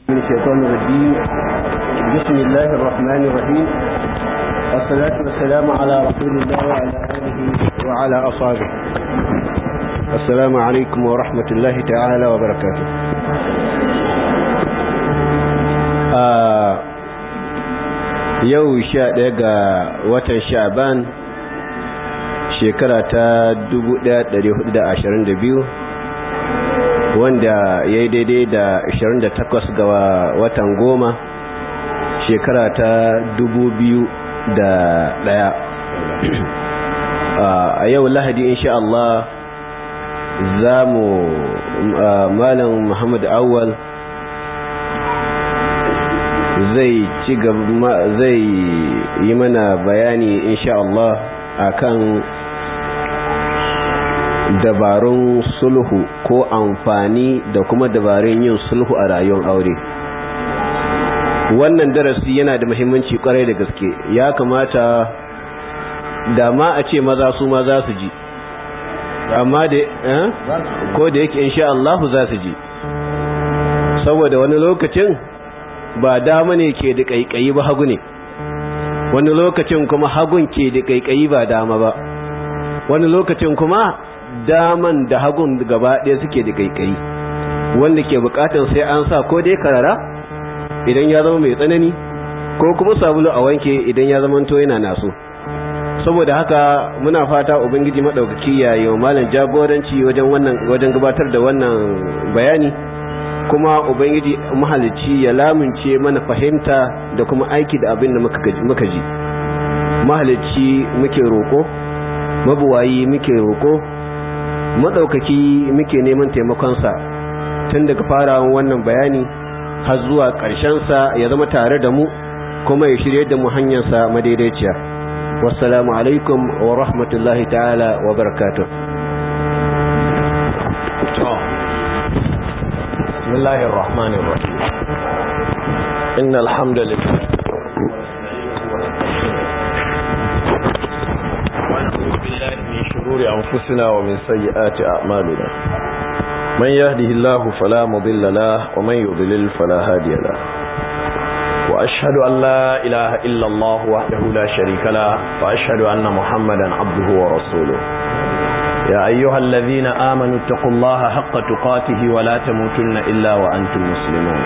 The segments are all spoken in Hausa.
من الشيطان الرجيم بسم الله الرحمن الرحيم والصلاة والسلام على رسول الله وعلى آله وعلى أصحابه السلام عليكم ورحمة الله تعالى وبركاته yau sha ɗaya ga watan sha'ban shekara ta 1422 wanda ya yi daidai da 28 ga watan goma shekara ta 2001 a yau lahadi insha Allah za mu malam Muhammad Awal zai ci gaba zai yi mana bayani insha Allah akan dabarun sulhu ko amfani da kuma dabarun yin sulhu a rayuwar aure wannan darasi yana da muhimmanci kwarai da gaske ya kamata da ma a ce maza su ma za su ji amma da ko da yake insha Allah za su ji saboda wani lokacin ba dama ne ke da kaikayi ba hagu ne wani lokacin kuma hagun ke da kaikayi ba dama ba wani lokacin kuma daman da hagun gaba ɗaya suke da kaikayi wanda ke bukatar sai an sa ko dai karara idan ya zama mai tsanani ko kuma sabulu a wanke idan ya zama to yana naso saboda haka muna fata ubangiji madaukaki ya yi malam jagoranci wajen wannan wajen gabatar da wannan bayani kuma ubangiji mahalicci ya lamunce mana fahimta da kuma aiki da abin da muka ji mahalicci muke roko mabuwayi muke roko madaukaki muke neman taimakonsa tun daga farawan wannan bayani har zuwa sa ya zama tare da mu kuma ya shirye da mu hanyarsa madaidaiciya wassalamu alaikum wa rahmatullahi ta'ala wa barakatuh بسم الله الرحمن الرحيم إن الحمد لله ونعوذ بالله من شرور أنفسنا ومن سيئات أعمالنا من يهده الله فلا مضل له ومن يضلل فلا هادي له وأشهد أن لا إله إلا الله وحده لا شريك له وأشهد أن محمدا عبده ورسوله يا أيها الذين آمنوا اتقوا الله حق تقاته ولا تموتن إلا وأنتم مسلمون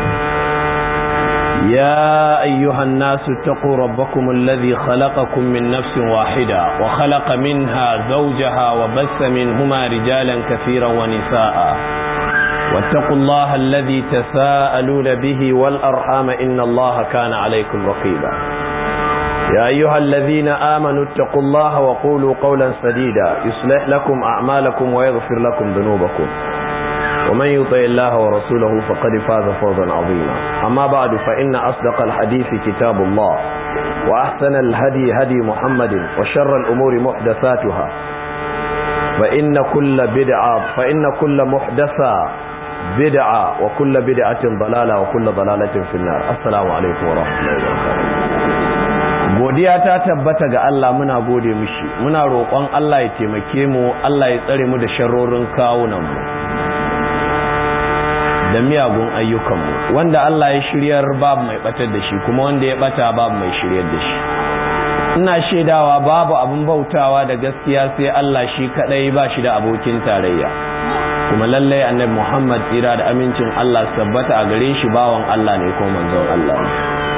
يا أيها الناس اتقوا ربكم الذي خلقكم من نفس واحدة وخلق منها زوجها وبث منهما رجالا كثيرا ونساء واتقوا الله الذي تساءلون به والأرحام إن الله كان عليكم رقيبا يا أيها الذين آمنوا اتقوا الله وقولوا قولا سديدا يصلح لكم أعمالكم ويغفر لكم ذنوبكم ومن يطع الله ورسوله فقد فاز فوزا عظيما أما بعد فإن أصدق الحديث كتاب الله وأحسن الهدي هدي محمد وشر الأمور محدثاتها فإن كل بدعة فإن كل محدثة بدعة وكل بدعة ضلالة وكل ضلالة في النار السلام عليكم ورحمة الله وبركاته godiya ta tabbata ga Allah muna gode mishi muna roƙon Allah ya taimake mu Allah ya tsare mu da sharrorin kawunan mu da miyagun ayyukan mu wanda Allah ya shiryar babu mai batar da shi kuma wanda ya bata babu mai shiryar da shi ina shaidawa babu abin bautawa da gaskiya sai Allah shi kadai ba shi da abokin tarayya kuma lallai annabi Muhammad tsira da amincin Allah tabbata a gare shi bawan Allah ne ko manzon Allah ne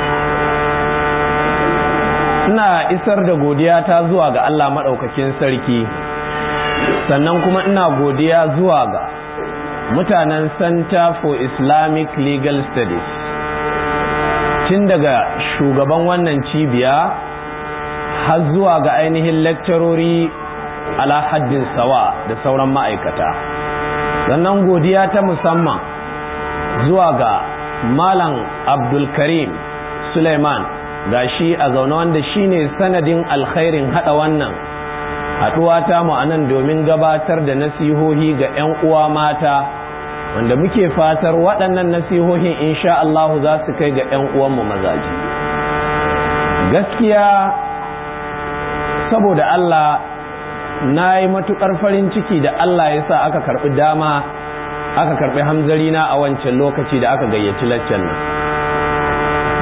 ina isar da godiya ta zuwa ga Allah maɗaukakin sarki sannan kuma ina godiya zuwa ga mutanen Center for Islamic Legal Studies tun daga shugaban wannan cibiya har zuwa ga ainihin lecturori ala haddin sawa da sauran ma'aikata sannan godiya ta musamman zuwa ga Malam Abdulkarim Suleiman gashi a zaune wanda shine sanadin alkhairin hada wannan haduwa ta mu anan domin gabatar da nasihohi ga 'yan uwa mata wanda muke fatar waɗannan nasihohin insha Allah za su kai ga 'yan uwanmu mazaji gaskiya saboda Allah na yi matuƙar farin ciki da Allah ya sa aka karɓi dama aka karɓi hamzarina a wancan lokaci da aka gayyaci laccan nan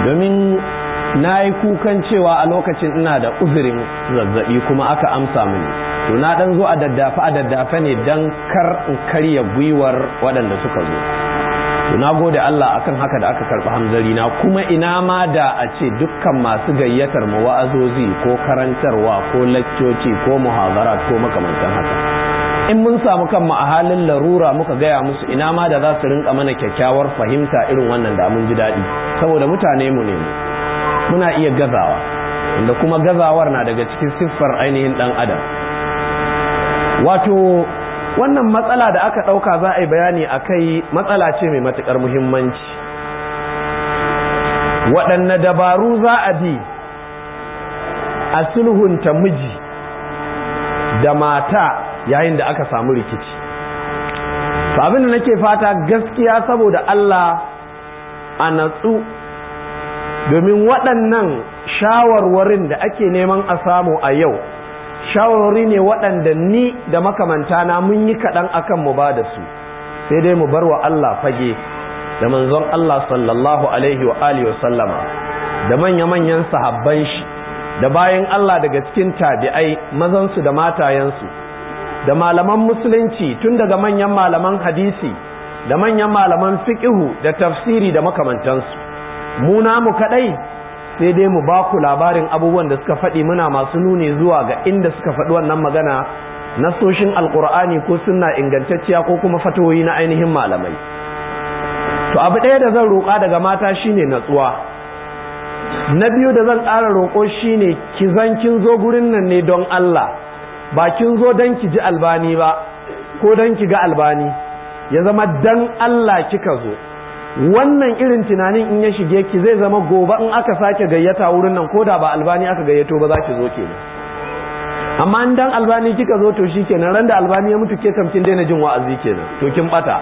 domin na yi kukan cewa a lokacin ina da uzurin zazzabi kuma aka amsa mini to na dan zo a daddafa a daddafa ne dan kar in karya gwiwar waɗanda suka zo to na gode Allah akan haka da aka karɓi hamzari na kuma ina ma da a ce dukkan masu gayyatar mu wa'azozi ko karantarwa ko laccoci ko muhazarat ko makamantan haka in mun samu kanmu a halin larura muka gaya musu ina ma da za su rinka mana kyakkyawar fahimta irin wannan da mun ji daɗi saboda mutane mu ne muna iya gazawa inda kuma gazawar na daga cikin siffar ainihin ɗan adam wato wannan matsala da aka ɗauka za a yi bayani a kai matsala ce mai matuƙar muhimmanci waɗanne dabaru za a bi a sulhunta miji da mata yayin da aka samu rikici abin da nake fata gaskiya saboda Allah a natsu domin waɗannan shawarwarin da ake neman a samu a yau shawarwari ne waɗanda ni da makamantana mun yi kaɗan akan mu ba da su sai dai mu bar wa Allah fage da manzon Allah sallallahu alaihi wa alihi wa sallama da manya-manyan sahabban shi da bayan Allah daga cikin tabi'ai mazansu da matayensu da malaman musulunci tun daga manyan malaman hadisi da manyan malaman fiqihu da tafsiri da makamantansu mu namu kadai sai dai mu ba ku labarin abubuwan da suka faɗi muna masu nuni zuwa ga inda suka faɗi wannan magana nasoshin alkur'ani ko sunna ingantacciya ko kuma fatoyi na ainihin malamai to abu ɗaya da zan roƙa daga mata shine natsuwa na biyu da zan ƙara roƙo shine ki zan kin zo gurin nan ne don Allah ba kin zo don ki ji albani ba ko don ki ga albani ya zama dan Allah kika zo wannan irin tunanin in ya shige ki zai zama gobe in aka sake gayyata wurin nan koda ba albani aka gayyato ba za ki zo kenan amma in dan albani kika zo to shikenan ran da albani ya mutu ke kamkin daina jin wa'azi kenan to kin bata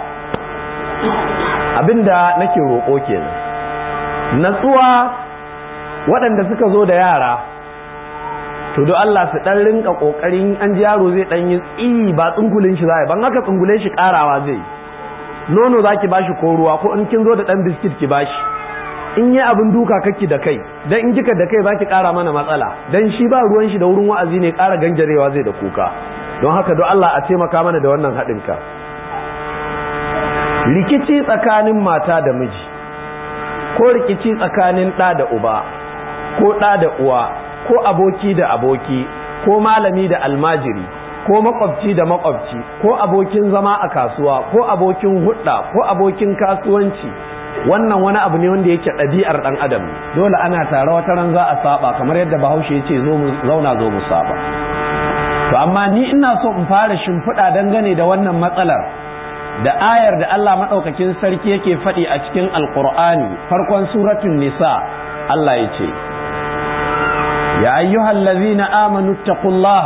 abinda nake roƙo kenan natsuwa waɗanda suka zo da yara to do Allah su dan rinka kokarin an ji yaro zai dan yi tsi ba tsungulin shi zai ban haka tsungule shi karawa zai nono zaki bashi ko ruwa ko in kin zo da dan biskit ki bashi in yi abin duka kake da kai dan in kika da kai zaki kara mana matsala dan shi ba ruwan shi da wurin wa'azi ne kara ganjarewa zai da kuka don haka do Allah a taimaka mana da wannan haɗin ka rikici tsakanin mata da miji ko rikici tsakanin ɗa da uba ko ɗa da uwa ko aboki da aboki ko malami da almajiri ko makwabci da makwabci ko abokin zama a kasuwa ko abokin hudda ko abokin kasuwanci wannan wani abu ne wanda yake ɗabi'ar ɗan adam dole ana tare wata ran za a saba kamar yadda bahaushe ya ce zo mu zauna zo mu saba to amma ni ina so in fara shimfiɗa dangane da wannan matsalar da ayar da Allah maɗaukakin sarki yake faɗi a cikin alƙur'ani farkon suratun nisa Allah ya ce يا أيها الذين آمنوا اتقوا الله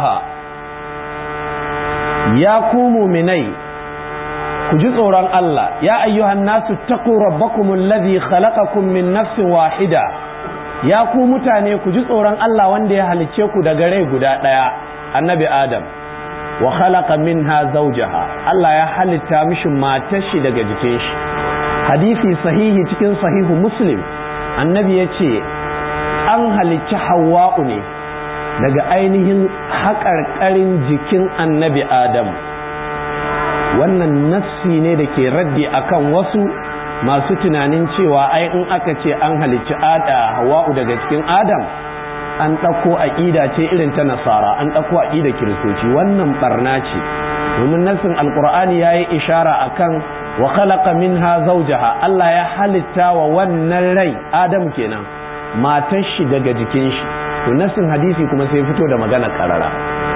يا كوموا مني كجزء عن الله يا أيها الناس اتقوا ربكم الذي خلقكم من نفس واحدة يا كوموا تاني كجزء عن الله وندي هل تشيكوا دقري قداء النبي آدم وخلق منها زوجها الله يا هل تامش ما تشي دقجتيش حديثي صحيح تكين صحيح مسلم النبي يتشي an halicci hawa'u ne daga ainihin haƙarƙarin jikin annabi Adam. wannan nassi ne da ke raddi akan wasu masu tunanin cewa ai in aka ce an halicci ada hawa'u daga cikin Adam an ɗauko aƙida ce irin ta nasara an ɗauko aƙida kiristoci wannan barna ce domin nassin alƙur'ani ya yi ishara akan wa khalaqa minha zawjaha Allah ya halitta wa wannan rai Adam kenan matar shi daga jikin shi to nasin hadisi kuma sai fito da magana karara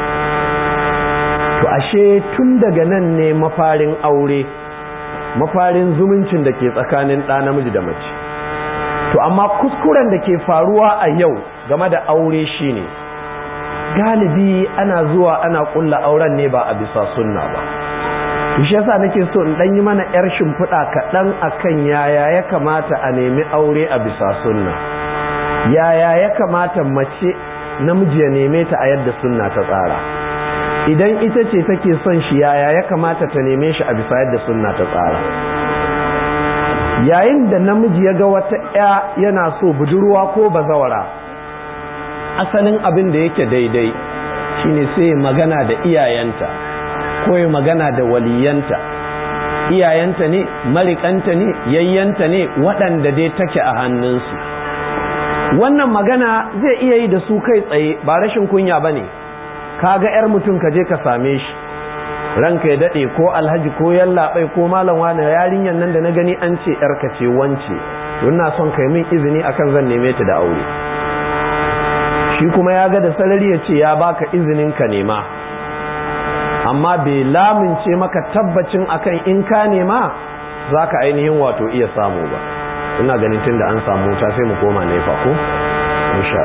to ashe tun daga nan ne mafarin aure mafarin zumuncin da ke tsakanin ɗa namiji da mace to amma kuskuren da ke faruwa a yau game da aure shine galibi ana zuwa ana ƙulla auren ne ba a bisa sunna ba shi yasa nake so in ɗan yi mana 'yar shimfiɗa kaɗan akan yaya ya kamata a nemi aure a bisa sunna yaya ya kamata mace namiji ya neme ta a yadda sunna ta tsara idan ita ce take son shi yaya ya kamata ta neme shi a bisa yadda sunna ta tsara yayin da namiji ya ga wata ya yana so budurwa ko bazawara asalin abin da yake daidai shine sai magana da iyayenta ko ya magana da waliyanta iyayenta ne marikanta ne yayyanta ne waɗanda dai take a hannunsu wannan magana zai iya yi da su kai tsaye ba rashin kunya ba ne ka ga 'yar mutum ka je ka same shi ranka ya daɗe ko alhaji ko yallaɓai ko malam wani yarinyar nan da na gani an ce 'yarka ce wance na son kai min izini akan zan neme ta da aure shi kuma ya ga da sarari ya ce ya baka izinin ka nema amma bai lamince maka tabbacin akan in ka nema za ka ainihin wato iya samu ba ina ganin tun da an samu ta sai mu koma nefa ko insha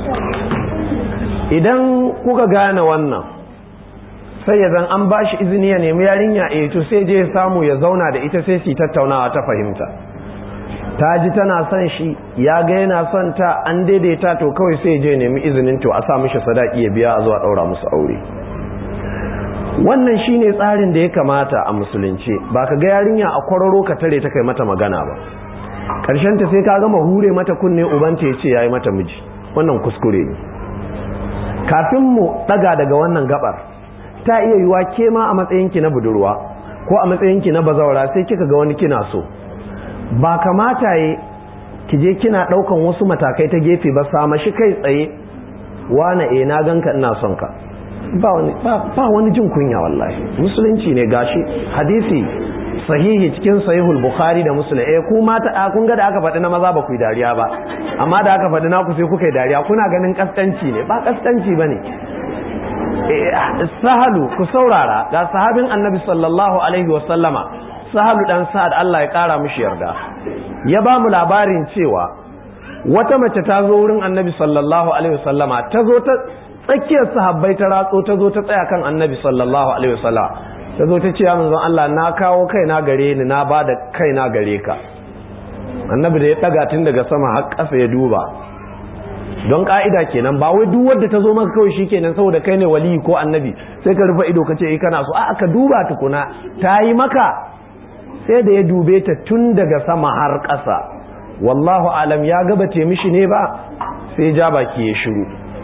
idan kuka gane wannan sai ya zan an ba shi izini ya nemi yarinya a to sai je ya samu ya zauna da ita sai su tattaunawa ta fahimta ta ji tana son shi ya ga yana son ta an daidaita to kawai sai je nemi izinin to a sa mishi sadaki ya biya a zuwa daura musu aure wannan shine tsarin da ya kamata a musulunci ba ka ga yarinya a kwararo ka tare ta kai mata magana ba karshen ta sai ka gama hure mata kunne ubanta ya ce yayi mata miji wannan kuskure ne kafin mu daga daga wannan gabar ta iya yiwa ke ma a matsayinki na budurwa ko a matsayinki na bazawara sai kika ga wani kina so ba kamata yi ki je kina daukan wasu matakai ta gefe ba sama shi kai tsaye wane eh na ganka ina son ka ba wani ba wani jin kunya wallahi musulunci ne gashi hadisi sahihi cikin sahihul bukhari da muslim eh ku mata kun ga da aka faɗi na maza ba ku yi dariya ba amma da aka faɗi naku sai kuka yi dariya kuna ganin kaskanci ne ba kaskanci bane sahalu ku saurara ga sahabin annabi sallallahu alaihi wa sallama sahalu dan sa'ad Allah ya kara mishi yarda ya ba mu labarin cewa wata mace ta zo wurin annabi sallallahu alaihi wa sallama ta zo ta tsakiyar sahabbai ta ratso ta zo ta tsaya kan annabi sallallahu alaihi wa sallama ta zo ta ce ya manzon Allah na kawo kaina gare ni na ba da kaina gare ka annabi da ya daga tun daga sama har ƙasa ya duba don ka'ida kenan ba wai duk wanda ta zo maka kawai shikenan saboda kai ne wali ko annabi sai ka rufe ido kace eh kana so a ka duba tukuna ta yi maka sai da ya dube ta tun daga sama har ƙasa wallahu alam ya gaba te mishi ne ba sai ja baki ya shiru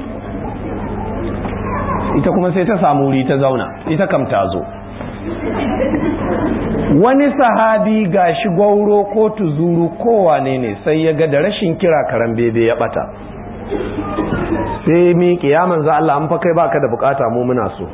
ita kuma sai ta samu wuri ta zauna ita kam ta zo wani sahabi gashi gwauro ko tuzuru kowane ne sai ya ga da rashin kira karan bebe ya bata sai mi kiyaman za Allah an fa kai baka da bukata mu muna so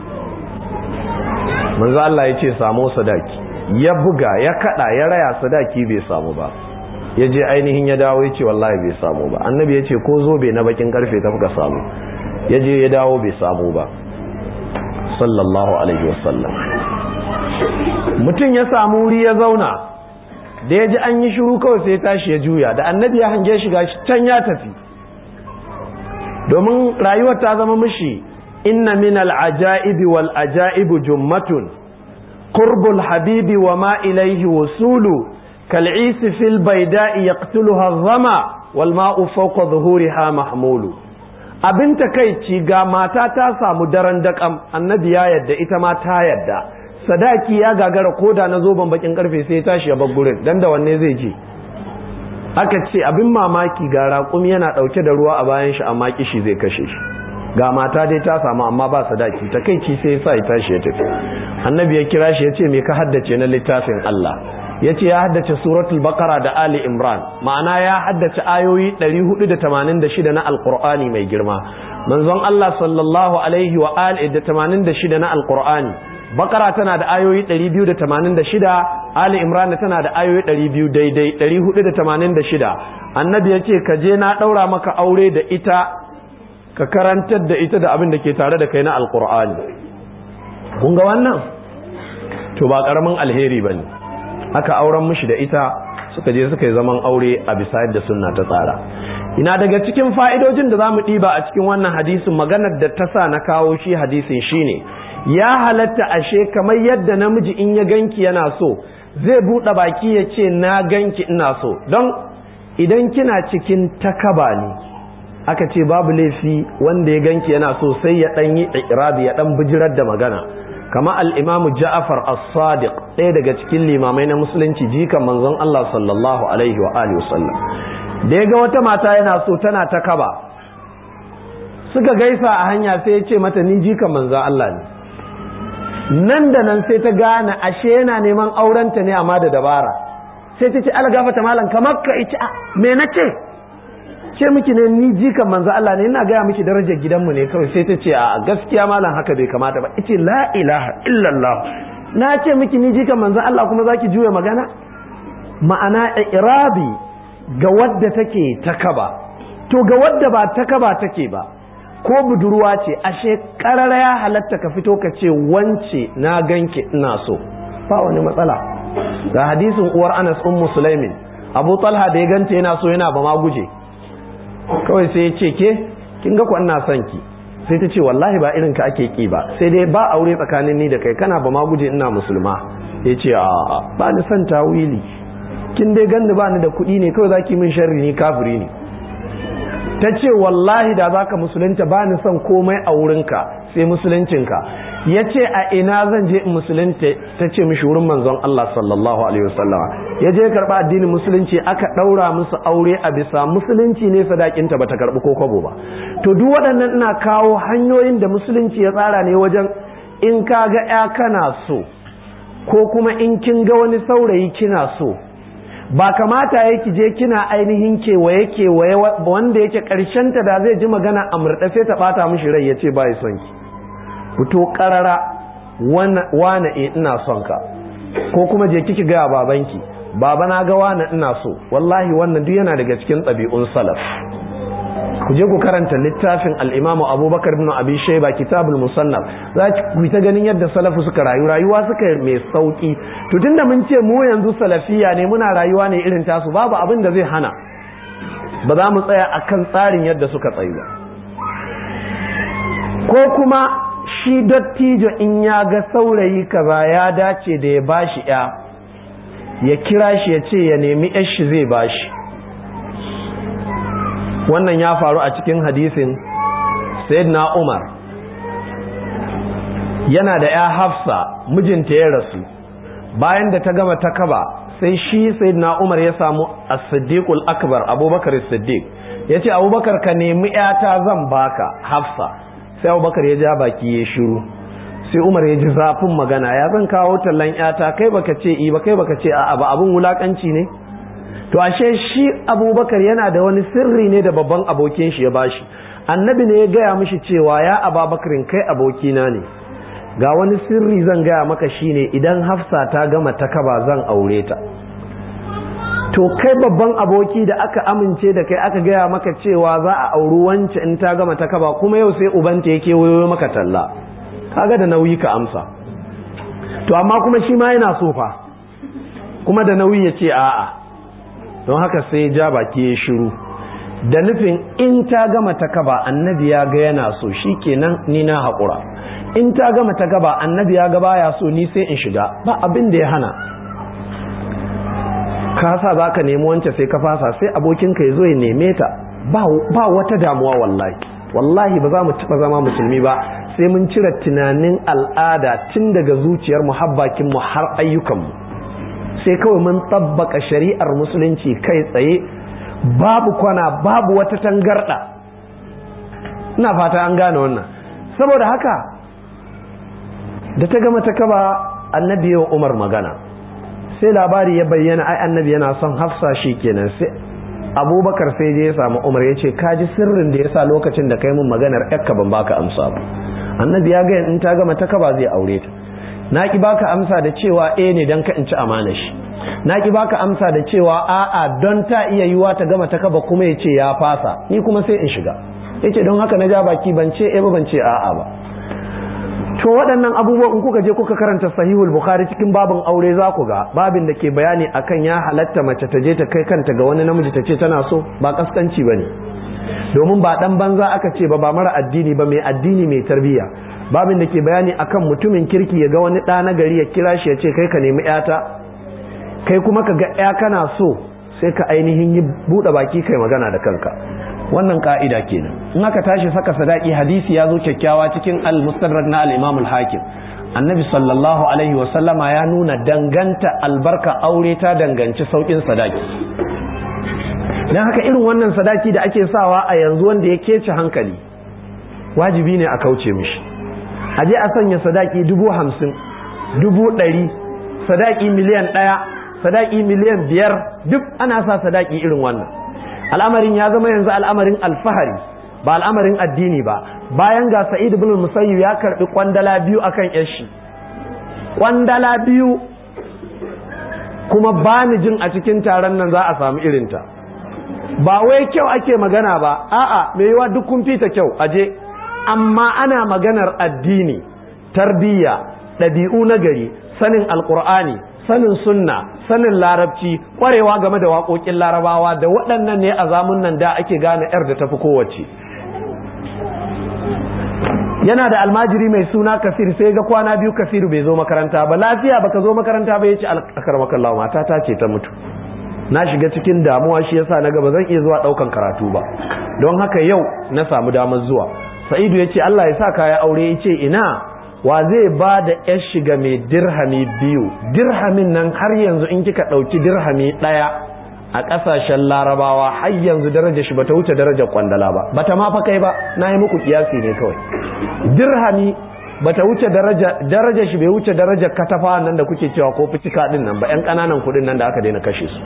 manzo Allah ya ce samu sadaki ya buga ya kada ya raya sadaki bai samu ba ya je ainihin ya dawo ya ce wallahi bai samu ba annabi ya ce ko zobe na bakin karfe ta fuka samu ya je ya dawo bai samu ba sallallahu alaihi wasallam mutum ya samu wuri ya zauna da ya ji an yi shiru kawai sai tashi ya juya da annabi ya hange shiga can ya tafi domin rayuwar ta zama mishi inna min al'ajaibi wal ajaibu jummatun qurbul habibi wa ma ilaihi wasulu kal'isi fil baida'i yaqtuluha adh-dhama wal ma'u fawqa dhuhuriha mahmulu abin takeici ga mata ta samu daren dakam annabi ya yadda ita ma ta yadda sadaki ya gagara koda na zoben bakin karfe sai ya tashi ya bar gurin dan da wanne zai je aka ce abin mamaki ga raƙumi yana ɗauke da ruwa a bayan shi amma kishi zai kashe shi ga mata dai ta samu amma ba sadaki takeici sai ya sa ya tashi ya tafi annabi ya kira shi ya ce me ka haddace na littafin Allah ya ce ya haddace suratul baqara da ali imran ma'ana ya haddace ayoyi 486 na alqur'ani mai girma manzon Allah sallallahu alaihi wa alihi da 86 na alqur'ani bakara tana da ayoyi 286 ali imran tana da ayoyi 200 daidai 486 annabi ya ce ka je na daura maka aure da ita ka karantar da ita da abin da ke tare da kai na alqur'ani kun ga wannan to ba karamin alheri bane aka auren mishi da ita suka je suka yi zaman aure a bisa yadda sunna ta tsara ina daga cikin fa'idojin da za mu ɗiba a cikin wannan hadisin maganar da ta sa na kawo shi hadisin shine ya halatta ashe kamar yadda namiji in ya ganki yana so zai buɗe baki ya ce na ganki ina so don idan kina cikin takaba ne aka ce babu laifi wanda ya ganki yana so sai ya ɗan yi irabi ya ɗan bijirar da magana kama al-imamu ja'far as-sadiq ɗaya daga cikin limamai na musulunci jikan manzon Allah sallallahu alaihi wa alihi wasallam da ya ga wata mata yana so tana ta kaba suka gaisa a hanya sai ya ce mata ni jikan manzon Allah ne nan da nan sai ta gane ashe yana neman aurenta ne amma da dabara sai ta ce algafata malam kamar ka ita me na ce ce miki ne ni jikan manzo Allah ne ina gaya miki darajar gidanmu ne kawai sai ta ce a gaskiya malam haka bai kamata ba ita la ilaha illallah na ce miki ni jikan manzo Allah kuma zaki juya magana ma'ana irabi ga wadda take ta kaba to ga wadda ba ta kaba take ba ko budurwa ce ashe karara ya halatta ka fito ka ce wance na ganke ina so ba wani matsala ga hadisin uwar Anas ummu Sulaimin Abu Talha da ya ganta yana so yana ba ma guje kawai sai ya ce ke kin ga ku ina son ki sai ta ce wallahi ba irin ka ake ki ba sai dai ba aure tsakanin ni da kai kana ba ma guje ina musulma ya ce a ba ni son tawili kin dai ganni ba ni da kuɗi ne kawai zaki min sharri ni kafiri ne ta ce wallahi da zaka musulunta ba ni son komai a wurinka sai musuluncinka ya ce a ina zan je in musulunta ta ce mishi wurin manzon Allah sallallahu alaihi wasallama ya je karɓa addinin musulunci aka ɗaura musu aure a bisa musulunci ne sadakinta bata karɓi ko kwabo ba to duk waɗannan ina kawo hanyoyin da musulunci ya tsara ne wajen in ka ga ya kana so ko kuma in kin ga wani saurayi kina so ba kamata ya ki je kina ainihin kewaye kewaye wanda yake ta da zai ji magana a murɗafe ta ɓata mishi rai ya ce ba ya son ki fito ƙarara wane e ina son ka ko kuma je kiki gaya babanki baba na ga wane ina so wallahi wannan duk yana daga cikin ɗabi'un salaf ku je ku karanta littafin al'imamu abubakar bin abi shaiba kitabul musannaf za ku ta ganin yadda salafu suka rayu rayuwa suka mai sauki to tunda mun ce mu yanzu salafiya ne muna rayuwa ne irin tasu babu abin da zai hana ba za mu tsaya akan tsarin yadda suka tsayu ba ko kuma shi dattijo in ya ga saurayi kaza ya dace da ya bashi ya ya kira shi ya ce ya nemi shi zai bashi wannan ya faru a cikin hadisin sayyidina Umar yana da ya hafsa mijinta ya rasu bayan da ta gama ta kaba sai shi sayyidina Umar ya samu as-siddiqul akbar abubakar as-siddiq yace abubakar ka nemi yata zan baka hafsa sai abubakar ya ja baki ya shiru sai Umar ya ji zafin magana ya zan kawo tallan yata kai baka ce i ba kai baka ce a'a ba abun wulakanci ne to ashe shi abubakar yana da wani sirri ne da babban abokin shi ya bashi annabi ne ya gaya mishi cewa ya ababakarin kai abokina ne ga wani sirri zan gaya maka shine idan hafsa ta gama ta kaba zan aure ta to kai babban aboki da aka amince da kai aka gaya maka cewa za a auri wance in ta gama ta kaba kuma yau sai ubanta yake wayo maka talla kaga da nauyi ka amsa to amma kuma shi ma yana so fa kuma da nauyi ya ce a'a don haka sai ja baki ya shiru da nufin in ta gama ta kaba annabi ya ga yana so shi kenan ni na haƙura in ta gama ta gaba annabi ya ga baya so ni sai in shiga ba abin da ya hana ka sa za ka nemi wancan sai ka fasa sai abokinka ya zo ya neme ta ba wata damuwa wallahi wallahi ba za mu taɓa zama musulmi ba sai mun cire tunanin al'ada tun daga zuciyar muhabbakinmu har ayyukanmu sai kawai mun tabbaka shari'ar musulunci kai tsaye babu kwana babu wata tangarda ina fata an gane wannan saboda haka da ta gama ta kaba annabi wa umar magana sai labari ya bayyana ai annabi yana son hafsa shi kenan sai abubakar sai je ya samu umar ya ce kaji sirrin da ya sa lokacin da kai mun maganar yakka ban baka amsa ba annabi ya ga in ta gama ta kaba zai aure ta na ki baka amsa da cewa eh ne dan ka in ci amana shi na ki baka amsa da cewa a'a don ta iya yiwa ta gama ta kaba kuma ya ce ya fasa ni kuma sai in shiga yace don haka na ja baki ban ce eh ba ban ce a'a ba to waɗannan abubuwan in kuka je kuka karanta sahihul bukhari cikin babin aure za ku ga babin da ke bayani akan ya halatta mace ta je ta kai kanta ga wani namiji ta ce tana so ba kaskanci bane domin ba dan banza aka ce ba ba mara addini ba mai addini mai tarbiyya babin da ke bayani akan mutumin kirki ya ga wani ɗa na gari ya kira shi ya ce kai ka nemi yata kai kuma ka ga ya kana so sai ka ainihin yi buɗe baki kai magana da kanka wannan ka'ida kenan in aka tashi saka sadaki hadisi ya zo kyakkyawa cikin al-mustadrak na al-imam al-hakim annabi sallallahu alaihi wasallama ya nuna danganta albarka aure ta danganci saukin sadaki don haka irin wannan sadaki da ake sawa a yanzu wanda ya kece hankali wajibi ne a kauce mishi a je a sanya sadaki dubu hamsin dubu ɗari sadaki miliyan ɗaya sadaki miliyan biyar duk ana sa sadaki irin wannan al'amarin ya zama yanzu al'amarin alfahari ba al'amarin addini ba bayan ga sa'id ibn musayyib ya karbi kwandala biyu akan yashi kwandala biyu kuma ba ni jin a cikin taron nan za a samu irinta ba wai kyau ake magana ba a'a mai yiwa duk kun fita kyau aje amma ana maganar addini tarbiyya ɗabi'u na gari sanin alkur'ani sanin sunna sanin larabci kwarewa game da waƙoƙin larabawa da waɗannan ne a zamun nan da ake gane 'yar da tafi kowace yana da almajiri mai suna kasir sai ga kwana biyu kasiru bai zo makaranta ba lafiya baka zo makaranta ba yace akar makallawa mata ta ce ta mutu na shiga cikin damuwa shi yasa na ga ba zan iya zuwa daukan karatu ba don haka yau na samu damar zuwa sa'idu yace Allah ya sa kaya aure yace ina wa zai ba da yar shiga mai dirhami biyu dirhamin nan har yanzu in kika dauki dirhami daya a ƙasashen larabawa har yanzu daraja shi bata wuce darajar kwandala ba bata ma fa kai ba na yi muku kiyasi ne kawai dirhami bata wuce daraja daraja shi bai wuce darajar katafa nan da kuke cewa ko fitika din nan ba yan ƙananan kuɗin nan da aka daina kashe su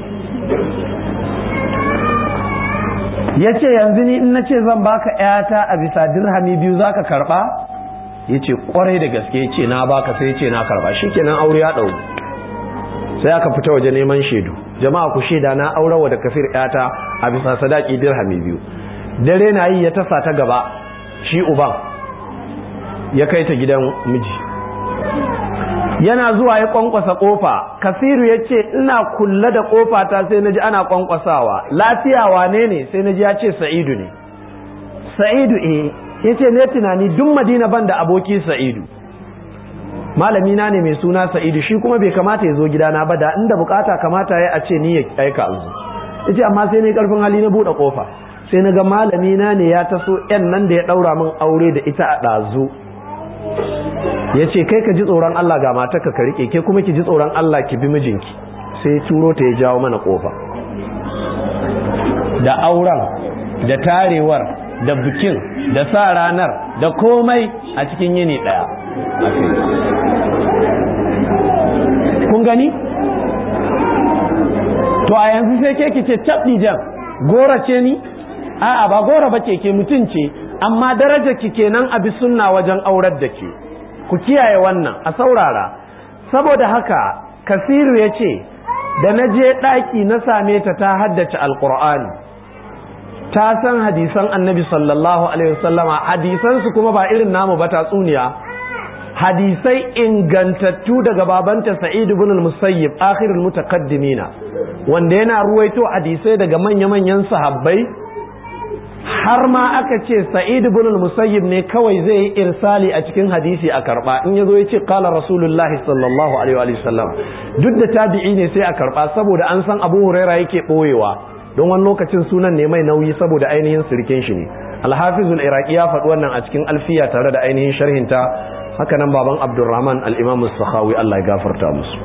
ya ce yanzu ni in na ce zan baka ƴata a bisa dirhami biyu zaka karɓa ya ce ƙwarai da gaske ya ce na baka sai ya ce na karɓa shikenan aure ya ɗau sai aka fita waje neman shaidu jama'a ku shaida na aurawa da kafir yata a bisa sadaki dirhami biyu dare na yi ya tasa ta gaba shi uban ya kai ta gidan miji yana zuwa ya kwankwasa kofa kasiru ya ce ina kulla da kofa ta sai naji ana kwankwasawa lafiya wane ne sai naji ya ce sa'idu ne sa'idu eh ya ce ne tunani duk madina ban da aboki sa'idu malami na ne mai suna sa'idu shi kuma bai kamata ya zo gidana ba da inda bukata kamata ya a ce ni ya aika alzu yace amma sai ne karfin hali na bude kofa sai na ga malami na ne ya taso yan nan da ya daura min aure da ita a dazu yace kai ka ji tsoron Allah ga matarka ka rike ke kuma ki ji tsoron Allah ki bi mijinki sai turo ta ya jawo mana kofa da auren da tarewar da bikin da sa ranar da komai a cikin yini daya kun gani to a yanzu sai ke kice cabdi jam gora ce ni a'a ba gora ba ke ke mutum ce amma daraja ki kenan abi sunna wajen aurar da ke ku kiyaye wannan a saurara saboda haka kasiru ya ce da na je ɗaki na same ta ta haddace alƙur'ani ta san hadisan annabi sallallahu alaihi wasallama hadisansu kuma ba irin namu ba tatsuniya hadisai ingantattu daga babanta sa'id ibn al-musayyib akhirul mutaqaddimina wanda yana ruwaito hadisai daga manya-manyan sahabbai har ma aka ce sa'id ibn al-musayyib ne kawai zai yi irsali a cikin hadisi a karba in yazo yace qala rasulullah sallallahu alaihi wa sallam duk da tabi'i ne sai a karba saboda an san abu huraira yake boyewa don wani lokacin sunan ne mai nauyi saboda ainihin sirkin shi ne alhafizul iraqi ya faɗi wannan a cikin alfiya tare da ainihin sharhinta haka nan baban abdurrahman al-imam sakhawi Allah ya gafarta musu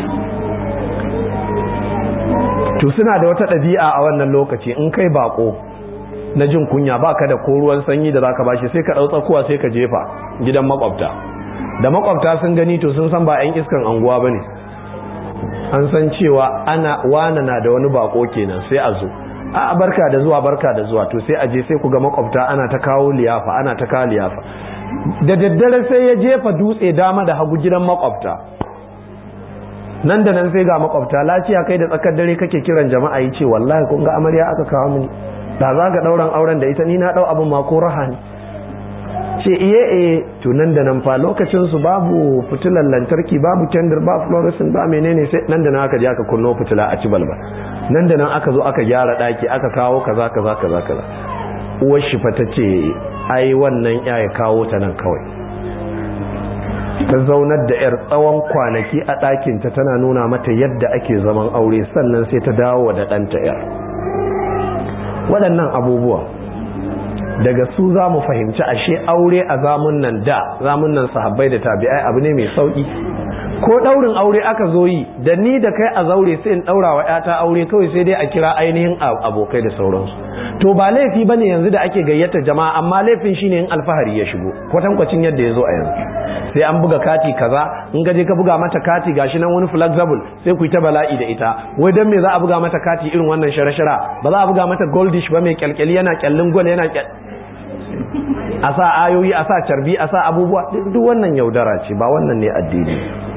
to suna da wata ɗabi'a a wannan lokaci in kai bako na jin kunya baka da ko ruwan sanyi da zaka bashi sai ka ɗau tsakuwa sai ka jefa gidan makwabta da makwabta sun gani to sun san ba 'yan iskan anguwa bane an san cewa ana wana na da wani bako kenan sai a zo a barka da zuwa barka da zuwa to sai a je sai ku ga makwabta ana ta kawo liyafa ana ta kawo liyafa da daddare sai ya jefa dutse dama da hagu gidan makwabta nan da nan sai ga makwabta lafiya kai da tsakar dare kake kiran jama'a yi ce wallahi kun ga amarya aka kawo mini da za ga dauran auren da ita ni na dau abin ma ko raha ne ce iye iye to nan da nan fa lokacin su babu fitilan lantarki babu kendir ba fluorescent ba menene sai nan da nan aka je aka kunno fitila a ci balba nan da nan aka zo aka gyara daki aka kawo kaza kaza kaza kaza uwar shi fa ta ce ai wannan ya ya kawo ta nan kawai ta zaunar da yar tsawon kwanaki a ɗakinta tana nuna mata yadda ake zaman aure sannan sai ta dawo da ɗanta yar waɗannan abubuwa daga su za mu fahimci ashe aure a zamun nan da zamun nan sahabbai da tabi'ai abu ne mai sauki ko daurin aure aka zo yi da ni da kai a zaure sai in daura wa yata aure kawai sai dai a kira ainihin abokai da sauransu to ba laifi bane yanzu da ake gayyata jama'a amma laifin shine in alfahari ya shigo kwatankwacin yadda ya zo a yanzu sai an buga kati kaza in gaje ka buga mata kati gashi nan wani flexible sai ku yi ta bala'i da ita wai dan me za a buga mata kati irin wannan shara-shara ba za a buga mata goldish ba mai kyalkyali yana kyallin gwal yana a sa ayoyi a sa carbi a sa abubuwa duk wannan yaudara ce ba wannan ne addini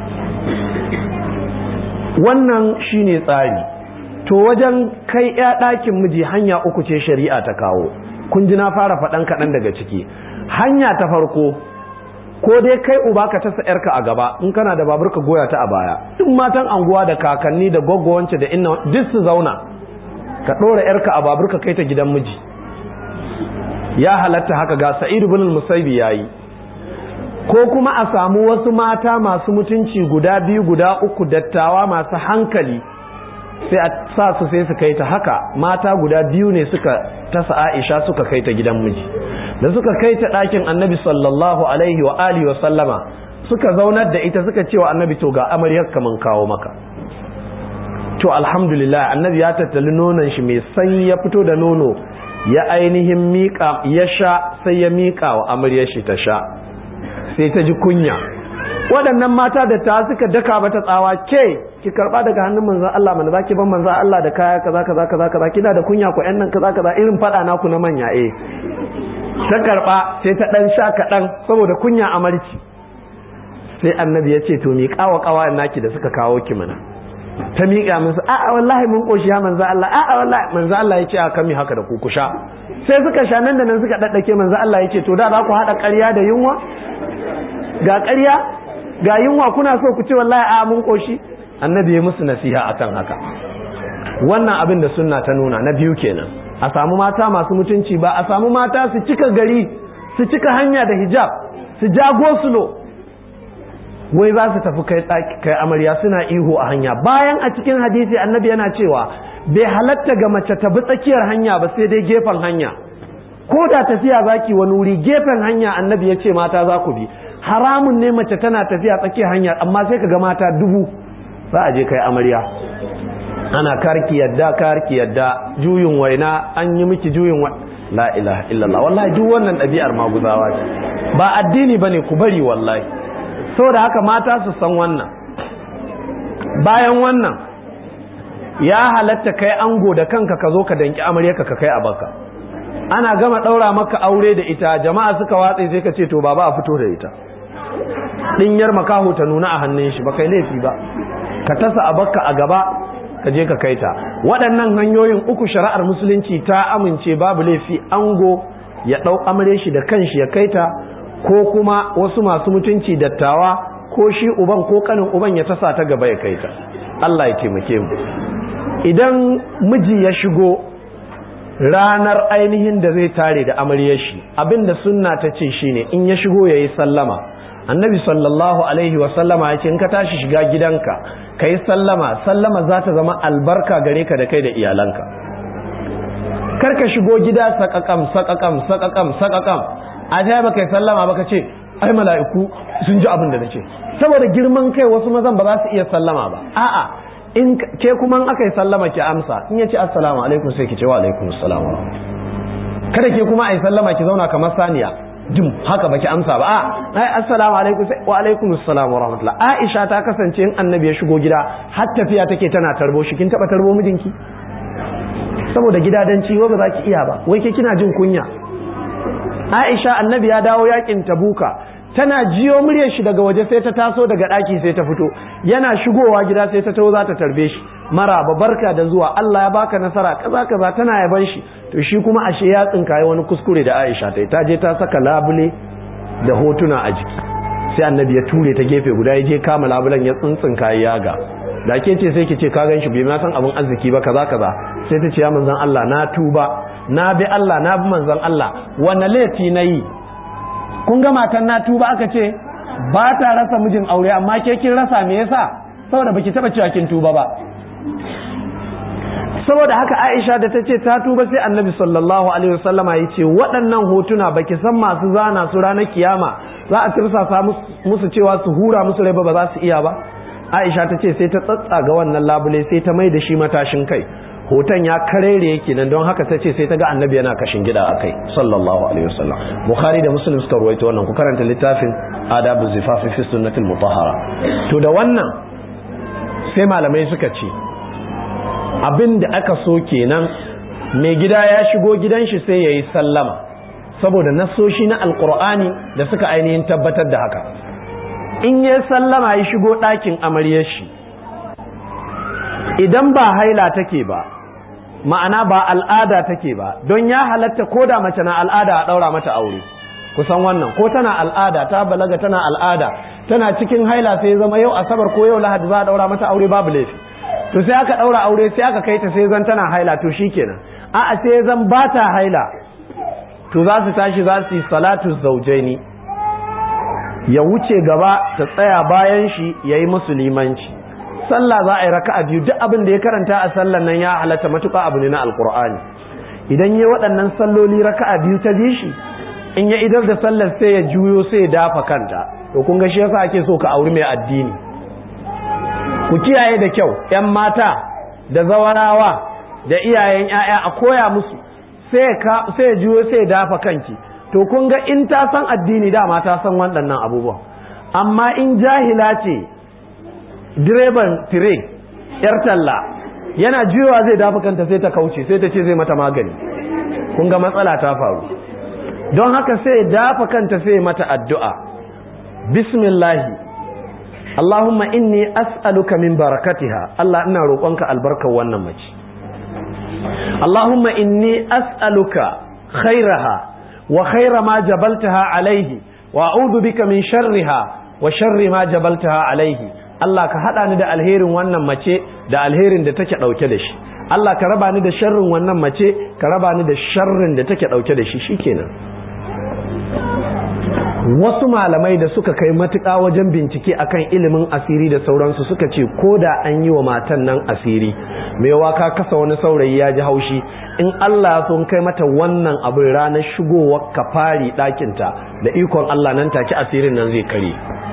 wannan shine tsari to wajen kai ya ɗakin miji hanya uku ce shari'a ta kawo kun ji na fara faɗan kaɗan daga ciki hanya ta farko ko dai kai uba ka tasa yarka a gaba in kana da babur ka goya ta a baya duk matan anguwa da kakanni da gwaggwance da inna duk su zauna ka ɗora yarka a babur ka kai ta gidan miji ya halatta haka ga sa'id ibn al-musaybi yayi ko kuma a samu wasu mata masu mutunci guda biyu guda uku dattawa masu hankali sai a sa su sai su kai ta haka mata guda biyu ne suka tasa Aisha suka kai ta gidan miji da suka kai ta ɗakin annabi sallallahu alaihi wa alihi wa sallama suka zaunar da ita suka cewa annabi to ga amaryar kaman kawo maka to alhamdulillah annabi ya tattali nonon shi mai sanyi ya fito da nono ya ainihin miƙa ya sha sai ya miƙa wa amaryar shi ta sha sai ta ji kunya waɗannan mata da ta suka daka mata tsawa ke ki karba daga hannun manzon Allah mana zaki ban manzon Allah da kaya kaza kaza kaza kaza kina da kunya ku ƴan nan kaza kaza irin fada naku na manya eh ta karba sai ta dan sha kaɗan saboda kunya amarci sai annabi ya ce to mi kawa kawa naki da suka kawo ki mana ta miƙa musu a'a wallahi mun koshi ya manzo Allah a'a wallahi manzo Allah ya ce a kami haka da ku ku sha sai suka sha nan da nan suka daddake manzo Allah ya ce to da za ku haɗa ƙarya da yunwa ga ƙarya ga yunwa kuna so ku ce wallahi a mun koshi annabi ya musu nasiha akan haka wannan abin da sunna ta nuna na biyu kenan a samu mata masu mutunci ba a samu mata su cika gari su cika hanya da hijab su jago sulo wai za su tafi kai kai amarya suna ihu a hanya bayan a cikin hadisi annabi yana cewa bai halatta ga mace ta bi tsakiyar hanya ba sai dai gefen hanya ko da tafiya zaki wani wuri gefen hanya annabi ya ce mata za ku bi haramun ne mace tana tafiya tsakiyar hanya amma sai ka ga mata dubu za a je kai amarya ana karki yadda karki yadda juyin waina an yi miki juyin wa la ilaha illallah wallahi duk wannan ɗabi'ar maguzawa ce ba addini bane ku bari wallahi saboda haka mata su san wannan bayan wannan ya halatta kai ango da kanka ka zo ka danki amaryarka ka kai a baka ana gama ɗaura maka aure da ita jama'a suka watse sai ka ce to baba a fito da ita ɗinyar makaho ta nuna a hannun shi ba kai laifi ba ka tasa a baka a gaba ka je ka kai ta waɗannan hanyoyin uku shari'ar musulunci ta amince babu laifi ango ya ɗau amare shi da kanshi ya kai ta ko kuma wasu masu mutunci dattawa ko shi uban ko kanin uban ya tasa ta gaba ya kai ta Allah ya taimake mu idan miji ya shigo ranar ainihin da zai tare da amaryar shi abinda sunna ta ce shine in ya shigo yayi sallama annabi sallallahu alaihi wa sallama ya ce in ka tashi shiga gidanka ka yi sallama sallama za ta zama albarka gare ka da kai da iyalanka kar ka shigo gida sakakam sakakam sakakam sakakam a ta ba kai sallama ba ka ce ai mala'iku sun ji abin da nace saboda girman kai wasu mazan ba za su iya sallama ba a'a in ke kuma aka yi sallama ki amsa in ya ce assalamu alaikum sai ki ce wa alaikum assalam kada ke kuma a yi sallama ki zauna kamar saniya jim haka baki amsa ba a ai assalamu alaikum wa alaikum assalam wa rahmatullah aisha ta kasance in annabi ya shigo gida har tafiya take tana tarbo shi kin taba tarbo mijinki saboda gidadanci wa ba za ki iya ba wai ke kina jin kunya aisha annabi ya dawo yakin tabuka tana jiyo muryar shi daga waje sai ta taso daga daki sai ta fito yana shigowa gida sai ta taho za ta tarbe shi maraba barka da zuwa Allah ya baka nasara kaza kaza tana yaban shi to shi kuma ashe ya tsinkaye wani kuskure da Aisha ta ta je ta saka labule da hotuna a jiki sai annabi ya ture ta gefe guda ya je kama labulen ya tsintsinkaye yaga da ke ce sai ki ce ka gan shi bai ma san abin arziki ba kaza kaza sai ta ce ya manzon Allah na tuba na bi Allah na bi manzon Allah wanne laifi na yi kun ga matan na tuba aka ce ba ta rasa mijin aure amma ke kin rasa me yasa saboda baki taba cewa kin tuba ba saboda haka Aisha da ta ce ta tuba sai Annabi sallallahu alaihi wasallama ya ce waɗannan hotuna baki san masu zana su ranar kiyama za a tirsasa musu cewa su hura musu rai ba ba za su iya ba Aisha ta ce sai ta tsatsaga wannan labule sai ta mai da shi matashin kai hoton ya karere yake nan don haka ta ce sai ta ga annabi yana kashin gida a kai sallallahu alaihi wasallam bukhari da muslim suka ruwaito wannan ku karanta littafin adabu zifafi fi sunnatil mutahhara to da wannan sai malamai suka ce abin da aka so kenan mai gida ya shigo gidan shi sai yayi sallama saboda nasoshi na alqur'ani da suka ainihin tabbatar da haka in ya sallama ya shigo ɗakin amaryar shi idan ba haila take ba ma'ana ba al'ada take ba don ya halatta ko da mace na al'ada a ɗaura mata aure kusan wannan ko tana al'ada ta balaga tana al'ada tana cikin haila sai zama yau asabar ko yau lahadi za a ɗaura mata aure babu laifi to sai aka ɗaura aure sai aka kai ta sai zan tana haila to shikenan a'a sai zan ba ta haila to za su tashi za su yi salatu zaujaini ya wuce gaba ta tsaya bayan shi ya yi musulmanci sallah za a yi raka'a biyu duk abin da ya karanta a sallan nan ya halatta matuƙa abu ne na alkur'ani idan ya waɗannan salloli raka'a biyu ta bi shi in ya idar da sallar sai ya juyo sai ya dafa kanta to kun ga shi yasa ake so ka auri mai addini ku kiyaye da kyau yan mata da zawarawa da iyayen 'ya'ya a koya musu sai ya juyo sai ya dafa kanki to kun ga in ta san addini dama ta san waɗannan abubuwan amma in jahila ce direban tire yar talla yana juyowa zai dafa kanta sai ta kauce sai ta ce zai mata magani kun ga matsala ta faru don haka sai dafa kanta sai mata addu'a bismillahi Allahumma inni as'aluka min barakatiha Allah ina roƙonka albarkar wannan mace Allahumma inni as'aluka khairaha wa khaira ma jabaltaha alaihi wa a'udhu bika min sharriha wa sharri ma jabaltaha alaihi Allah ka hada ni da alherin wannan mace da alherin da take dauke da shi Allah ka raba ni da sharrin wannan mace ka raba ni da sharrin da take dauke da shi shikenan wasu malamai da suka kai matuƙa wajen bincike akan ilimin asiri da sauransu suka ce ko da an yi wa matan nan asiri mai waka kasa wani saurayi ya ji haushi in Allah sun kai mata wannan abin ranar shigowar ka fari ɗakinta da ikon Allah nan take asirin nan zai kare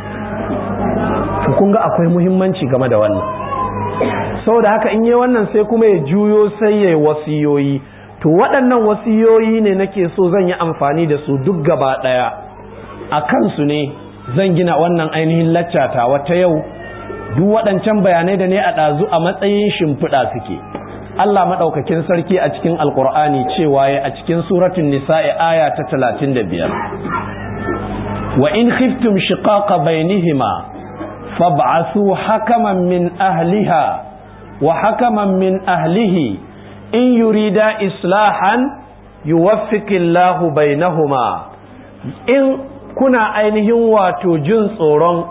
kun ga akwai muhimmanci game da wannan saboda haka in yi wannan sai kuma ya juyo sai ya yi wasiyoyi to waɗannan wasiyoyi ne nake so zan yi amfani da su duk gaba ɗaya a kansu ne zan gina wannan ainihin laccata wata yau duk waɗancan bayanai da ne a ɗazu a matsayin shimfiɗa suke Allah maɗaukakin sarki a cikin alƙur'ani cewa ya a cikin suratun nisa'i aya ta talatin da biyar wa in khiftum shiqaqa bainihima fab'asu hakaman min ahliha wa hakaman min ahlihi in yurida islahan yuwaffiqillahu bainahuma in kuna ainihin wato jin tsoron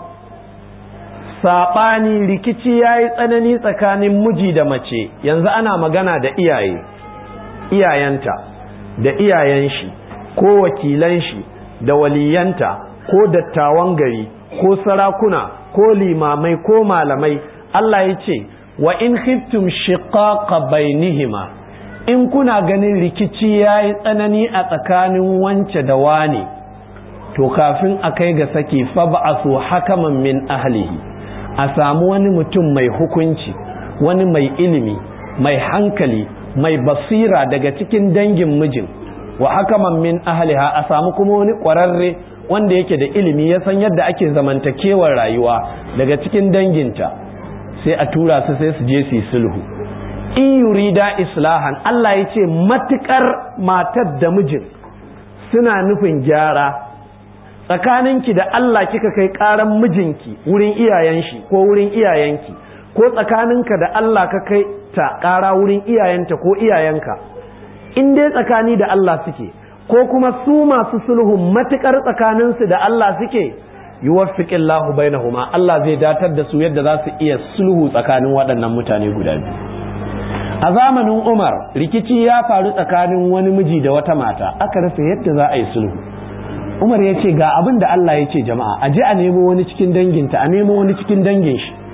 saɓani rikici ya yi tsanani tsakanin miji da mace yanzu ana magana da iyaye iyayenta da iyayen shi ko wakilan shi da waliyanta ko dattawan gari ko sarakuna ko limamai ko malamai Allah ya ce wa in khiftum shiqaqa bainihima in kuna ganin rikici ya yi tsanani a tsakanin wance da wane to kafin a kai ga saki fa ba'asu hakaman min ahlihi a samu wani mutum mai hukunci wani mai ilimi mai hankali mai basira daga cikin dangin mijin wa hakaman min ahliha a samu kuma wani ƙwararre wanda yake da ilimi ya san yadda ake zamantakewar rayuwa daga cikin danginta sai a tura su sai su je su yi sulhu in yurida islahan Allah ya ce matukar matar da mijin suna nufin gyara tsakaninki da Allah kika kai karan mijinki wurin iyayen shi ko wurin iyayenki ko tsakaninka da Allah ka kai ta kara wurin iyayenta ko iyayenka in dai tsakani da Allah suke ko kuma su masu sulhun matukar tsakaninsu da Allah suke yuwaffiqillahu bainahuma Allah zai datar da su yadda za su iya sulhu tsakanin waɗannan mutane guda biyu a zamanin Umar rikici ya faru tsakanin wani miji da wata mata aka rasa yadda za a yi sulhu Umar ya ce ga abin da Allah ya ce jama'a a je a nemo wani cikin danginta a nemo wani cikin dangin shi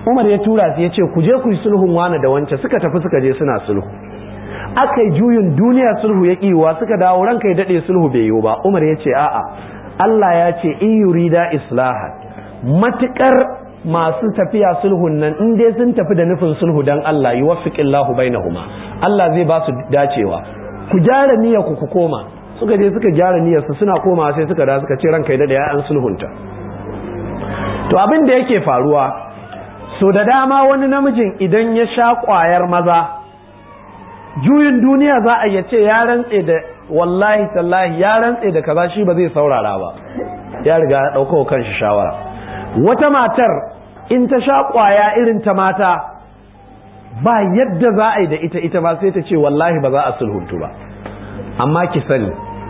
umar ya tura su ya ce ku je ku yi sulhun wane da wance suka tafi suka je suna sulhu aka yi juyin duniya sulhu ya kiwa suka dawo ranka ya daɗe sulhu bai yiwu ba umar ya ce a'a Allah ya ce in yurida islahan matukar masu tafiya sulhun nan in dai sun tafi da nufin sulhu dan Allah yi wafiqillahu bainahuma Allah zai ba su dacewa ku gyara niyyar ku ku koma suka je suka gyara niyyar su suna komawa sai suka da suka ce ranka ya daɗe ya an sulhunta to abin da yake faruwa so da dama wani namijin idan ya sha ƙwayar maza juyin duniya za a yace ya rantse da wallahi tallahi ya rantse da kaza shi ba zai saurara ba ya riga ya ɗauka kanshi shawara wata matar in ta sha ƙwaya irin ta mata ba yadda za a yi da ita ita ba sai ta ce wallahi ba za a sulhuntu ba amma ki sani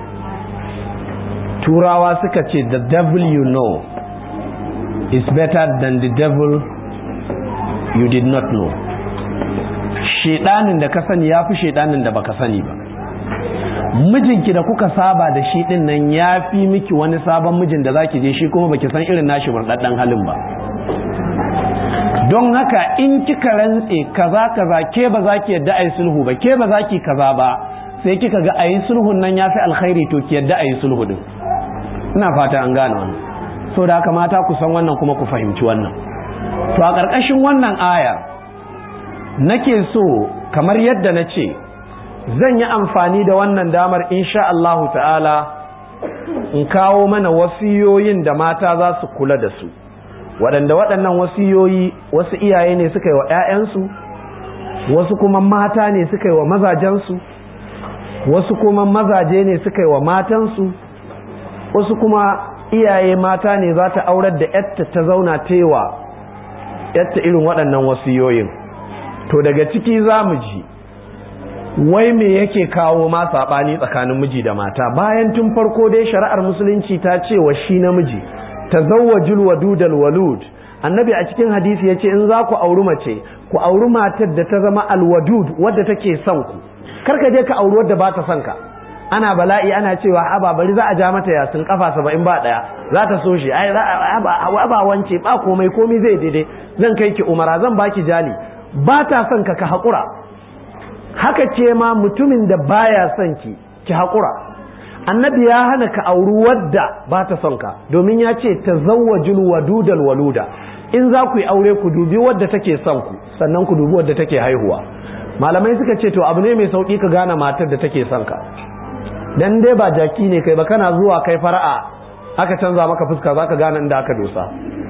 turawa suka ce the devil you know is better than the devil you did not know shedanin da ka sani ya fi shedanin da baka sani ba mijinki da kuka saba da shi din nan ya fi miki wani sabon mijin da zaki je shi kuma baki san irin nashi murɗaɗɗen halin ba don haka in kika rantse kaza kaza ke ba za ki yadda a yi sulhu ba ke ba za ki kaza ba sai kika ga a yi sulhun nan ya fi alkhairi to ki yadda a yi sulhu din ina fata an gane wannan so da haka mata ku san wannan kuma ku fahimci wannan to a ƙarƙashin wannan ayar nake so kamar yadda na ce zan yi amfani da wannan damar insha Allahu ta'ala in kawo mana wasiyoyin da mata za su kula da su waɗanda waɗannan wasiyoyi wasu iyaye ne suka yi wa 'ya'yansu wasu kuma mata ne suka yi wa mazajensu wasu kuma mazaje ne suka yi wa matansu wasu kuma iyaye mata ne za ta aurar da yatta ta zauna tewa yatta irin waɗannan wasiyoyin to daga ciki za mu ji wai me yake kawo ma saɓani tsakanin miji da mata bayan tun farko dai shari'ar musulunci ta ce wa shi namiji tazawwajul wadudal walud annabi a cikin hadisi yace in za ku auri mace ku auri matar da ta zama alwadud wadda take son ku kar ka je ka auri wadda ba ta son ka ana bala'i ana cewa aba bari za a ja mata yasin kafa saba'in ba daya za ta so shi ai ba wance ba komai komai zai daidai zan kai ki umara zan baki jali ba ta son ka ka haƙura haka ce ma mutumin da baya son ki ki haƙura annabi ya hana ka auri wadda ba ta son ka domin ya ce ta zawajul wadudal waluda in za ku yi aure ku dubi wadda take son ku sannan ku dubi wadda take haihuwa malamai suka ce to abu ne mai sauki ka gane matar da take son ka dan dai ba jaki ne kai ba kana zuwa kai fara'a aka canza maka fuska zaka gane inda aka dosa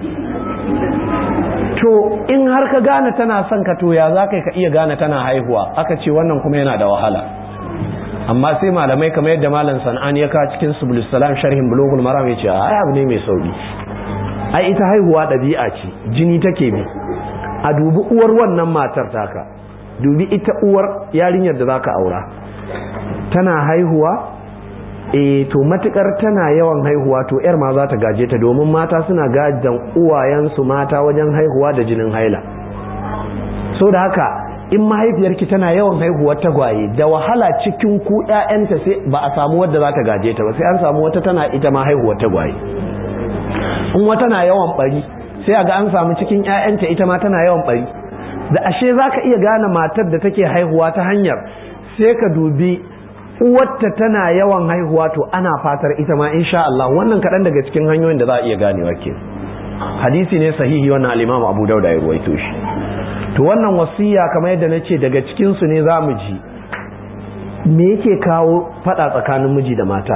to in har ka gane tana son ka to ya za ka iya gane tana haihuwa aka ce wannan kuma yana da wahala amma sai malamai kamar yadda malam san'an ya kawo cikin subulus salam sharhin bulugul maram ya ce ai abu ne mai sauki ai ita haihuwa ɗabi'a ce jini take bi a dubi uwar wannan matar taka dubi ita uwar yarinyar da zaka aura tana haihuwa eh to matukar tana yawan haihuwa to yar ma za ta gaje ta domin mata suna gajan uwayensu mata wajen haihuwa da jinin haila so da haka in mahaifiyarki tana yawan haihuwar tagwaye da wahala cikin ku ƴaƴanta sai ba a samu wadda za ta gaje ta ba sai an samu wata tana ita ma haihuwar tagwaye in wata na yawan bari sai a ga an samu cikin ƴaƴanta ita ma tana yawan bari da ashe za ka iya gane matar da take haihuwa ta hanyar sai ka dubi uwarta tana yawan haihuwa to ana fatar ita ma insha Allah wannan kaɗan daga cikin hanyoyin da za a iya ganewa ke hadisi ne sahihi wannan al-Imam Abu Dawud ya ruwaito shi to wannan wasiya kamar yadda na ce daga cikin su ne za mu ji me yake kawo fada tsakanin miji da mata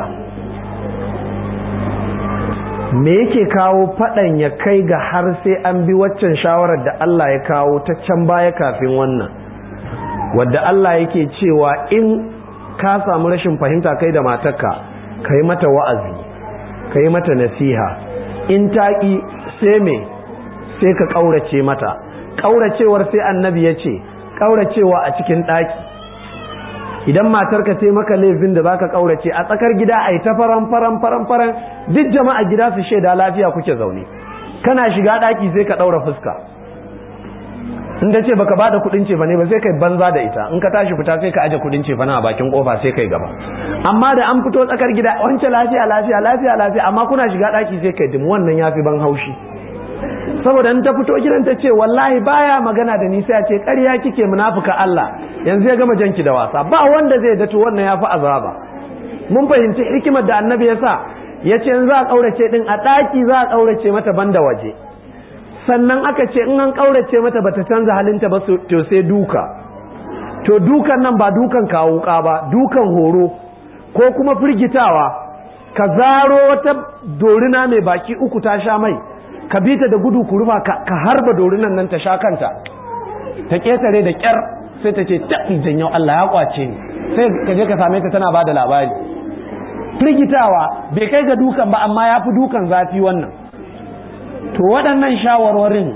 me yake kawo fadan ya kai ga har sai an bi waccan shawarar da Allah ya kawo ta can baya kafin wannan wadda Allah yake cewa in ka samu rashin fahimta kai da matarka ka yi mata wa'azi ka yi mata nasiha in taƙi sai me sai ka ƙaurace mata ƙauracewar sai annabi ya ce ƙauracewa a cikin ɗaki idan matarka sai maka laifin da zaka ƙaurace a tsakar gida a yi ta faran faran faran faran duk jama'a gida su shaida lafiya kuke zaune kana shiga ɗaki sai ka ɗaura fuska in ta ce baka ba da kudin cefa ne ba sai kai banza da ita in ka tashi fita sai ka aje kudin cefa na a bakin kofa sai kai gaba amma da an fito tsakar gida wancan lafiya lafiya lafiya lafiya amma kuna shiga daki sai kai dim wannan yafi ban haushi saboda in ta fito gidan ta ce wallahi baya magana da ni sai a ce ƙarya kike munafuka Allah yanzu ya gama janki da wasa ba wanda zai dato wannan ya fi azaba mun fahimci hikimar da annabi ya sa ya ce in za a ƙaurace din a ɗaki za a ƙaurace mata banda waje sannan aka ce in an ƙaurace mata bata canza halinta ba to sai duka to dukan nan ba dukan kawo ba dukan horo ko kuma firgitawa ka zaro wata dorina mai baki uku ta sha mai ka bi ta da gudu ku rufa ka harba dorinan nan ta sha kanta ta ketare da kyar sai ta ce ta yau Allah ya kwace ni sai ka je ka same ta tana bada labari firgitawa bai kai ga dukan ba amma ya fi dukan zafi wannan to waɗannan shawarwarin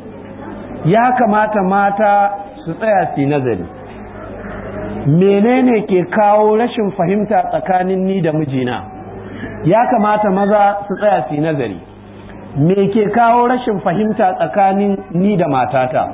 ya kamata mata su tsaya su nazari menene ke kawo rashin fahimta tsakanin ni da mijina ya kamata maza su tsaya su nazari me ke kawo rashin fahimta tsakanin ni da matata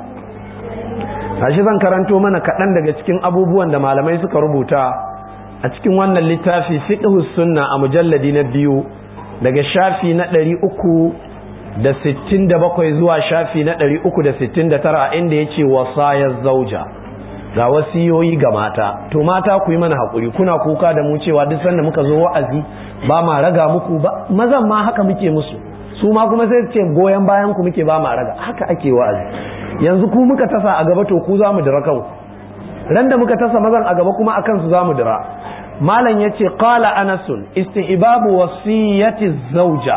tashi zan karanto mana kaɗan daga cikin abubuwan da malamai suka rubuta a cikin wannan littafi fiqhus sunna a mujalladi na biyu daga shafi na ɗari uku da sittin da bakwai zuwa shafi na ɗari uku da sittin da tara inda ya ce wasayar zauja ga wasiyoyi ga mata to mata ku yi mana haƙuri kuna kuka da mu cewa duk sanda muka zo wa'azi ba ma raga muku ba mazan ma haka muke musu su ma kuma sai ce goyon bayan ku muke ba ma raga haka ake wa'azi yanzu ku muka tasa a gaba to ku za mu dira kanku ran da muka tasa mazan a gaba kuma akan su za mu dira malam yace qala anasun istihbabu wasiyati zauja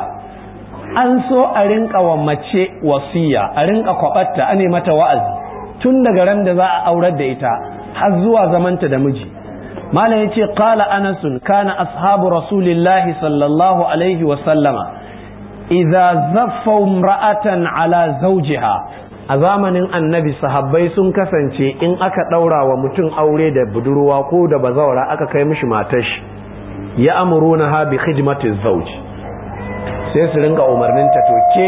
an so a rinka wa mace wasiya a rinka kwabatta ane mata wa'azi tun daga ran da za a aurar da ita har zuwa zamanta da miji malam yace qala anasun kana ashabu rasulillahi sallallahu alaihi wa sallama idza zaffa imra'atan ala zawjiha a zamanin annabi sahabbai sun kasance in aka daura wa mutum aure da budurwa ko da bazawara aka kai mishi matar shi ya amuruna ha bi khidmati zawj sai su rinka umarnin ta toke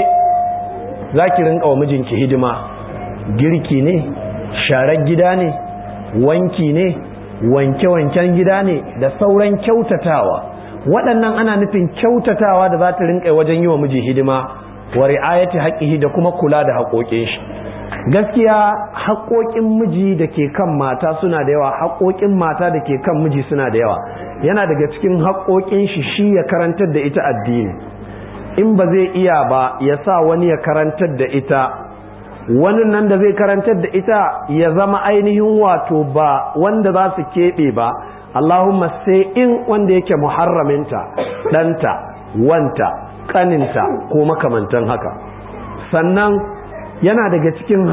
zaki rinka wa mijinki hidima girki ne sharar gida ne wanki ne wanke-wanken gida ne da sauran kyautatawa waɗannan ana nufin kyautatawa da za ta rinƙa wajen yi wa miji hidima wa ri'ayati haƙƙihi da kuma kula da haƙoƙin shi gaskiya haƙoƙin miji da ke kan mata suna da yawa haƙoƙin mata da ke kan miji suna da yawa yana daga cikin haƙoƙin shi shi ya karantar da ita addini in ba zai iya ba ya sa wani ya karantar da ita wani nan da zai karantar da ita ya zama ainihin wato ba wanda za su keɓe ba Allahumma sai in wanda yake muharraminta ɗanta wanta ƙaninta ko makamantan haka sannan yana daga cikin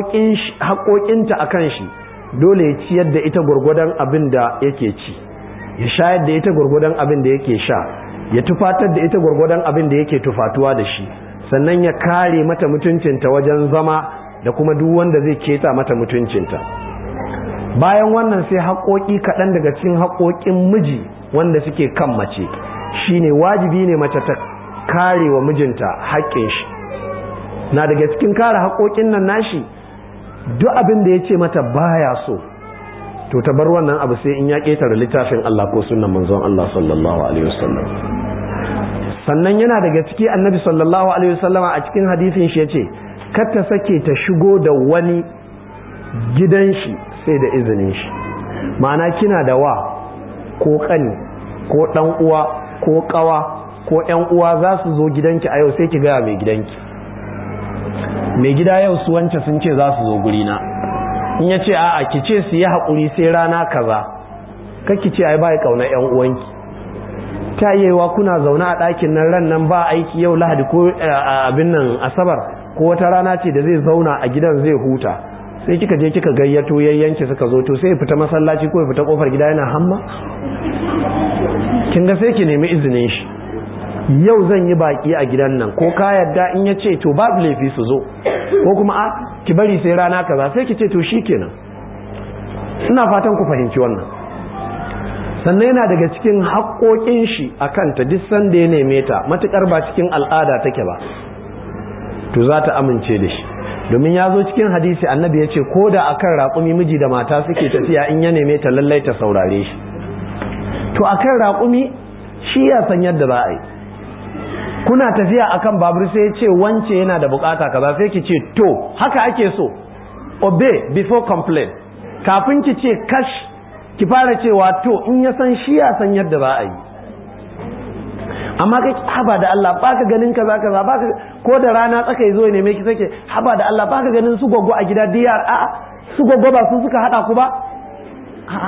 haƙoƙinta a kan shi dole ya ciyar da ita gwargwadon abin da yake ci ya shayar da ita gwargwadon abin da yake sha ya tufatar da ita gwargwadon abin da yake tufatuwa da shi sannan ya kare mata mutuncinta wajen zama da kuma duk wanda zai keta mata mutuncinta bayan wannan sai haƙoƙi kaɗan daga cikin haƙoƙin miji wanda suke kan mace shine wajibi ne mace ta kare wa mijinta haƙƙin shi na daga cikin kare haƙoƙin nan nashi duk abin da ya ce mata baya so to ta bar wannan abu sai in ya ƙetare littafin Allah ko sunan manzon Allah sallallahu alaihi wasallam sannan yana daga ciki annabi sallallahu alaihi wasallama a cikin hadisin shi yace kar ta sake ta shigo da wani gidan shi sai da izinin shi ma'ana kina da wa ko kani ko dan uwa ko kawa ko yan uwa za su zo gidanki a yau sai ki gaya mai gidanki mai gida yau su wance sun ce za su zo gurina in ya ce a'a ki ce su yi haƙuri sai rana kaza ki ce ai ba ya ƙauna yan uwanki ta yewa kuna zaune a ɗakin nan ran nan ba aiki yau lahadi ko abin nan asabar ko wata rana ce da zai zauna a gidan zai huta sai kika je kika gayyato yayyanki suka zo to sai fita masallaci ko fita kofar gida yana hamma kin ga sai ki nemi izinin shi yau zan yi baki a gidan nan ko ka yadda in ya ce to babu laifi su zo ko kuma a ki bari sai rana kaza sai ki ce to shikenan ina fatan ku fahimci wannan sannan yana daga cikin haƙoƙin shi a kanta duk sanda ya neme ta matuƙar ba cikin al'ada take ba to za ta amince da shi domin ya zo cikin hadisi annabi ya ce ko da akan raƙumi miji da mata suke tafiya in ya neme ta lallai ta saurare shi to akan raƙumi shi ya san yadda za a yi kuna tafiya akan babur sai ya ce wance yana da bukata kaza sai ki ce to haka ake so obey before complain kafin ki ce kash ki fara cewa to in ya san shi ya san yadda za a yi amma kai haba da Allah baka ganin kaza kaza baka ko da rana tsaka yazo ne me ki sake haba da Allah baka ganin su goggo a gida diyar a'a su goggo ba su suka hada ku ba a'a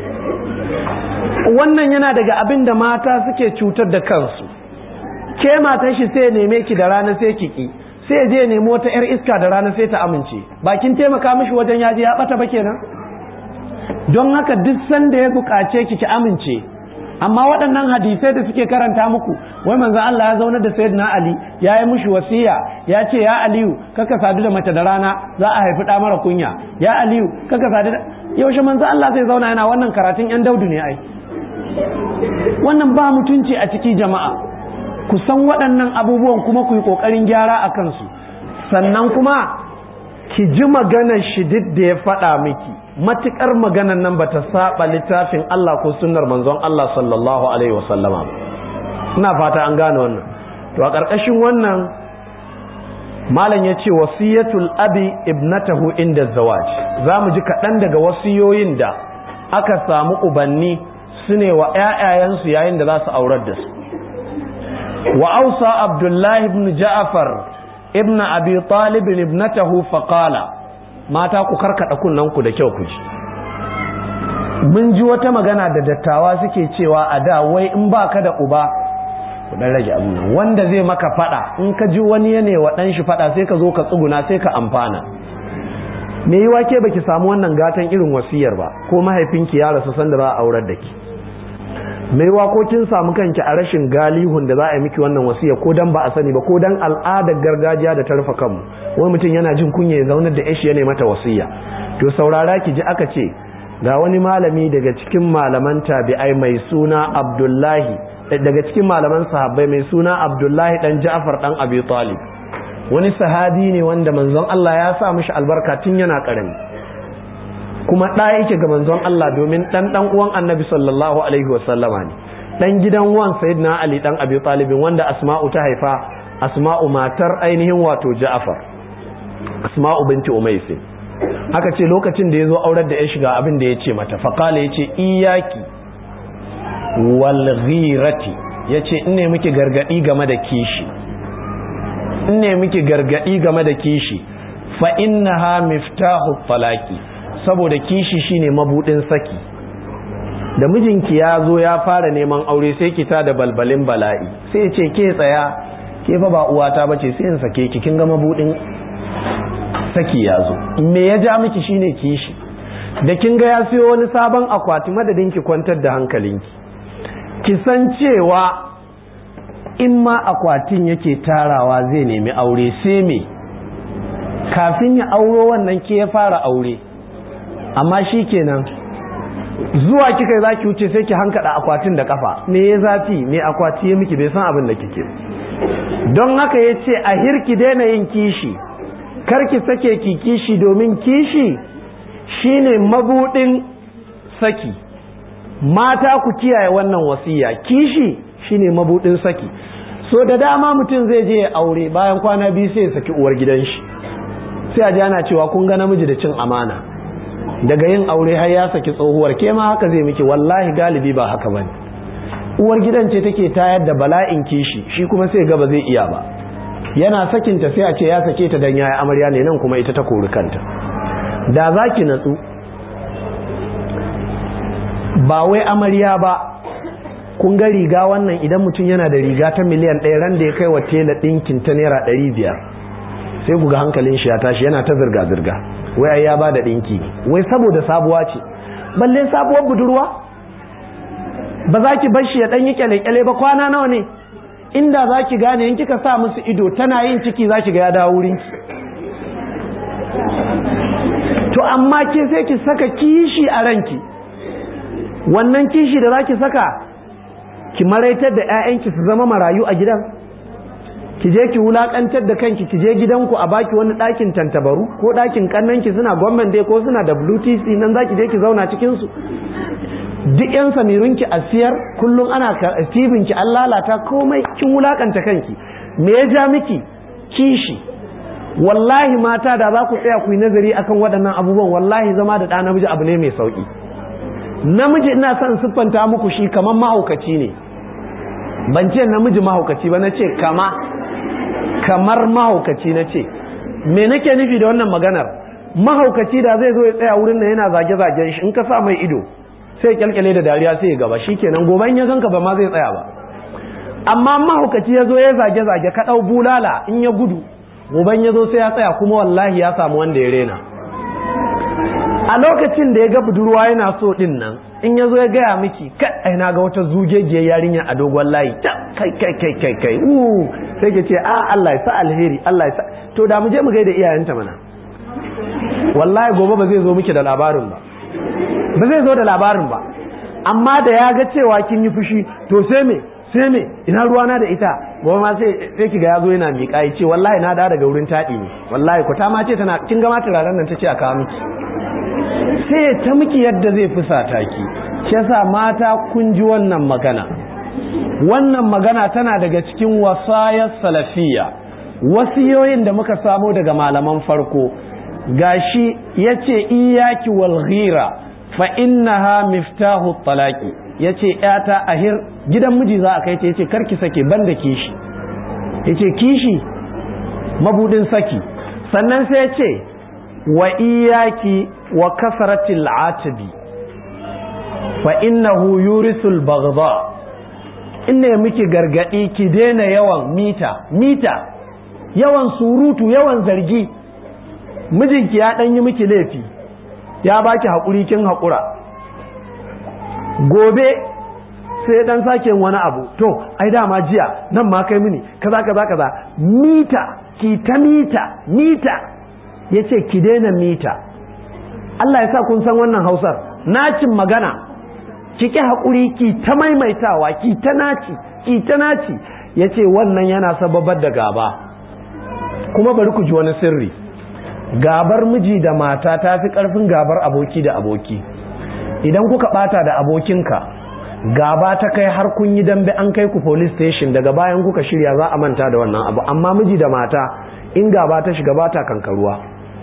wannan yana daga abin da mata suke cutar da kansu ke matan shi sai neme ki da rana sai ki ki sai je nemo wata yar iska da rana sai ta amince bakin taimaka mishi wajen yaji ya bata ba kenan don haka duk sanda ya bukace ki ki amince amma waɗannan hadisai da suke karanta muku wai manzon Allah ya zauna da sayyidina Ali ya yi mushi wasiya ya ce ya Aliyu kaka sadu da mace da rana za a haifi ɗa mara kunya ya Aliyu kaka sadu da yaushe manzon Allah zai zauna yana wannan karatun yan daudu ne ai wannan ba mutunci a ciki jama'a ku san waɗannan abubuwan kuma ku yi ƙoƙarin gyara a kansu sannan kuma ki ji maganar shi duk da ya faɗa miki matuƙar maganar nan bata saba littafin Allah ko sunnar manzon Allah sallallahu alaihi wasallama ina fata an gane wannan to a ƙarƙashin wannan malam ya ce wasiyatul abi ibnatahu inda zawaj za mu ji kaɗan daga wasiyoyin da aka samu ubanni su ne wa ‘ya'yayensu yayin da za su aurar da su wa ausa abdullahi ibn ja'far ibn abi talib ibnatahu faqala mata ku karkada kunnanku da kyau ku ji mun ji wata magana da dattawa suke cewa a da wai in baka da uba ku dan rage abin nan wanda zai maka fada in ka ji wani ya wa dan shi fada sai ka zo ka tsuguna sai ka amfana me yiwa ke baki samu wannan gatan irin wasiyar ba ko mahaifinki ya rasu sanda za a aurar da ki me yiwa ko kin samu kanki a rashin galihun da za a yi miki wannan wasiya ko dan ba a sani ba ko dan al'adar gargajiya da ta rufe kanmu wani mutum yana jin kunya ya zaunar da yashi ya mata wasiya to saurara ki ji aka ce ga wani malami daga cikin malaman tabi'ai mai suna Abdullahi daga cikin malaman sahabbai mai suna Abdullahi dan Ja'far dan Abi Talib wani sahabi ne wanda manzon Allah ya sa mishi albarka tun yana karami kuma ɗa yake ga manzon Allah domin ɗan ɗan uwan annabi sallallahu alaihi wa sallama ne ɗan gidan wan sayyidina Ali ɗan Abi Talib wanda Asma'u ta haifa Asma'u matar ainihin wato Ja'far Asma'u binti Umaysi aka ce lokacin da ya zo aurar da ya shiga abin da ya ce mata faƙala ya ce iyaki wal ghirati ya ce in ne miki gargaɗi game da kishi in ne miki gargaɗi game da kishi fa innaha miftahu falaki saboda kishi shine mabudin saki da mijinki ya zo ya fara neman aure sai ki ta da balbalin bala'i sai ya ce ke tsaya ke fa ba uwata bace sai in sake ki kin ga mabudin saki ya zo me ya ja miki shine kishi da kin ga ya siyo wani sabon akwati madadin ki kwantar da hankalinki ki san cewa in ma akwatin yake tarawa zai nemi aure sai me kafin ya auro wannan ke ya fara aure amma shi kenan zuwa kika za ki wuce sai ki hankada akwatin da kafa me ya zafi me akwati ya miki bai san abin da kike don haka ya ce a hirki daina yin kishi karki sake ki kishi domin kishi shine mabudin saki mata ku kiyaye wannan wasiya kishi shine mabudin saki so da dama mutum zai je ya aure bayan kwana biyu sai ya saki uwar gidan shi sai a ji ana cewa kun ga namiji da cin amana daga yin aure har ya saki tsohuwar ke ma haka zai miki wallahi galibi ba haka bane uwar gidan ce take tayar da bala'in kishi shi kuma sai ga ba zai iya ba yana sakinta sai a ce ya sake ta dan yaya amarya ne nan kuma ita ta kori kanta da za ki natsu ba wai amarya ba kun ga riga wannan idan mutum yana da riga ta miliyan ɗaya ran da ya kai wa tela ɗinkin ta naira ɗari biyar sai ku ga hankalin shi ya tashi yana ta zirga-zirga wai ai ya ba da ɗinki wai saboda sabuwa ce balle sabuwar budurwa ba za ki bar shi ya ɗan yi kyale-kyale ba kwana nawa ne inda za ki gane in kika sa musu ido tana yin ciki za ki ga ya dawo wurinki to amma ke sai ki saka kishi a ranki wannan kishi da za ki saka ki maraitar da 'ya'yanki su zama marayu a gidan ki je ki wulakantar da kanki ki je gidanku a baki wani ɗakin tantabaru ko ɗakin kannanki suna gwamnan dai ko suna WTC nan za ki je ki zauna cikinsu duk yan samirunki a siyar kullum ana tibinki an lalata komai kin wulakanta kanki me ya ja miki kishi wallahi mata da za ku tsaya ku yi nazari akan waɗannan abubuwan wallahi zama da ɗa namiji abu ne mai sauƙi namiji ina son siffanta muku shi kamar mahaukaci ne ban ce namiji mahaukaci ba na ce kama kamar mahaukaci na ce me nake nufi da wannan maganar mahaukaci da zai zo ya tsaya wurin nan yana zage-zagen shi in ka sa mai ido sai kyalkyale da dariya sai ya gaba shikenan gobe in ya ganka ba ma zai tsaya ba amma mahaukaci ya zo ya zage-zage ka ɗau bulala in ya gudu goben ya zo sai ya tsaya kuma wallahi ya samu wanda ya rena a lokacin da ya ga budurwa yana so din nan in ya zo ya gaya miki kai ai na ga wata zugegiyar yarinya a dogon layi ta kai kai kai kai kai uh sai ke ce a Allah ya sa alheri Allah ya sa to da mu je mu gaida iyayenta mana wallahi gobe ba zai zo miki da labarin ba ba zai zo da labarin ba amma da ya ga cewa kin yi fushi to sai me sai me ina ruwana da ita gobe ma sai sai kiga yazo yana miƙa ya ce wallahi na da daga wurin taɗi ne wallahi ku ta ma ce tana kin ga ma turaren nan tace a kawo miki sai ta miki yadda zai fusata ki shi yasa mata kun ji wannan magana wannan magana tana daga cikin wasayar salafiya wasiyoyin da muka samo daga malaman farko gashi yace iyaki wal ghira fa innaha miftahu talaqi yace yata ahir gidan miji za a kai ta yace karki sake banda kishi yace kishi mabudin saki sannan sai yace wa iyaki wa kasratil atabi fa innahu yurisul baghdha inna miki gargadi ki daina yawan mita mita yawan surutu yawan zargi mijinki ya dan yi miki laifi ya baki haƙuri kin haƙura gobe sai dan sake wani abu to ai dama jiya nan ma kai mini kaza kaza kaza mita ki ta mita mita yace ki daina mita Allah ya sa kun san wannan Hausar nacin magana ki ki haƙuri ki ta maimaitawa ki ta naci ki ta naci yace wannan yana sababar da gaba kuma bari ku ji wani sirri gabar miji da mata ta fi ƙarfin gabar aboki da aboki idan kuka ɓata da abokinka gaba ta kai har kun yi dambe an kai ku police station daga bayan kuka shirya za a manta da wannan abu amma miji da mata in gaba ta shiga ba ta kankaruwa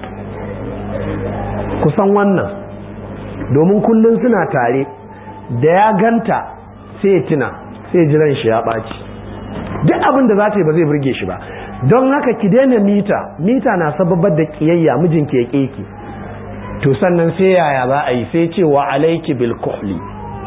kusan wannan domin kullum suna tare da ya ganta sai tuna sai jiran shi ya ɓaci duk abin da za ta yi ba zai burge shi ba don haka ki daina mita mita na sababar da kiyayya mijinki ya keki to sannan sai yaya za a yi sai cewa alaiki bil kuhli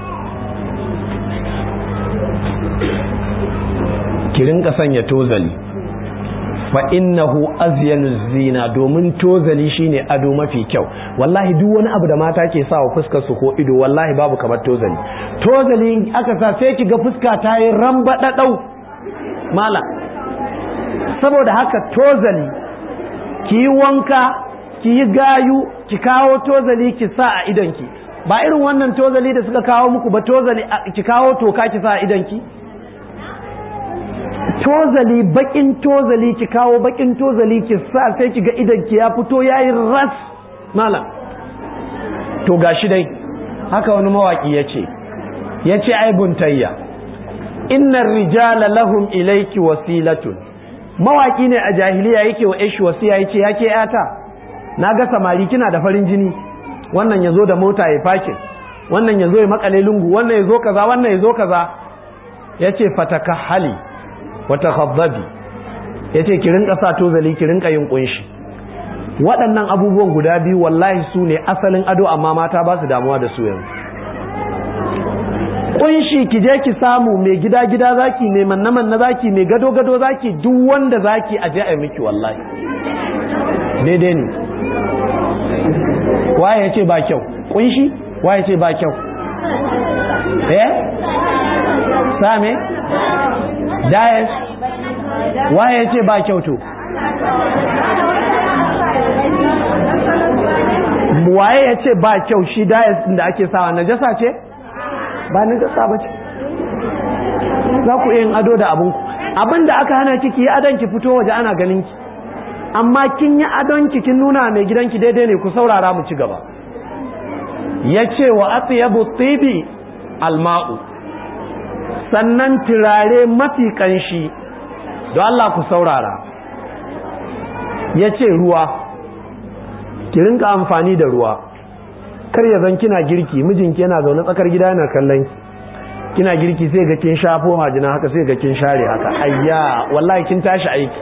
ki rinka sanya tozali fa innahu azyanu zina domin tozali shine ado mafi kyau wallahi duk wani abu da mata ke sa wa fuskar su ko ido wallahi babu kamar tozali tozali aka sa sai ki ga fuska ta yi ramba dadau mala saboda haka tozali ki yi wanka ki yi gayu ki kawo tozali ki sa a idanki ba irin wannan tozali da suka kawo muku ba tozali ki kawo toka ki sa a idanki tozali bakin tozali ki kawo bakin tozali ki sa sai ki ga idanki ya fito yayi ras malam to gashi dai haka wani mawaki yace yace ai buntayya innar rijala lahum ilayki wasilatun mawaki ne a jahiliya yake wa ishi wasiya yace yake yata na ga samari kina da farin jini wannan yazo da mota ya fakin wannan yazo ya makale lungu wannan yazo kaza wannan yazo kaza yace fatakahali wa takhaddabi yace ki rinka sa tozali ki rinka yin kunshi waɗannan abubuwan guda biyu wallahi su ne asalin ado amma mata ba su damuwa da su yanzu kunshi ki je ki samu mai gida gida zaki mai manna manna zaki mai gado gado zaki duk wanda zaki a je a miki wallahi daidai ne waye ya ce ba kyau kunshi waye ce ba kyau eh same dayas waye ya ce ba kyau to waye ya ce ba kyau shi dayas da ake sawa najasa ce ba najasa ba ce za ku yin ado da abinku abin da aka hana kiki yi adon ki fito waje ana ganin ki amma kin yi adon ki kin nuna mai gidanki daidai ne ku saurara mu ci gaba ya ce wa atyabu tibi alma'u sannan turare mafi kanshi don Allah ku saurara ya ce ruwa ki rinka amfani da ruwa kar ya zan kina girki mijinki yana zaune tsakar gida yana kallon kina girki sai ga kin shafo majina haka sai ga kin share haka ayya wallahi kin tashi aiki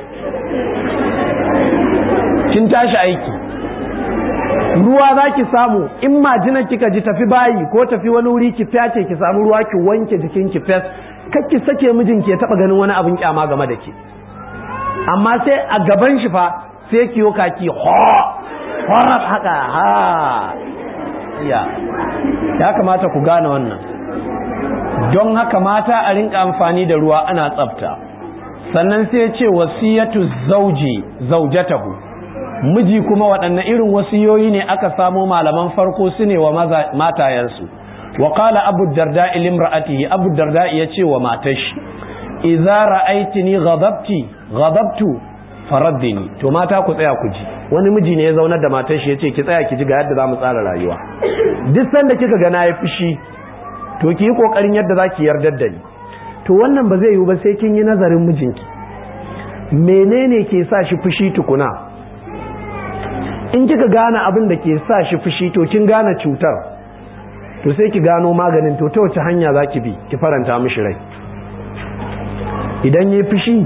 kin tashi aiki ruwa za ki samu in majina kika ji tafi bayi ko tafi wani wuri ki fyace ki samu ruwa ki wanke jikin ki fes kar ki sake mijinki ya taba ganin wani abin kyama game da ke amma sai a gaban shi fa sai ki yo kaki ho horar haka ha ya ya kamata ku gane wannan don haka mata a rinka amfani da ruwa ana tsafta sannan sai ya ce wasiyatu zauji zaujatahu miji kuma waɗanne irin wasiyoyi ne aka samo malaman farko su ne wa matayensu wa qala abu darda limra'atihi abu darda ya ce wa matashi idza ra'aytini ghadabti ghadabtu faraddini to mata ku tsaya ku ji wani miji ne ya zaunar da matar shi yace ki tsaya ki ji ga yadda zamu tsara rayuwa duk sanda kika ga na yi fushi to ki yi kokarin yadda zaki yardar da ni to wannan ba zai yiwu ba sai kin yi nazarin mijinki menene ke sa shi fushi tukuna in kika gane abin da ke sa shi fushi to kin gane cutar to sai ki gano maganin to ta wace hanya zaki bi ki faranta mishi rai idan yi fushi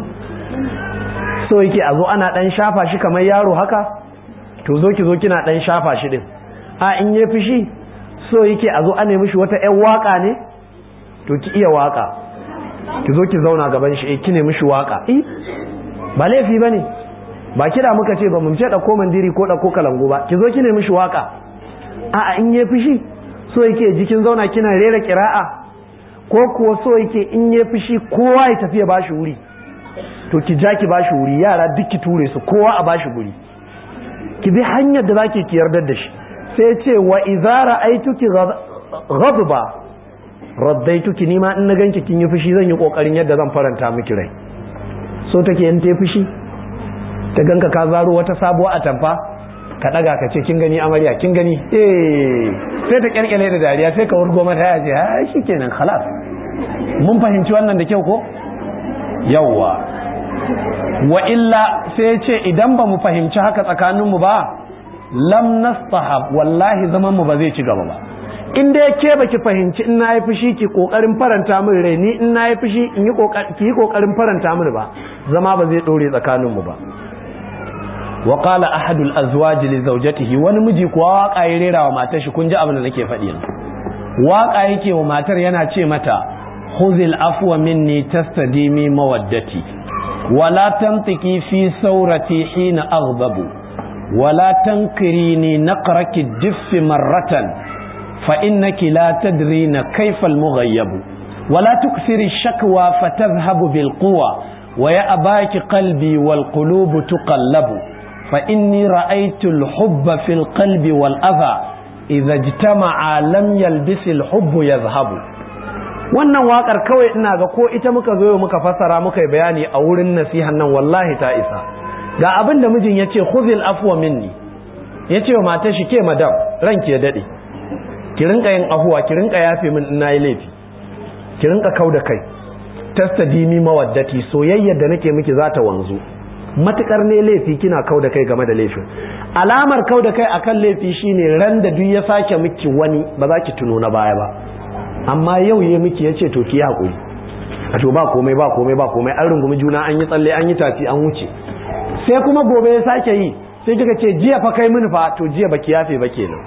so yake a zo ana dan shafa shi kamar yaro haka to zo ki zo kina dan shafa shi din a in yi fushi so yake a zo ana mishi wata ƴan waka ne to ki iya waka ki zo ki zauna gaban shi eh kine mishi waka eh ba laifi bane ba kira muka ce ba mu ce dauko mandiri ko dauko kalango ba ki zo kine mishi waka a a in yi fushi so yake jikin zauna kina rera kira'a ko kuwa so yake in yi fushi kowa ya tafi ya bashi wuri to ki ja ki bashi wuri yara duk ki ture su kowa a bashi guri ki bi hanyar da zaki ki yardar da shi sai ce wa idza ra'aytuki ghadba raddaituki ni ma in na ganki kin yi fushi zan yi kokarin yadda zan faranta miki rai so take in ta fushi ta ganka ka zaro wata sabuwa atamfa ka daga ka ce kin gani amarya kin gani eh sai ta kyalkyale da dariya sai ka wurgo mata ya ce ha shikenan khalas mun fahimci wannan da kyau ko yawwa wa illa sai ce idan ba mu fahimci haka tsakaninmu ba lam nastahab wallahi zaman mu ba zai ci gaba ba in dai ke baki fahimci in nayi fushi ki kokarin faranta min rai ni in nayi fushi in yi kokari ki yi kokarin faranta min ba zama ba zai dore tsakaninmu ba wa qala ahadul azwaj li zawjatihi wani miji kuwa waka ya rera wa matar shi kun ji abin da nake faɗi waka yake wa matar yana ce mata khuzil afwa minni tastadimi mawaddati wala tantiki fi saurati hina aghdabu wala tankirini naqraki diffi marratan fa innaki la tadrina kayfa almughayyab wala tukthiri ash-shakwa fatadhhabu bil quwa wa ya'baki qalbi wal qulub tuqallabu fa inni ra'aytu al-hubba fil qalbi wal adha idha ijtama'a lam yalbis al-hubbu yadhhabu wannan wakar kawai ina ga ko ita muka zo muka fassara muka yi bayani a wurin nasihan nan wallahi ta isa ga abin da mijin ya ce khuzil afwa minni ya ce wa matar shi ke madam ranki ya daɗe ki rinka yin afuwa ki rinka yafe min ina yi laifi ki rinka kau da kai tasta dimi mawaddati soyayyar da nake miki za ta wanzu matukar ne laifi kina kau da kai game da laifin alamar kau da kai akan laifi shine ran da duk ya sake miki wani ba za ki tuno na baya ba amma yau ya miki ya ce to ki haƙuri a to ba komai ba komai ba komai an rungumi juna an yi tsalle an yi tafi an wuce sai kuma gobe ya sake yi sai kika ce jiya fa kai mini fa to jiya baki yafe ba kenan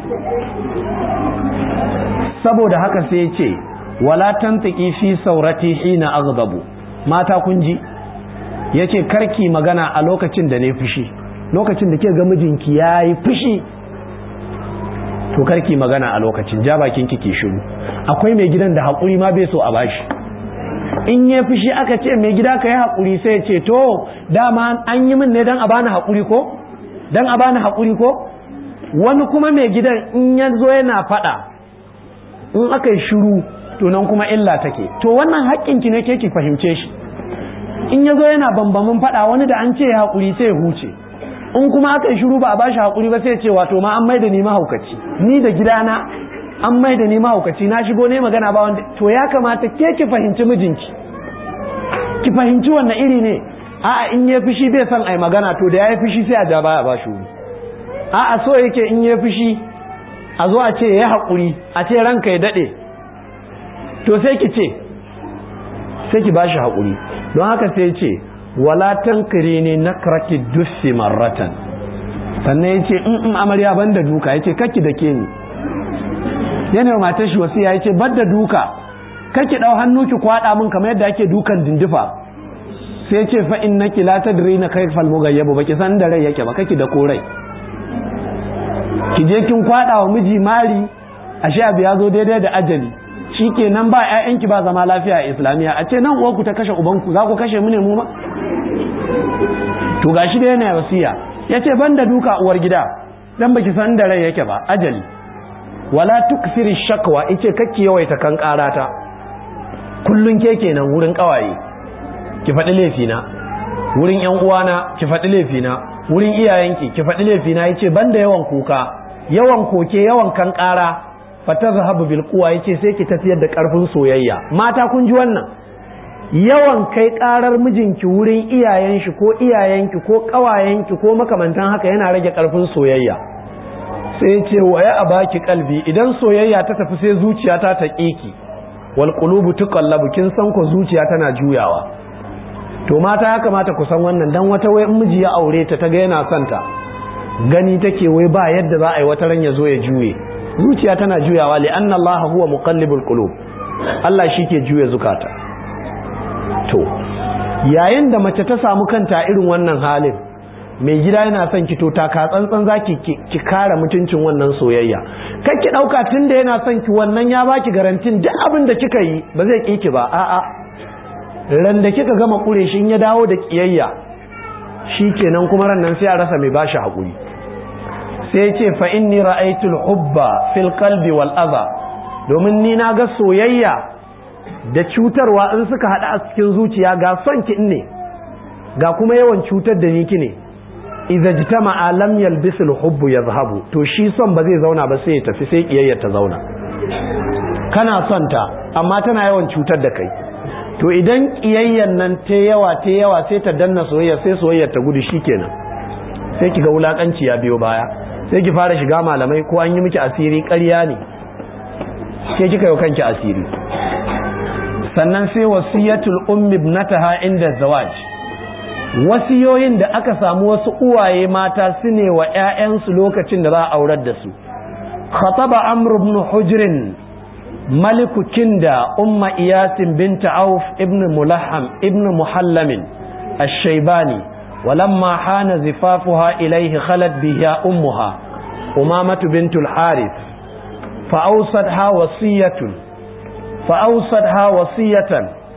saboda haka sai ya ce wala tantaki fi saurati hina aghdabu mata kun ji yace karki magana a lokacin da ne fushi lokacin da ke ga mijinki yayi fushi to karki magana a lokacin ja bakin kike shiru akwai mai gidan da haƙuri ma bai so a bashi in ya fushi aka ce mai gida ka yi haƙuri sai ya ce to dama an yi min ne don a bani haƙuri ko don a bani haƙuri ko wani kuma mai gidan in ya zo yana faɗa in aka yi shiru to nan kuma illa take to wannan haƙƙinki ne ke ki fahimce shi in ya zo yana bambamin faɗa wani da an ce ya haƙuri sai ya huce in kuma aka yi shiru ba a bashi haƙuri ba sai ce wato ma an mai da ni mahaukaci ni da gidana an mai da ni mahaukaci na shigo ne magana ba wanda to ya kamata ke ki fahimci mijinki ki fahimci wannan iri ne a'a in ya fushi bai son ai magana to da ya yi fushi sai a ja baya ba shi a'a so yake in ya fushi a zo a ce ya haƙuri a ce ranka ya daɗe to sai ki ce sai ki ba shi haƙuri don haka sai ce wala tankiri ne na kraki dussi marratan sannan ya ce in amarya ban da duka ya ce kakki da ke ni yana matar shi wasu ya ce ban da duka kakki ɗau hannu ki kwaɗa min kamar yadda ake dukan dindifa sai ce fa in naki la tadri na kai fal mugayyabu baki san da rai yake ba kake da korai ki je kin kwada wa miji mari ashe abu ya zo daidai da ajali shikenan ba ƴaƴanki ba zama lafiya a islamiya a ce nan uwarku ta kashe ubanku za ku kashe mu ne mu ma to gashi da yana wasiya yace banda duka uwar gida dan baki san da rai yake ba ajali wala tukfiri shakwa yace kakki yawaita kan karata kullun ke kenan wurin kawaye ki faɗi laifina wurin ‘yan uwana ki faɗi laifina wurin iyayenki ki faɗi laifina ya ce banda yawan kuka yawan koke yawan kan ƙara fata zahabu bil kuwa ya ce sai ki tafiyar da ƙarfin soyayya mata kun ji wannan yawan kai ƙarar mijinki wurin iyayen shi ko iyayenki ko ƙawayenki ko makamantan haka yana rage ƙarfin soyayya sai ce wa ya baki kalbi idan soyayya ta tafi sai zuciya ta ta ki wal qulubu tuqallabu kin san ko zuciya tana juyawa to mata ya kamata ku san wannan dan wata wai miji ya aure ta ta ga yana son ta gani take wai ba yadda za a yi wata ran ya zo ya juye zuciya tana juyawa li anna Allah huwa muqallibul qulub Allah shike juya zukata to yayin da mace ta samu kanta irin wannan halin mai gida yana son ki to taka tsantsan zaki ki kare mutuncin wannan soyayya kai ki dauka tunda yana son ki wannan ya baki garantin duk abin da kika yi ba zai ki ki ba a'a ran da kika gama kure shi ya dawo da kiyayya kenan kuma ran nan sai a rasa mai bashi hakuri sai ce fa inni ra'aytul hubba fil qalbi wal adha domin ni na ga soyayya da cutarwa in suka hada a cikin zuciya ga son ki ne ga kuma yawan cutar da ni ki ne idza jitama'a lam yalbisul hubbu yadhhabu to shi son ba zai zauna ba sai ya tafi sai kiyayya ta zauna kana son ta amma tana yawan cutar da kai to idan kiyayyan nan ta yawa ta yawa sai ta danna soyayya sai soyayyar ta gudu shikenan sai kiga wulakanci ya biyo baya sai ki fara shiga malamai ko an yi miki asiri ƙarya ne sai kika yi kanki asiri sannan sai wasiyatul ummi ibnataha inda zawaj wasiyoyin da aka samu wasu uwaye mata su ne wa 'ya'yansu lokacin da za a aurar da su khataba amr ibn hujrin maliku kinda umma iyasin binta auf ibn mulaham ibn muhallamin الشيباني ولما حان زفافها إليه خلت بها أمها أمامة بنت الحارث فأوصتها وصية فأوصتها وصية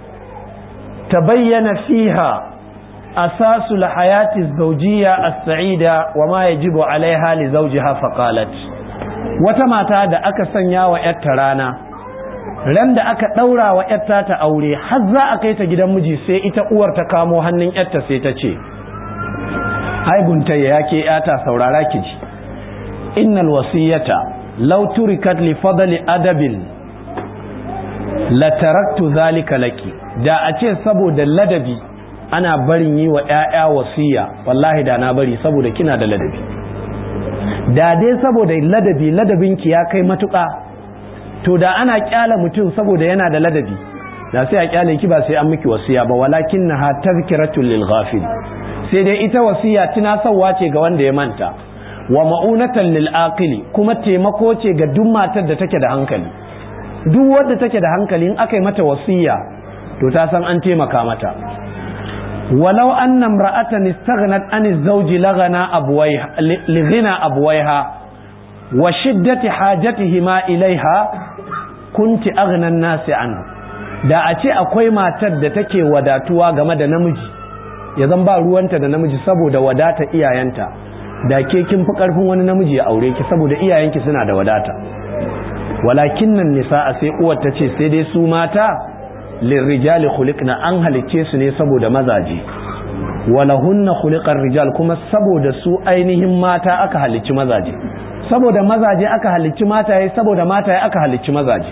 تبين فيها أساس الحياة الزوجية السعيدة وما يجب عليها لزوجها فقالت وتما da aka sanya wa ‘yarta rana ran da aka ɗaura wa ‘yarta ta aure har za a kai ta gidan miji sai ita uwar ta kamo hannun ‘yarta sai ta ce ai buntayya ya ke ‘yata saurara ki ji innal wasiyata law turikat li fadli adabin la taraktu zalika laki da a ce saboda ladabi ana barin yi wa ‘ya'ya wasiya wallahi da na bari saboda kina da ladabi da dai saboda ladabi ladabinki ya kai matuƙa to da ana kyala mutum saboda yana da ladabi da sai a kyale ki ba sai an miki wasiya ba walakin na ha tazkiratul lil ghafil sai dai ita wasiya tunasarwa ce ga wanda ya manta wa ma'unatan lil aqili kuma taimako ce ga duk matar da take da hankali duk wadda take da hankali in aka yi mata wasiya to ta san an taimaka mata ولو أن امرأة استغنت عن الزوج لغنى أبويها لغنى أبويها وشدة حاجتهما إليها كنت أغنى الناس عنه da a ce akwai matar da take wadatuwa game da namiji ya zan ba ruwanta da namiji saboda wadata iyayenta da ke kin fi karfin wani namiji ya aure ki saboda iyayenki suna da wadata walakin nan nisa a sai uwar ta ce sai dai su mata lirrijali khuliqna an halicce su ne saboda mazaje walahunna khuliqar rijal kuma saboda su ainihin mata aka halicci mazaje saboda mazaje aka halicci mataye saboda mataye aka halicci mazaje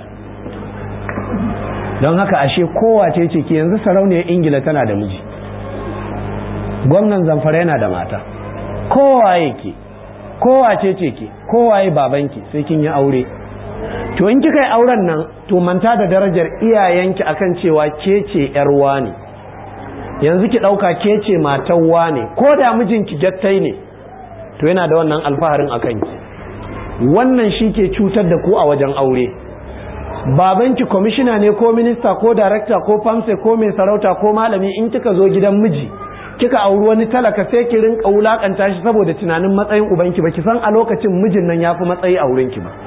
don haka ashe kowace ce ke yanzu sarauniyar ingila tana da miji gwamnan zamfara yana da mata kowaye ke kowace ce ke kowaye babanki sai kin yi aure to in kika yi auren nan to manta da darajar iyayenki akan cewa ke ce yar ne yanzu ki ɗauka ke ce matan wane ko da mijinki jattai ne to yana da wannan alfaharin a kanki wannan shi ke cutar da ku a wajen aure babanki kwamishina ne ko minista ko darakta ko famse ko mai sarauta ko malami in kika zo gidan miji kika auri wani talaka sai ki rinka wulakanta shi saboda tunanin matsayin ubanki ba ki san a lokacin mijin nan ya fi matsayi a wurinki ba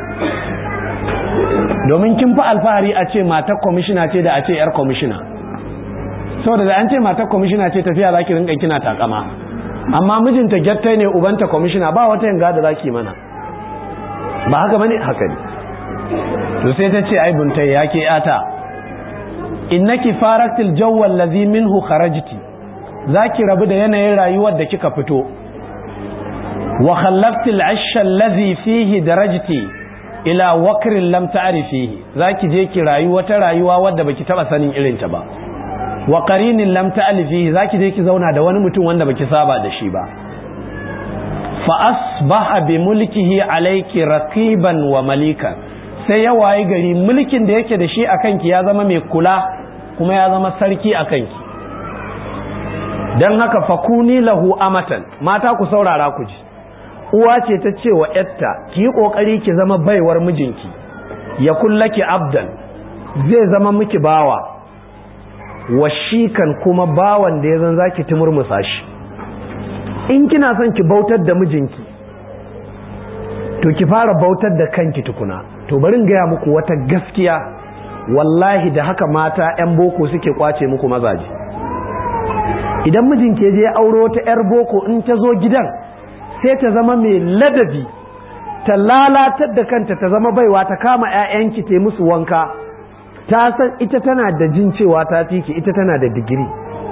domin kin fi alfahari a ce matar kwamishina ce da a ce yar kwamishina saboda da an ce matar kwamishina ce tafiya za ki rinka kina takama amma mijinta gyattai ne ubanta kwamishina ba wata yanga da za ki mana ba haka bane haka ne to sai ta ce ai buntai ya ke yata innaki faraktil jawwal ladhi minhu kharajti zaki rabu da yanayin rayuwar da kika fito wa khallaftil ashsha alladhi fihi darajti ila wakrin lam ta'rifihi zaki je ki rayu wata rayuwa wadda baki taba sanin irin ta ba wa qarinin lam ta'rifihi zaki je ki zauna da wani mutum wanda baki saba da shi ba fa asbaha bi mulkihi alayki raqiban wa malika sai ya waye gari mulkin da yake da shi akan ki ya zama mai kula kuma ya zama sarki akan ki dan haka fakuni lahu amatan mata ku saurara ku ji uwa ce ta ce wa yatta ki yi kokari ki zama baiwar mijinki ya kullaki abdan zai zama miki bawa washikan kuma bawan da ya zan zaki tumurmusa shi in kina son ki bautar da mijinki to ki fara bautar da kanki tukuna to bari gaya muku wata gaskiya wallahi da haka mata 'yan boko suke kwace muku mazaje idan mijinki je auro ta 'yar boko in ta zo gidan sai ta zama mai ladabi ta lalatar da kanta ta zama baiwa ta kama 'ya'yanki ta musu wanka ta san ita tana da jin cewa ta fiki ita tana da digiri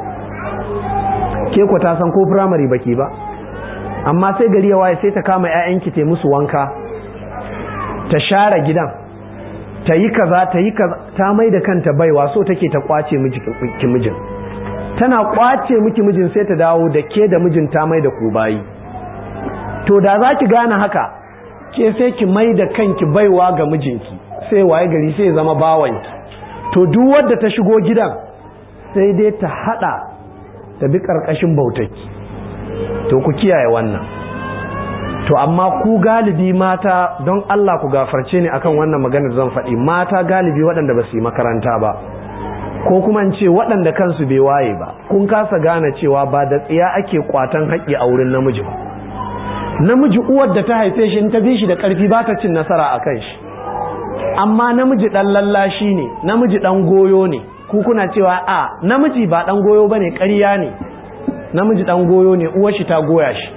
ke ku ta san ko firamare baki ba amma sai gari ya waye sai ta kama 'ya'yanki ta musu wanka ta share gidan ta yi kaza ta yi kaza ta mai da kanta baiwa so take ta kwace miki mijin tana kwace miki mijin sai ta dawo da ke da mijin ta mai da ku bayi to da za ki gane haka ke sai ki mai da kanki baiwa ga mijinki sai waye gari sai zama bawanki to duk wadda ta shigo gidan sai dai ta hada ta bi karkashin bautaki to ku kiyaye wannan to amma ku galibi mata don Allah ku gafarce ni akan wannan maganar zan faɗi mata galibi waɗanda ba su yi makaranta ba ko kuma in ce waɗanda kansu bai waye ba kun kasa gane cewa ba da tsiya ake kwatan haƙƙi a wurin namiji ba namiji uwar da ta haife shi in ta bi shi da ƙarfi ba ta cin nasara a kan shi amma namiji ɗan lallashi ne namiji ɗan goyo ne ku kuna cewa a namiji ba ɗan goyo ba ne ƙarya ne namiji ɗan goyo ne uwar shi ta goya shi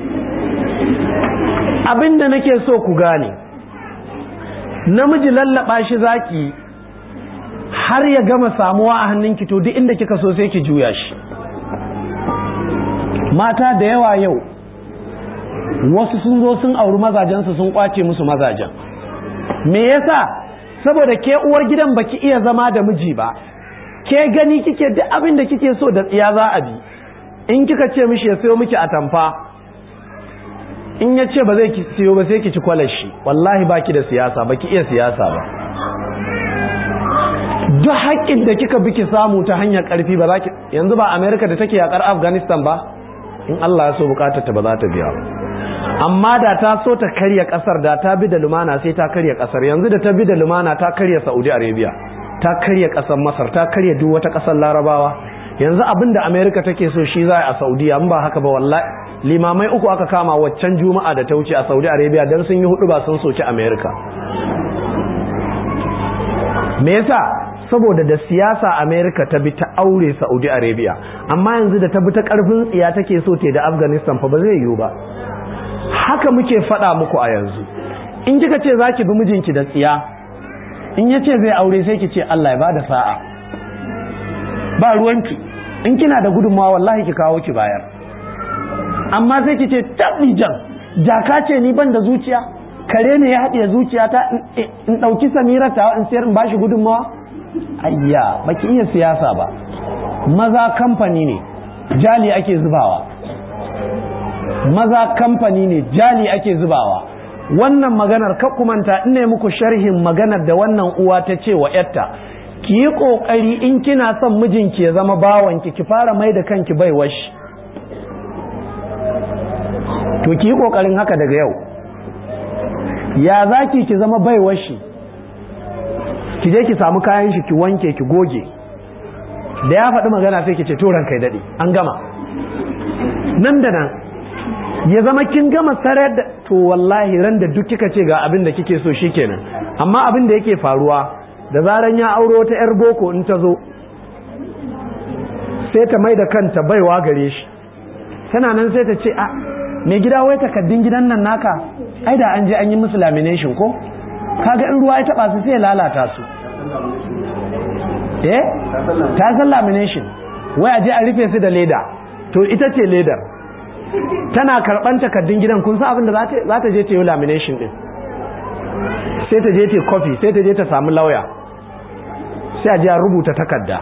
abin da nake so ku gane namiji lallaba shi zaki har ya gama samuwa a hannunki to duk inda kika so sai ki juya shi mata da yawa yau wasu sun zo sun auri mazajensu sun kwace musu mazajen me yasa saboda ke uwar gidan baki iya zama da miji ba ke gani kike duk abin da kike so da tsiya za a bi in kika ce mishi ya sayo miki atamfa in ya ce ba zai siyo ba sai ki ci kwalar shi wallahi baki da siyasa baki iya siyasa ba duk haƙƙin da kika bi ki samu ta hanyar ƙarfi ba za ki yanzu ba amerika da take yaƙar afghanistan ba in allah ya so bukatar ta ba za ta biya amma da ta so ta karya ƙasar da ta bi da lumana sai ta karya ƙasar yanzu da ta bi da lumana ta karya saudi arabia ta karya ƙasar masar ta karya duk wata ƙasar larabawa yanzu abin da amerika take so shi za a saudiya in ba haka ba wallahi limamai uku aka kama waccan juma'a da ta wuce a saudi arabia don sun yi hudu ba sun soki amerika me yasa saboda da siyasa amerika ta bi ta aure saudi arabia amma yanzu da ta bi ta karfin tsiya take so te da afghanistan fa ba zai yiwu ba haka muke faɗa muku a yanzu in kika ce za ki bi mijinki da tsiya in ya ce zai aure sai ki ce allah ya bada sa'a ba ruwanki in kina da gudunmawa wallahi ki kawo ki bayar amma sai ki ce jan jaka ce ni ban da zuciya kare ne ya haɗe zuciya ta in ɗauki samira ta in sayar in bashi gudunmawa ayya baki iya siyasa ba maza kamfani ne jali ake zubawa maza kamfani ne jali ake zubawa wannan maganar kumanta ina muku sharhin maganar da wannan uwa ta ce wa yatta ki yi ƙoƙari in kina son mijinki ya zama bawanki ki fara mai da kanki bai washi to ki yi ƙoƙarin haka daga yau ya za ki ki zama bai washi ki je ki samu kayan shi ki wanke ki goge da ya faɗi magana sai ki ce turan kai daɗe an gama nan da nan ya zama kin gama sarar da to wallahi ran da duk kika ce ga abin da kike so shikenan amma abin da yake faruwa da zaran ya auro ta yar boko in ta zo sai ta mai da kanta baiwa gare shi tana nan sai ta ce a mai gida wai takaddun gidan nan naka ai da an je an yi musu lamination ko kaga in ruwa ya taba su sai ya lalata su eh ta san lamination wai a je a rufe su da leda to ita ce ledar tana karban takardun gidan kun san abin da za ta je ta yi lamination din sai ta je ta kofi sai ta je ta samu lauya sai a je a rubuta takarda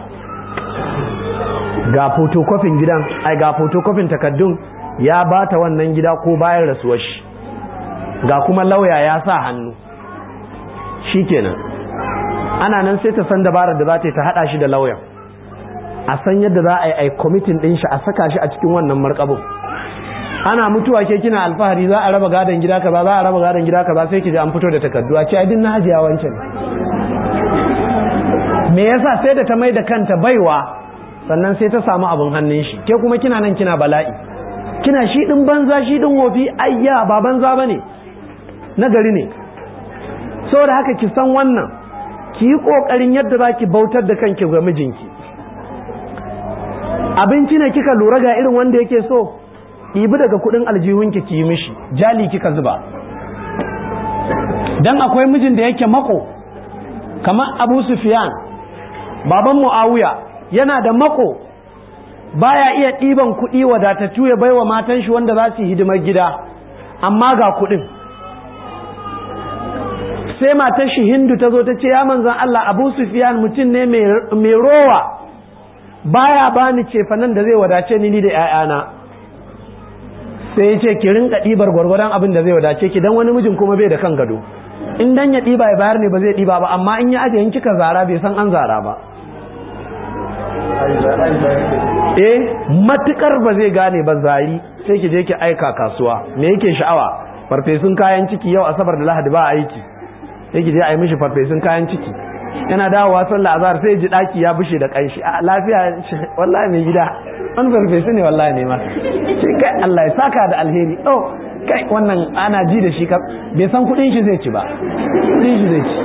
ga photocopying gidan ai ga photocopying takardun ya ba ta wannan gida ko bayan rasuwar shi ga kuma lauya ya sa hannu shikenan ana nan sai ta san dabarar da za ta yi ta hada shi da lauyan a san yadda za a yi ai committing din shi a saka shi a cikin wannan markabin ana mutuwa ke kina alfahari za a raba gadon gida kaza za a raba gadon gida kaza sai ki ji an fito da takardu a ce ai din na hajiya wancan me yasa sai da ta mai da kanta baiwa sannan sai ta samu abin hannun shi ke kuma kina nan kina bala'i kina shi din banza shi din wofi ayya ba banza bane na gari ne saboda haka ki san wannan ki yi kokarin yadda za ki bautar da kanki ga mijinki abinci ne kika lura ga irin wanda yake so ɗibi daga kudin aljihunki ki yi mishi jali kika zuba dan akwai mijin da yake mako kamar abu sufiyan baban mu'awiya yana da mako baya iya ɗiban kuɗi wadatattu ya baiwa matan shi wanda za su yi hidimar gida amma ga kuɗin sai matar shi hindu ta zo ta ce ya manzan Allah abu sufiyan mutum ne mai rowa baya bani cefanen da zai wadace ni da 'ya'yana sai ya ce ki rinka ɗibar gwargwadon abin da zai wadace ki dan wani mijin kuma bai da kan gado in dan ya ɗiba ya bayar ne ba zai ɗiba ba amma in ya ajiye in kika zara bai san an zara ba eh matukar ba zai gane ba zari sai ki je ki aika kasuwa me yake sha'awa farfesun kayan ciki yau asabar da lahadi ba aiki sai ki je a yi mishi farfesun kayan ciki yana dawowa sallah azhar sai ji daki ya bushe da kanshi a lafiya wallahi mai gida wani farfesu ne wallahi ne ma sai kai Allah ya saka da alheri oh kai wannan ana ji da shi ka bai san kudin shi zai ci ba kudin shi zai ci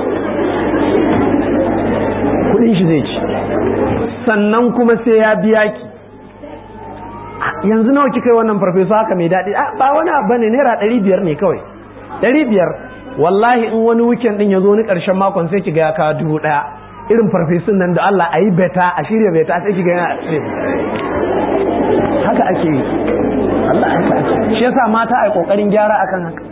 kudin shi zai ci sannan kuma sai ya biya ki yanzu nawa kika yi wannan farfesu haka mai daɗi ba wani abu ne naira ɗari biyar ne kawai ɗari biyar wallahi in wani weekend din ya zo ni ƙarshen makon sai ki ga ya kawo dubu ɗaya irin farfesun nan da Allah a yi beta a shirya beta sai ki ga yana haka ake yi Allah haka ake shi yasa mata a kokarin gyara akan haka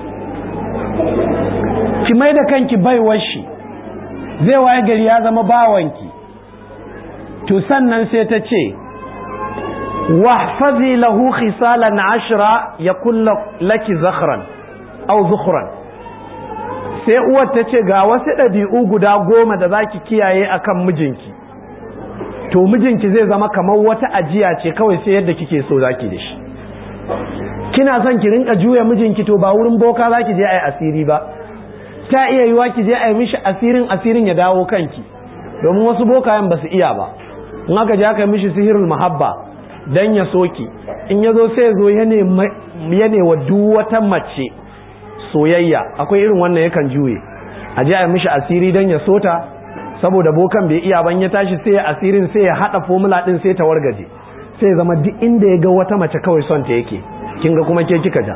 ki mai da kanki baiwar shi zai waye gari ya zama bawanki to sannan sai ta ce wahfazi lahu khisalan ashra yakun laki zakhran aw zukhran sai uwar ta ce ga wasu ɗabi'u guda goma da zaki kiyaye akan mijinki to mijinki zai zama kamar wata ajiya ce kawai sai yadda kike so zaki da shi kina son ki rinka juya mijinki to ba wurin boka zaki je ai asiri ba ta iya yiwa ki je ai mishi asirin asirin ya dawo kanki domin wasu bokayen ba su iya ba in aka je aka mishi sihirul mahabba dan ya soki in ya zo sai ya zo ya ne wa duk wata mace soyayya akwai irin wannan yakan juye a je a mishi asiri dan ya sota saboda bokan bai iya ban ya tashi sai ya asirin sai ya hada formula din sai ta wargaje sai zama duk inda ya ga wata mace kawai son ta yake kin ga kuma ke kika ja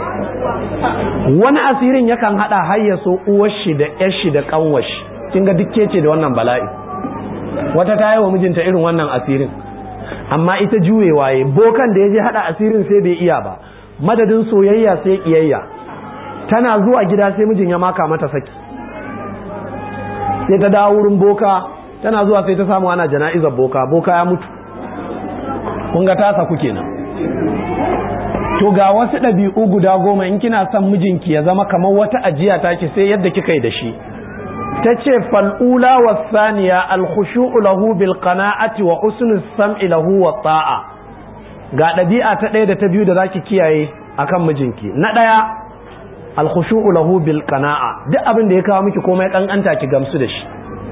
wani asirin yakan hada har ya so uwar shi da yar shi da kanwar shi kin ga duk kece da wannan bala'i wata ta yi wa mijinta irin wannan asirin amma ita juye waye bokan da ya je hada asirin sai bai iya ba madadin soyayya sai kiyayya tana zuwa gida sai mijin ya maka mata saki sai ta dawo wurin boka tana zuwa sai ta samu ana jana'izar boka boka ya mutu kun ga ta saku kenan to ga wasu ɗabi'u guda goma in kina son mijinki ya zama kamar wata ajiya take sai yadda kika yi da shi ta ce fal'ula wa saniya alkhushu'u lahu bil qana'ati wa husnul sam'i lahu wa ta'a ga ɗabi'a ta ɗaya da ta biyu da zaki kiyaye akan mijinki na ɗaya alkhushu'u lahu bil qana'a duk abin da ya kawo miki komai kankanta ki gamsu da shi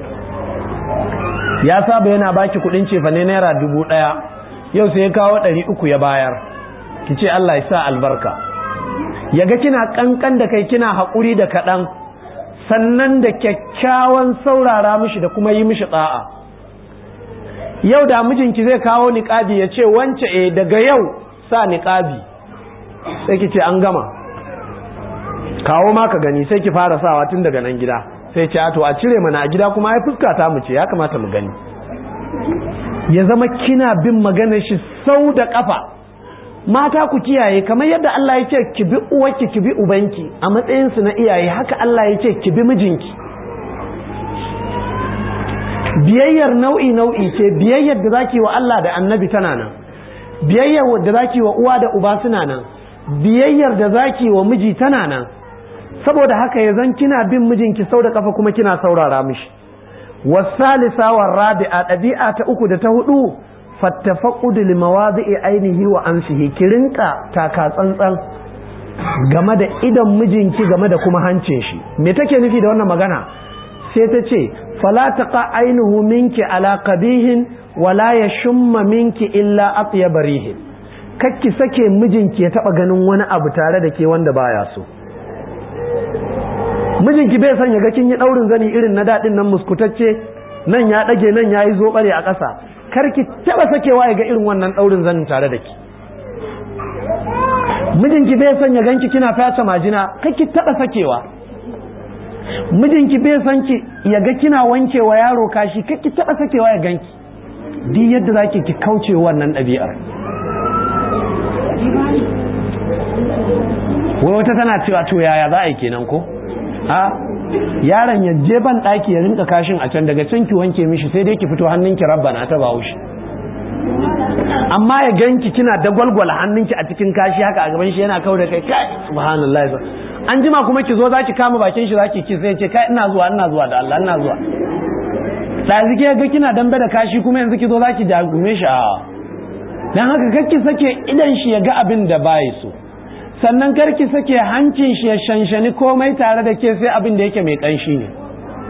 ya saba yana baki kuɗin cefa ne naira dubu ɗaya yau sai ya kawo ɗari uku ya bayar ki ce Allah ya sa albarka ya ga kina kankan da kai kina haƙuri da kaɗan sannan da kyakkyawan saurara mishi da kuma yi mishi ɗa'a yau da mijinki zai kawo niƙabi ya ce wance e daga yau sa niƙabi sai ki ce an gama kawo ma ka gani sai ki fara sawa tun daga nan gida sai ce to a cire mana a gida kuma ai fuska ta mu ce ya kamata mu gani ya zama kina bin maganar shi sau da kafa mata ku kiyaye kamar yadda Allah ya ce ki bi uwarki ki bi ubanki a matsayin su na iyaye haka Allah ya ce ki bi mijinki biyayyar nau'i nau'i ce biyayyar da zaki wa Allah da Annabi tana nan biyayyar da zaki wa uwa da uba suna nan biyayyar da zaki wa miji tana nan saboda haka ya zan kina bin mijinki sau da kafa kuma kina saurara mishi wasalisa wa rabi'a ɗabi'a ta uku da ta hudu fattafaqudu limawadi'i ainihi wa ansihi ki rinka taka tsantsan game da idan mijinki game da kuma hancin shi me take nufi da wannan magana sai ta ce fala taqa ainihu minki ala qabihin wala yashumma minki illa atyab rihin kakki sake mijinki ya taba ganin wani abu tare da ke wanda baya so mijinki bai son ya ga kin yi daurin zani irin na dadin nan muskutacce nan ya dage nan yayi zobare a ƙasa karki taba sakewa ya ga irin wannan daurin zanin tare da ki mijinki bai son ya ganki kina fata majina kake taba sakewa mijinki bai son ki ya ga kina wankewa yaro kashi kake taba sakewa ya ganki duk yadda zaki ki kauce wannan ɗabi'ar wai wata tana cewa to yaya za a yi kenan ko a yaron ya je ban ɗaki ya rinka kashin a can daga can ki wanke mishi sai dai ki fito hannunki rabbana ta bawo shi amma ya ganki kina da gwalgwala hannunki a cikin kashi haka a gaban shi yana kawo da kai kai subhanallah an jima kuma ki zo zaki kama bakin shi zaki ki sai ce kai ina zuwa ina zuwa da Allah ina zuwa ɗazi ke ga kina dambe da kashi kuma yanzu ki zo zaki jagume shi a dan haka kakki sake idan shi ya ga abin da bai so sannan karki sake hancin shi ya shanshani komai tare da ke sai abin da yake mai kanshi ne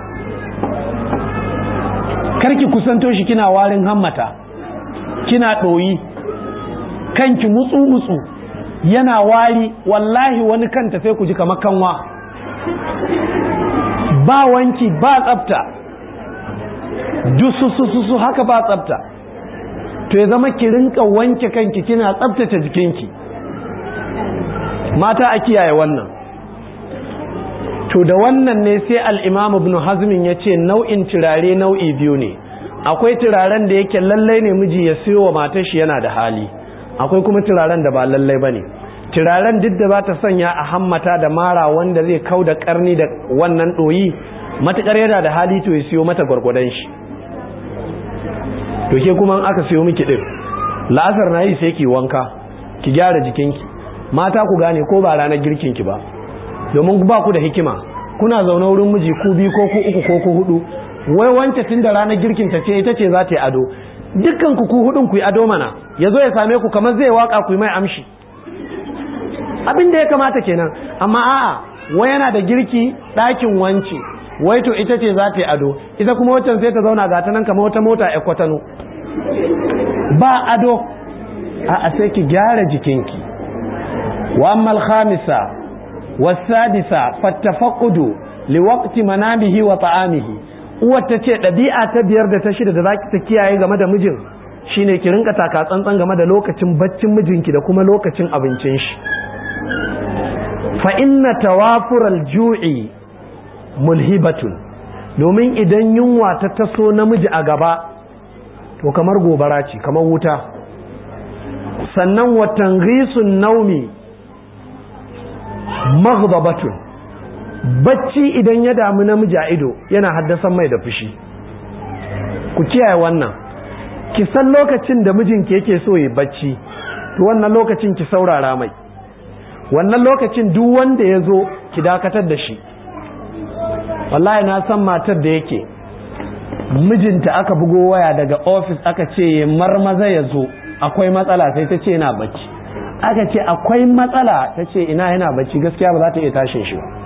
karki kusanto shi kina warin hammata kina ɗoyi kanki mutsu-mutsu yana wari wallahi wani kanta sai ku ji kamar kanwa ba wanki ba tsafta dusususu haka ba tsafta to ya zama ki rinka wanke kanki kina tsaftace jikinki mata a kiyaye wannan to da wannan ne sai al'imam ibn hazmin ya ce nau'in turare nau'i biyu ne akwai turaren da yake lallai ne miji ya siyo wa matar shi yana da hali akwai kuma turaren da ba lallai ba ne turaren duk da ba ta sanya a hammata da mara wanda zai kau da karni da wannan ɗoyi matuƙar yana da hali to ya siyo mata gwargwadon shi to ke kuma aka siyo miki ɗin la'asar na yi sai ki wanka ki gyara jikinki mata ku gane ko ba ranar girkinki ba domin ba ku da hikima kuna zaune wurin miji ku biyu ko ku uku ko ku hudu wai wance tun da ranar girkin ta ce ita ce za ta yi ado dukkan ku ku hudun ku yi ado mana ya zo ya same ku kamar zai waka ku yi mai amshi abin da ya kamata kenan amma a'a wai yana da girki ɗakin wance wai to ita ce za ta yi ado ita kuma waccan sai ta zauna ga ta nan kamar wata mota ya kwatano ba ado a'a sai ki gyara jikinki wa ammal khamisa wasadisa fattafaqudu liwaqti manamihi wa ta'amihi uwar ta ce ɗabi'a ta biyar da ta shida da zaki ta kiyaye game da mijin shine ki rinka taka tsantsan game da lokacin baccin mijinki da kuma lokacin abincin shi fa inna tawafural ju'i mulhibatun domin idan yunwa ta taso namiji a gaba to kamar gobara ce kamar wuta sannan watan risun naumi maghdabatun bacci idan ya damu namiji a ido yana haddasa mai da fushi ku kiyaye wannan ki san lokacin da mijinki yake so ya bacci to wannan lokacin ki saurara mai wannan lokacin duk wanda ya zo ki dakatar da shi wallahi na san matar da yake mijinta aka bugo waya daga ofis aka ce ya marmaza ya zo akwai matsala sai ta ce yana bacci aka ce akwai matsala ta ce ina yana bacci gaskiya ba za ta iya tashin shi ba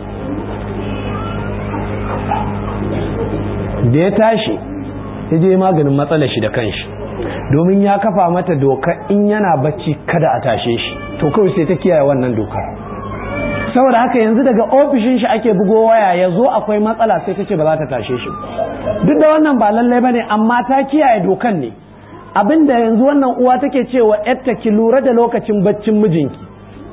da ya tashi ya je maganin matsalar shi da kanshi domin ya kafa mata doka in yana bacci kada a tashe shi to kawai sai ta kiyaye wannan dokar saboda haka yanzu daga ofishin shi ake bugo waya ya zo akwai matsala sai ta ce ba za ta tashe shi duk da wannan ba lallai ba ne amma ta kiyaye dokan ne abinda yanzu wannan uwa take cewa yarta ki lura da lokacin baccin mijinki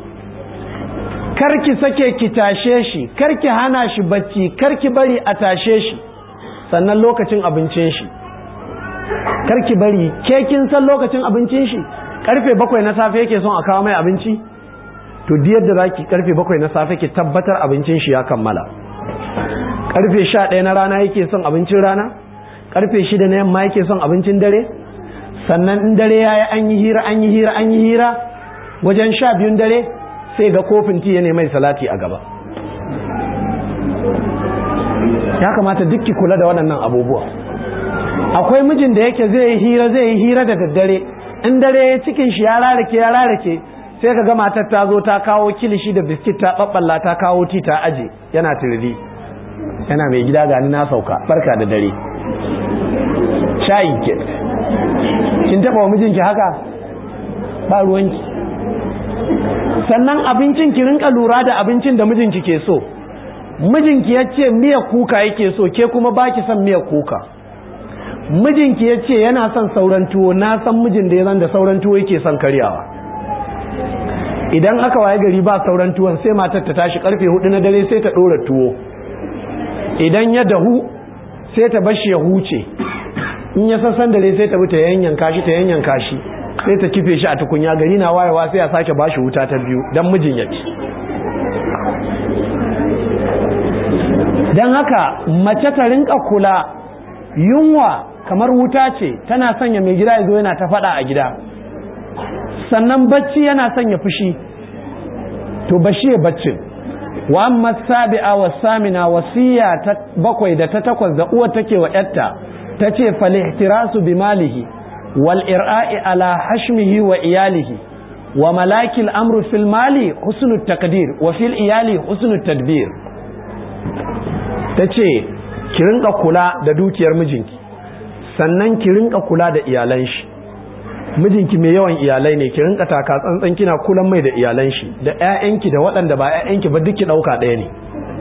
karki sake ki tashe shi karki hana shi bacci karki bari a tashe shi sannan lokacin abincin shi karki bari ke kin san lokacin abincin shi karfe bakwai na safe yake son a kawo mai abinci to diyar da zaki karfe bakwai na safe ki tabbatar abincin shi ya kammala karfe sha ɗaya na rana yake son abincin rana karfe shida na yamma yake son abincin dare sannan in dare ya yi an yi hira an yi hira an yi hira wajen sha biyun dare sai ga kofin ti ya mai salati a gaba ya kamata duk ki kula da waɗannan abubuwa akwai mijin da yake zai yi hira zai yi hira da daddare in dare ya cikin shi ya rarake ya rarake sai ka ga matar ta zo ta kawo kilishi da biskit ta babballa ta kawo ti ta aje yana turiri yana mai gida gani na sauka barka da dare shayi ke kin taba wa mijinki haka ba ruwanki sannan abincin ki rinka lura da abincin da mijinki ke so mijinki ya ce miya kuka yake so ke kuma baki son miya kuka mijinki ya ce yana son sauran tuwo na san mijin da ya zan da sauran tuwo yake son karyawa idan aka waye gari ba sauran tuwon sai matar ta tashi karfe hudu na dare sai ta ɗora tuwo idan ya dahu sai ta bashi ya huce in ya sassan dare sai ta bi ta yanyanka shi ta yanyanka shi sai ta kife shi a tukunya gari na wayewa sai a sake bashi wuta ta biyu don mijin ya ci don haka mace ta rinka kula yunwa kamar wuta ce tana sanya mai gida ya zo yana ta faɗa a gida sannan bacci yana sanya fushi to bashi ya baccin wa amma sabi'a wa samina wasiya ta bakwai da ta takwas da uwa take wa yarta ta ce falihtirasu bi malihi wal ir'a'i ala hashmihi wa iyalihi wa malakil amru fil mali husnul takdir wa fil iyali husnul tadbir ta ce ki rinka kula da dukiyar mijinki sannan ki rinka kula da iyalan shi mijinki mai yawan iyalai ne ki rinka taka tsantsan kina kulan mai da iyalan shi da ƴaƴanki da waɗanda ba ƴaƴanki ba duk ki ɗauka ɗaya ne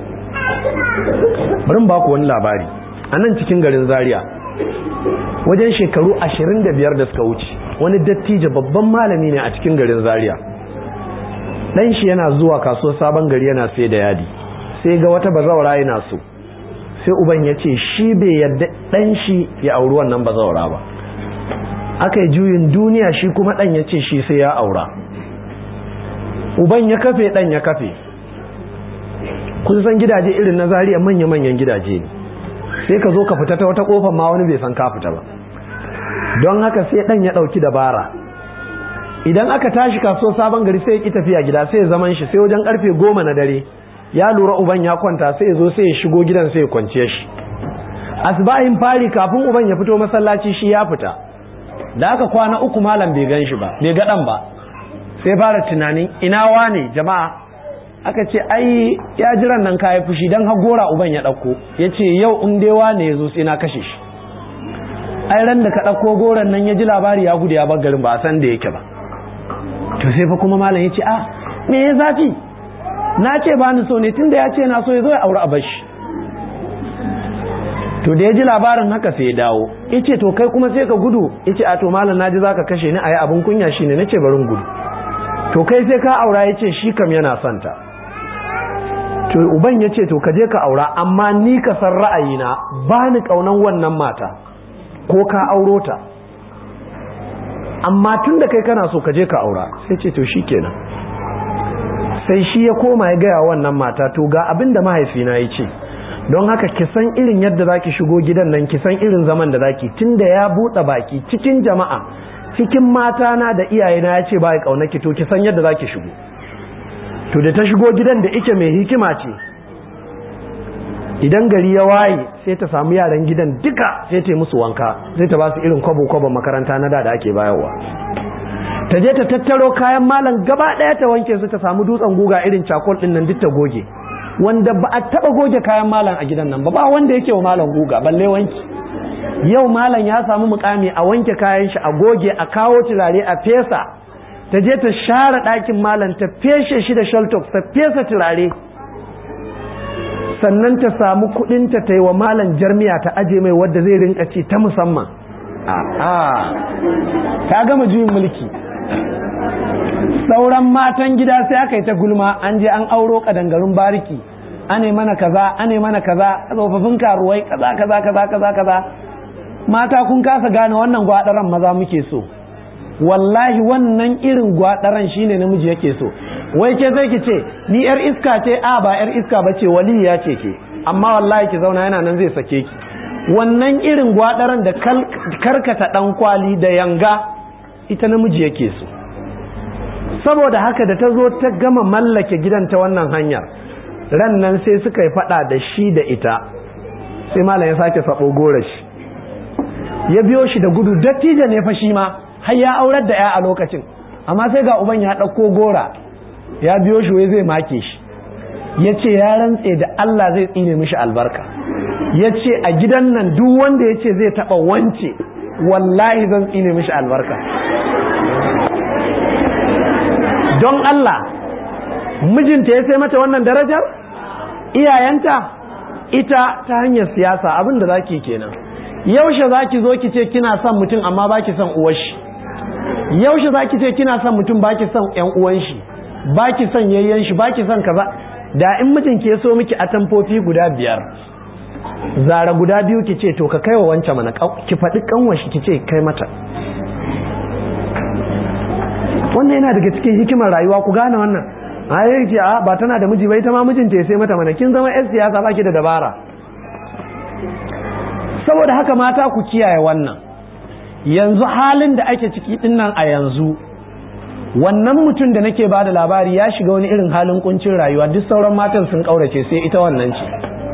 bari ba ku wani labari a nan cikin garin zaria wajen shekaru ashirin da biyar da suka wuce wani dattijo babban malami ne a cikin garin zaria ɗan shi yana zuwa kasuwar sabon gari yana sai da yadi sai ga wata bazawara yana so sai uban ya ce shi bai yadda ɗan shi ya auri wannan bazawara ba aka yi juyin duniya shi kuma ɗan ya ce shi sai ya aura uban ya kafe ɗan ya kafe kun san gidaje irin na zariya manya-manyan gidaje ne sai ka zo ka fita ta wata kofar ma wani bai san ka fita ba don haka sai ɗan ya ɗauki dabara idan aka tashi kaso sabon gari sai ya ƙi tafiya gida sai ya zaman shi sai wajen karfe goma na dare ya lura uban ya kwanta sai ya zo sai ya shigo gidan sai ya kwance shi asbahin fari kafin uban ya fito masallaci shi ya fita da aka kwana uku malam bai gan shi ba bai ga dan ba sai fara tunanin ina wane jama'a aka ce ai ya jiran nan kayi fushi dan har gora uban ya dauko yace yau in dai wane yazo sai na kashe shi ai ran da ka dauko goran nan ya ji labari ya gudu ya bar garin ba a san da yake ba to sai fa kuma malam yace a me ya zafi na ce ba ni so ne tunda ya ce na so ya zo ya aure a bashi to da ya ji labarin haka sai ya dawo ya ce to kai kuma sai ka gudu ya ce a to malam naji za ka kashe ni a yi abin kunya shi ne na ce barin gudu to kai sai ka aura ya ce shi kam yana santa to uban ya ce to ka je ka aura amma ni ka san ra'ayina ba ni ƙaunan wannan mata ko ka auro ta amma tun da kai kana so ka je ka aura sai ce to shi kenan sai shi ya koma ya gaya wannan mata to ga abin da mahaifina ya ce don haka ki san irin yadda zaki shigo gidan nan ki san irin zaman da zaki tunda ya buɗe baki cikin jama'a cikin mata na da iyayena ya ce ba ya ƙaunaki to ki san yadda zaki shigo to da ta shigo gidan da ike mai hikima ce idan gari ya waye sai ta samu yaran gidan duka sai ta yi musu wanka sai ta ba su irin kwabo-kwabon makaranta na da da ake bayarwa ta je ta tattaro kayan malam gaba ɗaya ta wanke su ta samu dutsen guga irin cakol ɗin nan duk ta goge wanda ba a taɓa goge kayan malam a gidan nan ba ba wanda yake wa malam guga balle wanki yau malam ya samu mukami a wanke kayan shi a goge a kawo turare a fesa ta je ta share ɗakin malam ta feshe shi da shaltok ta fesa turare sannan ta samu kudinta ta yi wa malam jarmiya ta aje mai wadda zai rinka ci ta musamman a ta gama juyin mulki sauran matan gida sai aka yi ta gulma an je an auro kadangarun bariki ane mana kaza ane mana kaza tsofaffin karuwai kaza kaza kaza kaza kaza mata kun kasa gane wannan gwadaran maza muke so wallahi wannan irin gwadaran shine namiji yake so wai ke zai ki ce ni yar iska ce a ba yar iska ba ce waliya ce ke amma wallahi ki zauna yana nan zai sake ki wannan irin gwadaran da karkata dan kwali da yanga ita namiji yake so saboda haka da ta zo ta gama mallake gidan ta wannan hanyar ran nan sai suka yi fada da shi da ita sai malam ya sake sabo gora shi ya biyo shi da gudu dattijo ne fa shi ma har ya aurar da ya a lokacin amma sai ga uban ya ɗauko gora ya biyo shi wai zai make shi ya ce ya rantse da Allah zai tsine mishi albarka ya ce a gidan nan duk wanda ya ce zai taɓa wance wallahi zan tsine mishi albarka don Allah mijinta ya sai mata wannan darajar iyayenta ita ta hanyar siyasa abin da zaki kenan yaushe zaki zo ki ce kina son mutum amma baki son uwar shi yaushe zaki ce kina son mutum baki son yan uwan shi baki son yayyan shi baki son kaza da in mijin ke so miki atamfofi guda biyar zara guda biyu ki ce to ka kaiwa wancan mana ki faɗi kanwashi ki ce kai mata wannan yana daga cikin hikimar rayuwa ku gane wannan a ce a ba tana da miji bai ta ma mijinta ya sai mata mana kin zama yan siyasa baki da dabara saboda haka mata ku kiyaye wannan yanzu halin da ake ciki dinnan a yanzu wannan mutum da nake ba da labari ya shiga wani irin halin kuncin rayuwa duk sauran matan sun kaurace sai ita wannan ce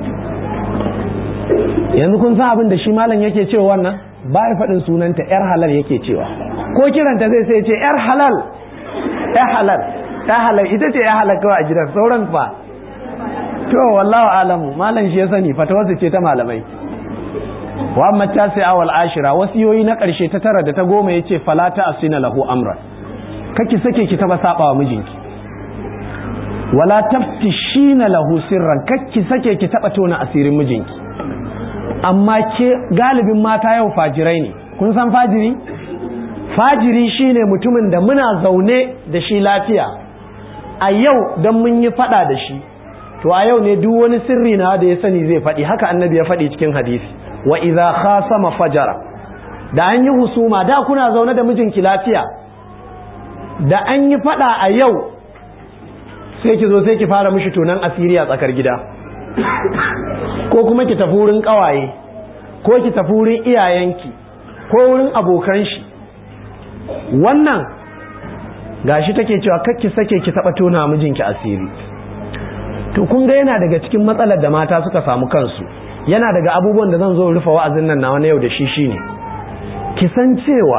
yanzu kun san abin da shi malam yake cewa wannan ba ya faɗin sunanta yar halal yake cewa ko kiranta zai sai ce yar halal yar halal ta halal ita ce yar halal kawai a gidan sauran fa to wallahu alamu malam shi ya sani fatawarsa ce ta malamai wa amma tasi'a wal ashira wasiyoyi na karshe ta tara da ta goma yace fala ta asina lahu amran kake sake ki taba saba wa mijinki wala taftishina lahu sirran kake sake ki taba tona asirin mijinki amma ke galibin mata yau fajirai ne kun san fajiri fajiri shine mutumin da muna zaune da shi lafiya a yau don mun yi fada da shi to a yau ne duk wani sirri na da ya sani zai faɗi haka annabi ya faɗi cikin hadisi wa idza khasama fajara da an yi husuma da kuna zaune da mijinki lafiya da an yi fada a yau sai ki zo sai ki fara mishi tunan asiri a tsakar gida ko kuma ki tafi wurin kawaye ko ki tafi wurin iyayenki ko wurin abokan shi wannan gashi take cewa kakki sake ki taba tona mijinki asiri to kun ga yana daga cikin matsalar da mata suka samu kansu yana daga abubuwan da zan zo rufe wa'azin nan na wani yau da shi shine ki san cewa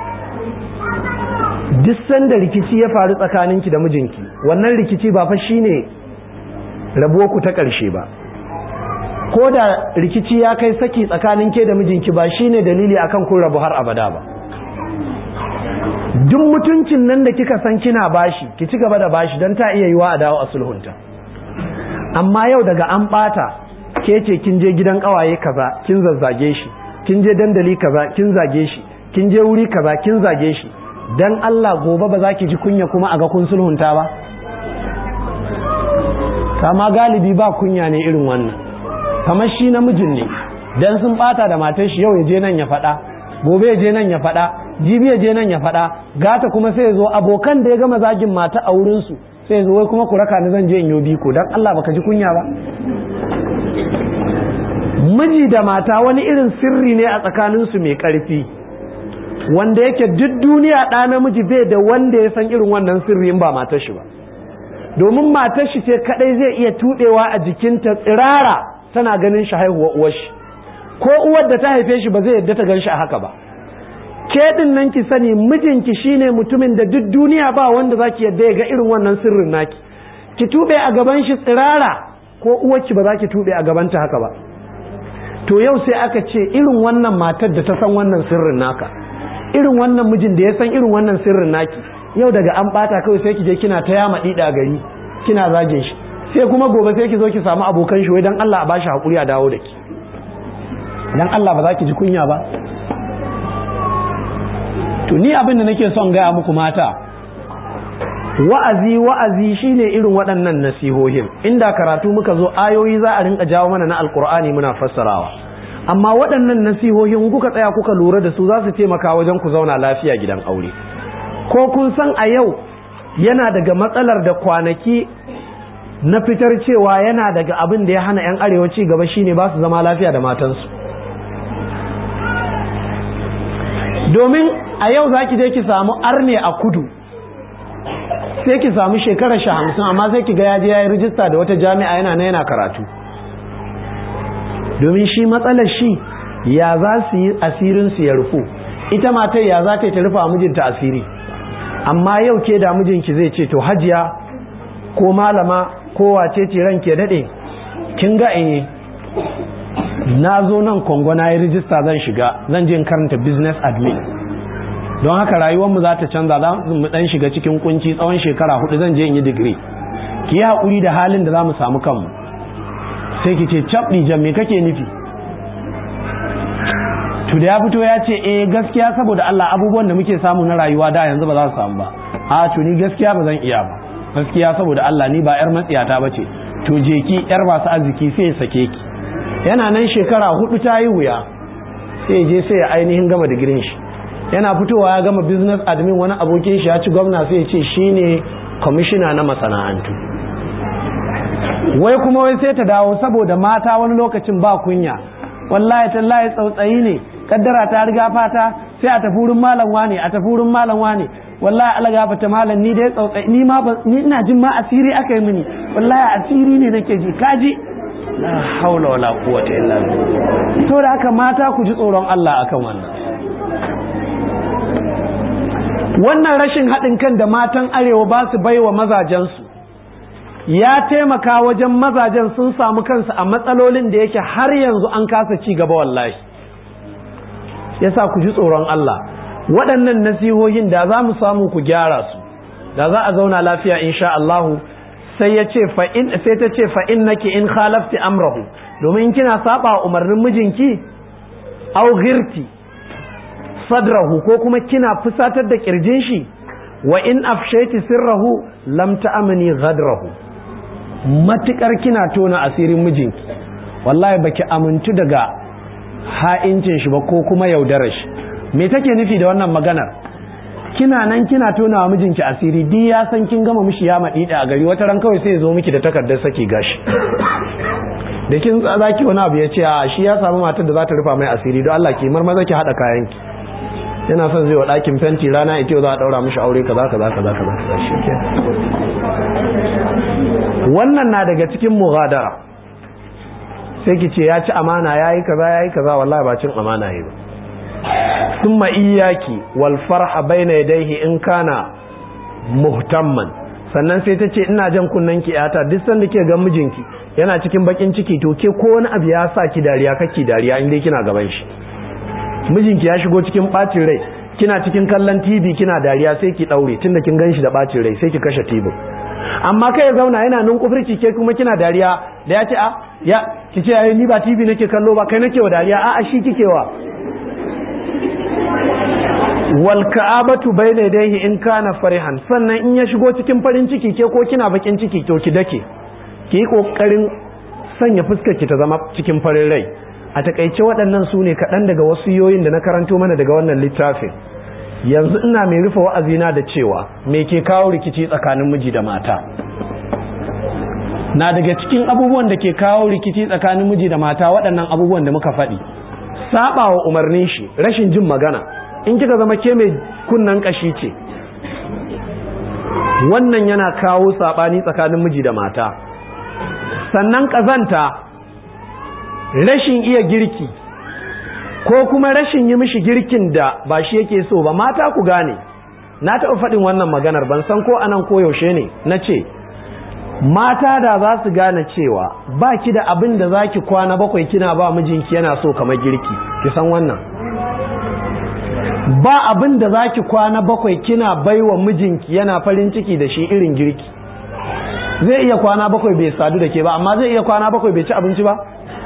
duk sanda rikici ya faru tsakaninki da mijinki wannan rikici ba fa shine rabuwar ku ta ƙarshe ba ko da rikici ya kai saki tsakanin ke da mijinki ba shine dalili akan kun rabu har abada ba duk mutuncin nan da kika san kina bashi ki ci gaba da bashi don ta iya yiwa a dawo a sulhunta amma yau daga an bata ke ce kin je gidan kawaye kaza kin zazzage shi kin je dandali kaza kin zage shi kin je wuri kaza kin zage shi dan Allah gobe ba za ki ji kunya kuma a ga kun sulhunta ba kama galibi ba kunya ne irin wannan kamar shi namijin ne dan sun bata da matar shi yau ya je nan ya faɗa gobe ya je nan ya faɗa jibi ya je nan ya faɗa gata kuma sai ya zo abokan da ya gama zagin mata a wurinsu sai zo wai kuma ku raka ni zan je in yo biko dan Allah baka ji kunya ba miji da mata wani irin sirri ne a tsakaninsu mai ƙarfi wanda yake duk duniya ɗa namiji bai da wanda ya san irin wannan sirri in ba matar shi ba domin matar shi ce kadai zai iya tuɗewa a jikinta tsirara tana ganin shi haihuwa uwar shi ko uwar da ta haife shi ba zai yadda ta gan shi a haka ba ke din nan ki sani mijinki shine mutumin da duk duniya ba wanda zaki yadda ya ga irin wannan sirrin naki ki tube a gaban shi tsirara ko uwarki ba za ki tube a gabanta haka ba to yau sai aka ce irin wannan matar da ta san wannan sirrin naka irin wannan mijin da ya san irin wannan sirrin naki yau daga an bata kawai sai ki je kina ta yama dida gari kina zagin shi sai kuma gobe sai ki zo ki samu abokan shi wai dan Allah a bashi hakuri a dawo da ki dan Allah ba za ki ji kunya ba to ni abin da nake son gaya muku mata wa'azi wa'azi shine irin waɗannan nasihohin inda karatu muka zo ayoyi za a rinka jawo mana na alkur'ani muna fassarawa amma waɗannan nasihohin kuka tsaya kuka lura da su za su taimaka wajen ku zauna lafiya gidan aure ko kun san a yau yana daga matsalar da kwanaki na fitar cewa yana daga abin da ya hana 'yan arewa ci gaba shine ba su zama lafiya da matansu domin a yau za ki je ki samu arne a kudu sai ki samu shekarar shi hamsin amma sai ki ga ya je ya yi rijista da wata jami'a yana na yana karatu domin shi matsalar shi ya za su yi asirin su ya rufu ita matar ya za ta yi ta rufa mijinta asiri amma yau ke da mijinki zai ce to hajiya ko malama ko wace ce ranke daɗe kin ga eh na zo nan kongo na yi rijista zan shiga zan je karanta business admin don haka rayuwarmu za ta canza za mu dan shiga cikin kunci tsawon shekara hudu zan je in yi digiri ki yi haƙuri da halin da za mu samu kanmu sai ki ce cabɗi jan me kake nufi to da ya fito ya ce eh gaskiya saboda Allah abubuwan da muke samu na rayuwa da yanzu ba za su samu ba a to ni gaskiya ba zan iya ba gaskiya saboda Allah ni ba yar matsiyata ba ce to je ki yar masu arziki sai ya sake ki yana nan shekara hudu ta yi wuya sai je sai ya ainihin gama digirin shi yana fitowa ya gama business admin wani abokin shi ya ci gwamna sai ya ce shine kwamishina na masana'antu wai kuma wai sai ta dawo saboda mata wani lokacin ba kunya wallahi tallahi tsautsayi ne kaddara ta riga fata sai a tafi wurin malam wane a tafi wurin malam wane wallahi Allah gafata malam ni dai tsautsayi ni ma ni ina jin ma asiri aka yi mini wallahi asiri ne nake ji kaji la haula wala quwwata illa billah to da haka mata ku ji tsoron Allah akan wannan wannan rashin haɗin kan da matan arewa ba su baiwa mazajensu ya taimaka wajen mazajen sun samu kansu a matsalolin da yake har yanzu an kasa ci gaba wallahi yasa ku ji tsoron Allah waɗannan nasihohin da za mu samu ku gyara su da za a zauna lafiya insha Allahu sai ya ce fa'in sai ta ce fa'in nake in khalafti amrahu domin kina saba umarnin mijinki au girti sadrahu ko kuma kina fusatar da kirjin shi wa in afshaiti sirrahu lam ta'amani ghadrahu matukar kina tona asirin mijinki wallahi baki amintu daga ha'incin shi ba ko kuma yaudarar shi me take nufi da wannan maganar kina nan kina tona wa mijinki asiri duk ya san kin gama mishi ya maɗi a gari wata ran kawai sai ya zo miki da takardar saki gashi da kin zaki wani abu ya ce a shi ya samu matar da za ta rufa mai asiri don Allah ki marmaza ki haɗa kayanki yana son zai wa ɗakin fenti rana ita za a ɗaura mishi aure kaza kaza kaza kaza shi ke wannan na daga cikin mughadara sai ki ce ya ci amana yayi kaza yayi kaza wallahi ba cin amana yayi ba thumma iyyaki wal farha bayna yadayhi in kana muhtamman sannan sai ta ce ina jan kunnen ki yata duk sanda ke ga mijinki yana cikin bakin ciki to ke ko wani abu ya sa ki dariya kake dariya in dai kina gaban shi mijinki ya shigo cikin bacin rai kina cikin kallon TV kina dariya sai ki daure tunda kin ganshi da bacin rai sai ki kashe TV amma kai ya zauna yana nan kufurci ke kuma kina dariya da ya ce a ya ki ce ai ni ba TV nake kallo ba kai nake wa dariya a a shi kike wa wal ka'abatu bayna yadayhi in kana farihan sannan in ya shigo cikin farin ciki ke ko kina bakin ciki to ki dake ki yi kokarin sanya fuskar ki ta zama cikin farin rai a takaice waɗannan su ne kaɗan daga wasu yoyin da na karanto mana daga wannan littafin yanzu ina mai rufe wa'azina da cewa me ke kawo rikici tsakanin miji da mata na daga cikin abubuwan da ke kawo rikici tsakanin miji da mata waɗannan abubuwan da muka faɗi saba wa umarnin shi rashin jin magana in kika zama ke mai kunnan kashi ce wannan yana kawo saɓani tsakanin miji da mata sannan ƙazanta rashin iya girki ko kuma rashin yi mishi girkin da ba shi yake so ba mata ku gane na taɓa faɗin wannan maganar ban san ko anan ko yaushe ne na ce mata da za su gane cewa ba ki da abin da za ki kwana bakwai kina ba mijinki yana so kamar girki ki san wannan ba abin da za ki kwana bakwai kina baiwa mijinki yana farin ciki da shi irin girki zai iya kwana bakwai bai sadu da ke ba amma zai iya kwana bakwai bai ci abinci ba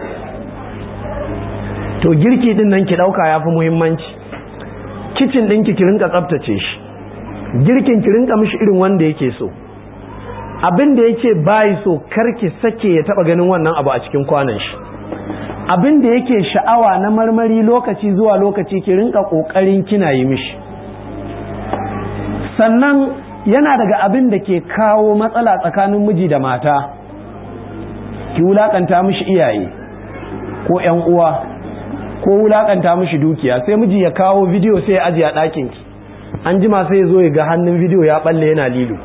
to girki din nan ki dauka yafi muhimmanci kicin ɗinki ki rinka tsaftace shi girkin ki rinka mishi irin wanda yake so abin da yake bayi so karki sake ya taba ganin wannan abu a cikin kwanan shi abin da yake sha'awa na marmari lokaci zuwa lokaci ki rinka kokarin kina yi mishi sannan yana daga abin da ke kawo matsala tsakanin miji da mata ki wulakanta mishi iyaye ko ƴan uwa ko wulakanta mishi dukiya sai miji ya kawo bidiyo sai ya ajiye a ɗakin ki an jima sai ya zo ya ga hannun bidiyo ya balle yana lilo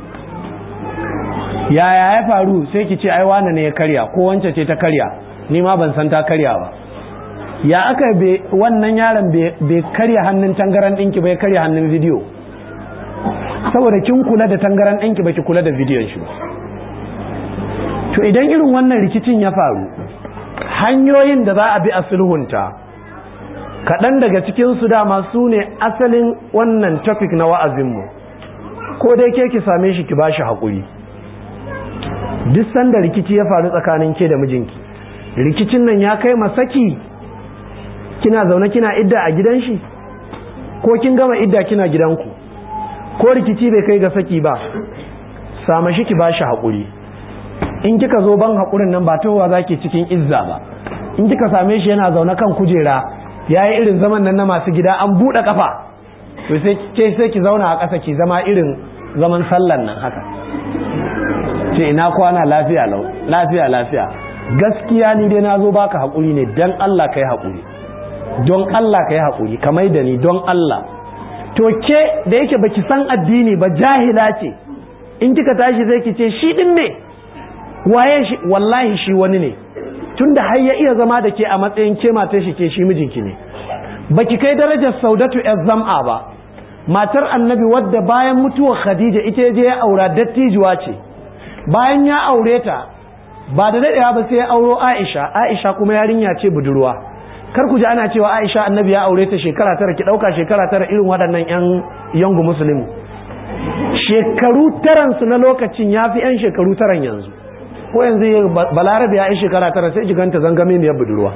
yaya ya faru sai ki ce ai wane ne ya karya ko wance ce ta karya ni ma ban san ta karya ba ya aka be wannan yaron bai karya hannun tangaran ɗinki bai karya hannun bidiyo saboda kin kula da tangaran ɗinki ba ki kula da bidiyon shi ba to idan irin wannan rikicin ya faru hanyoyin da za a bi a sulhunta kaɗan daga cikin su dama su ne asalin wannan topic na wa'azinmu ko dai ke ki same shi ki ba shi haƙuri duk sanda rikici ya faru tsakanin ke da mijinki rikicin nan ya kai masaki kina zaune kina idda a gidan shi ko kin gama idda kina gidanku ko rikici bai kai ga saki ba sama shi ki ba shi haƙuri in kika zo ban haƙurin nan ba towa za ki cikin izza ba in kika same shi yana zaune kan kujera ya yi irin zaman nan na masu gida an buɗe ƙafa to sai sai ki zauna a ƙasa ki zama irin zaman sallan nan haka ce ina kwana lafiya lau lafiya lafiya gaskiya ni dai na zo baka haƙuri ne don Allah ka yi haƙuri don Allah ka yi haƙuri kamar da ni don Allah to ke da yake baki san addini ba jahila ce in kika tashi zai ki ce shi din ne waye shi wallahi shi wani ne tunda har ya iya zama da ke a matsayin ke matar shi ke shi mijinki ne baki kai darajar saudatu yar zam'a ba matar annabi wadda bayan mutuwar khadija ita je ya aura dattijuwa ce bayan ya aure ta ba da daɗewa ba sai ya auro aisha aisha kuma yarinya ce budurwa kar ku ji ana cewa aisha annabi ya aure ta shekara tara ki ɗauka shekara tara irin waɗannan yan yangu musulmi shekaru taransu na lokacin ya fi yan shekaru taran yanzu ko yanzu balarabe ya yi shekara tara sai jiganta zangame ne budurwa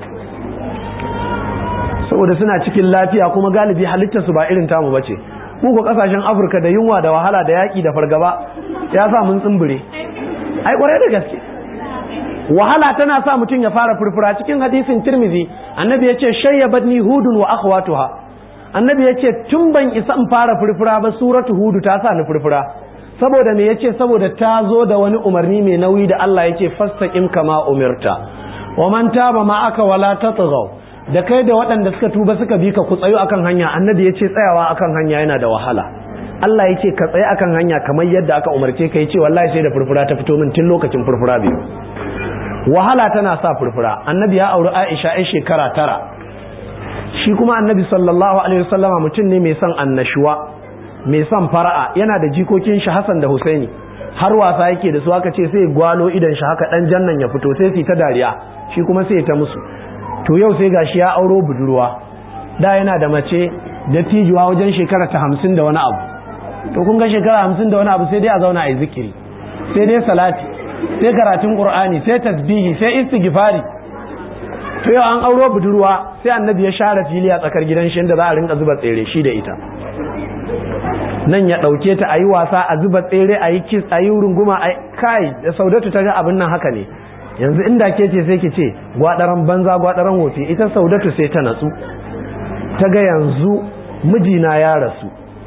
saboda suna cikin lafiya kuma galibi halittarsu ba irin tamu bace mu ko kasashen afirka da yunwa da wahala da yaƙi da fargaba ya sa mun tsumbure ai kwarai da gaske wahala tana sa mutum ya fara furfura cikin hadisin tirmizi annabi ya ce shayyabadni hudun wa akhwatuha annabi ya ce tun ban isa in fara furfura ba suratu hudu ta sa ni furfura saboda me yace saboda ta zo da wani umarni mai nauyi da Allah yake fastaqim kama umirta wa man taba ma aka wala tatghaw da kai da waɗanda suka tuba suka bi ka ku tsayo akan hanya annabi yace tsayawa akan hanya yana da wahala Allah yace ka tsaye akan hanya kamar yadda aka umarce ka yace wallahi sai da furfura ta fito min tun lokacin furfura biyu wahala tana sa furfura annabi ya auri Aisha ai shekara tara shi kuma annabi sallallahu alaihi wasallama mutum ne mai son annashuwa mai son fara'a yana da jikokin shi Hassan da Husaini har wasa yake da su aka ce sai gwalo idan shi haka dan jannan ya fito sai su ta dariya shi kuma sai ta musu to yau sai gashi ya auro budurwa da yana da mace da tijuwa wajen shekara ta hamsin da wani abu to kun ga shekara hamsin da wani abu sai dai a zauna a yi zikiri sai dai salati sai karatun qur'ani sai tasbihi sai istighfari to yau an auro budurwa sai annabi ya share fili a tsakar gidan shi inda za a rinka zuba tsere shi da ita nan ya ɗauke ta a yi wasa a zuba tsere a yi kis a yi runguma a kai da saudatu ta ga abin nan haka ne yanzu inda ke ce sai ki ce gwadaran banza gwadaran wofi ita saudatu sai ta natsu ta ga yanzu mijina ya rasu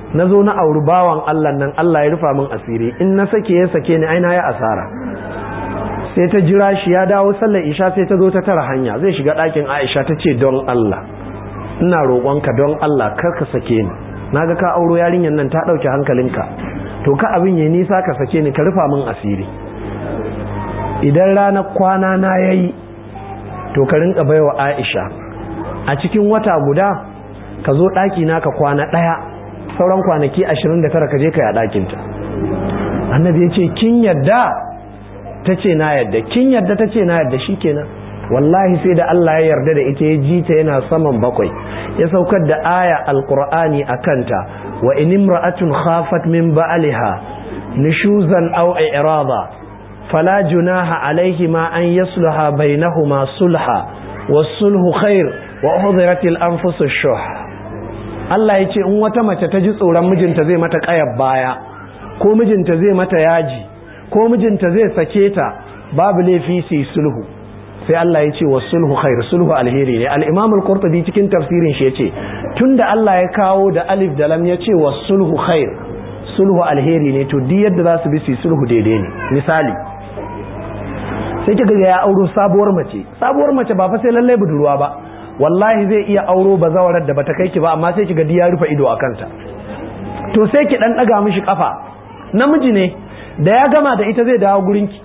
na zo na auri bawan Allah nan Allah ya rufa min asiri in na sake ya sake ni aina ya asara sai ta jira shi ya dawo sallar isha sai ta zo ta tara hanya zai shiga ɗakin Aisha ta ce don Allah ina roƙonka don Allah kar ka sake ni naga ka auro yarinyar nan ta ɗauke hankalinka to ka abin ya nisa ka sake ni ka rufa min asiri idan ranar kwana na yayi to ka rinka baiwa Aisha a cikin wata guda ka zo ɗaki na ka kwana ɗaya sauran kwanaki 29 ka je ka yi a ɗakinta annabi ya ce kin yadda ta ce na yadda kin yadda ta ce na yadda shi kenan wallahi sai da Allah ya yarda da ita ya ji ta yana saman bakwai ya saukar da aya alqur'ani a kanta wa in imra'atun khafat min ba'liha nushuzan aw i'rada fala junaha alaihima an yasluha bainahuma sulha was-sulhu khair wa uhdiratil anfusush shuh Allah ya ce in wata mace ta ji tsoron mijinta zai mata ƙayar baya ko mijinta zai mata yaji ko mijinta zai sake ta babu laifi su sulhu sai Allah ya ce wa sulhu khair sulhu alheri ne al-Imam al-Qurtubi cikin tafsirin shi yace tunda Allah ya kawo da alif da lam ya ce wa sulhu khair sulhu alheri ne to duk yadda za su bi su sulhu daidai ne misali sai kiga ya auro sabuwar mace sabuwar mace ba fa sai lalle budurwa ba wallahi zai iya auro bazawarar da bata kai ki ba amma sai kiga ya rufe ido a kanta to sai ki dan daga mishi kafa namiji ne da ya gama da ita zai dawo gurinki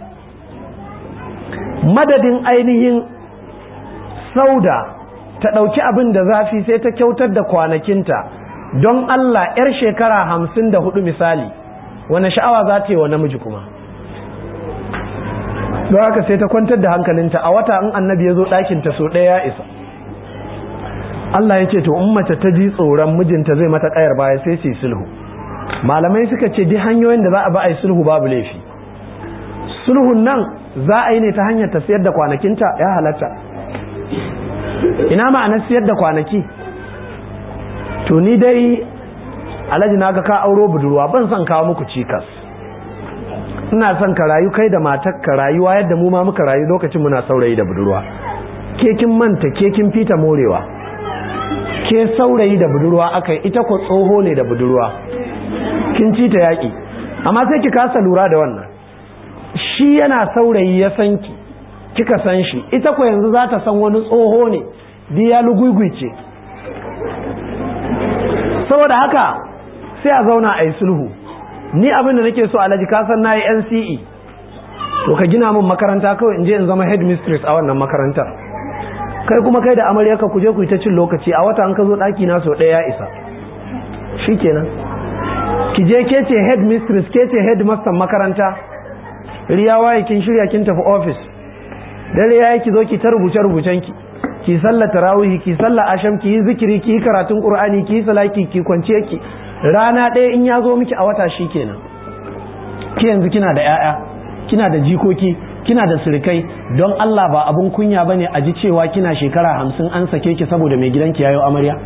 madadin ainihin sauda ta ɗauki abin da zafi sai ta kyautar da kwanakinta don Allah 'yar shekara hamsin da hudu misali wani sha'awa za ta yi wa namiji kuma don haka sai ta kwantar da hankalinta a wata in annabi ya zo ɗakinta so ɗaya ya isa Allah ya ce to in mace ta ji tsoron mijinta zai mata ƙayar baya sai su yi sulhu malamai suka ce duk hanyoyin da za a ba a yi sulhu babu laifi sulhun nan za a yi ne ta hanyar ta siyar da kwanakinta ya halatta ina ma'anar siyar da kwanaki to ni dai alhaji na ga ka auro budurwa ban son kawo muku cikas ina son ka rayu kai da matar ka rayuwa yadda mu ma muka rayu lokacin muna saurayi da budurwa ke kin manta ke kin fita morewa ke saurayi da budurwa aka yi ita ko tsoho ne da budurwa kin ci ta yaƙi amma sai ki kasa lura da wannan shi yana saurayi ya san ki kika san shi ita ko yanzu za ta san wani tsoho ne diya lugugwice saboda haka sai a zauna a yi sulhu ni abin da nake so alhaji ka san nayi NCE to ka gina min makaranta kawai in je in zama headmistress a wannan makarantar kai kuma kai da amaryarka ku je ku yi ta cin lokaci a wata an ka zo ɗaki na sau ɗaya ya isa shikenan ki je ke ce headmistress ke ce headmaster makaranta riya waye kin shirya kin tafi office dare yayi ki zo ki ta rubuce rubucen ki ki sallar tarawih ki sallar asham ki yi zikiri ki yi karatun qur'ani ki yi salaki ki kwance ki rana ɗaya in ya zo miki a wata shikenan ki yanzu kina da 'ya'ya kina da jikoki kina da sirikai don Allah ba abun kunya bane a ji cewa kina shekara hamsin an sake ki saboda mai gidanki yayo amarya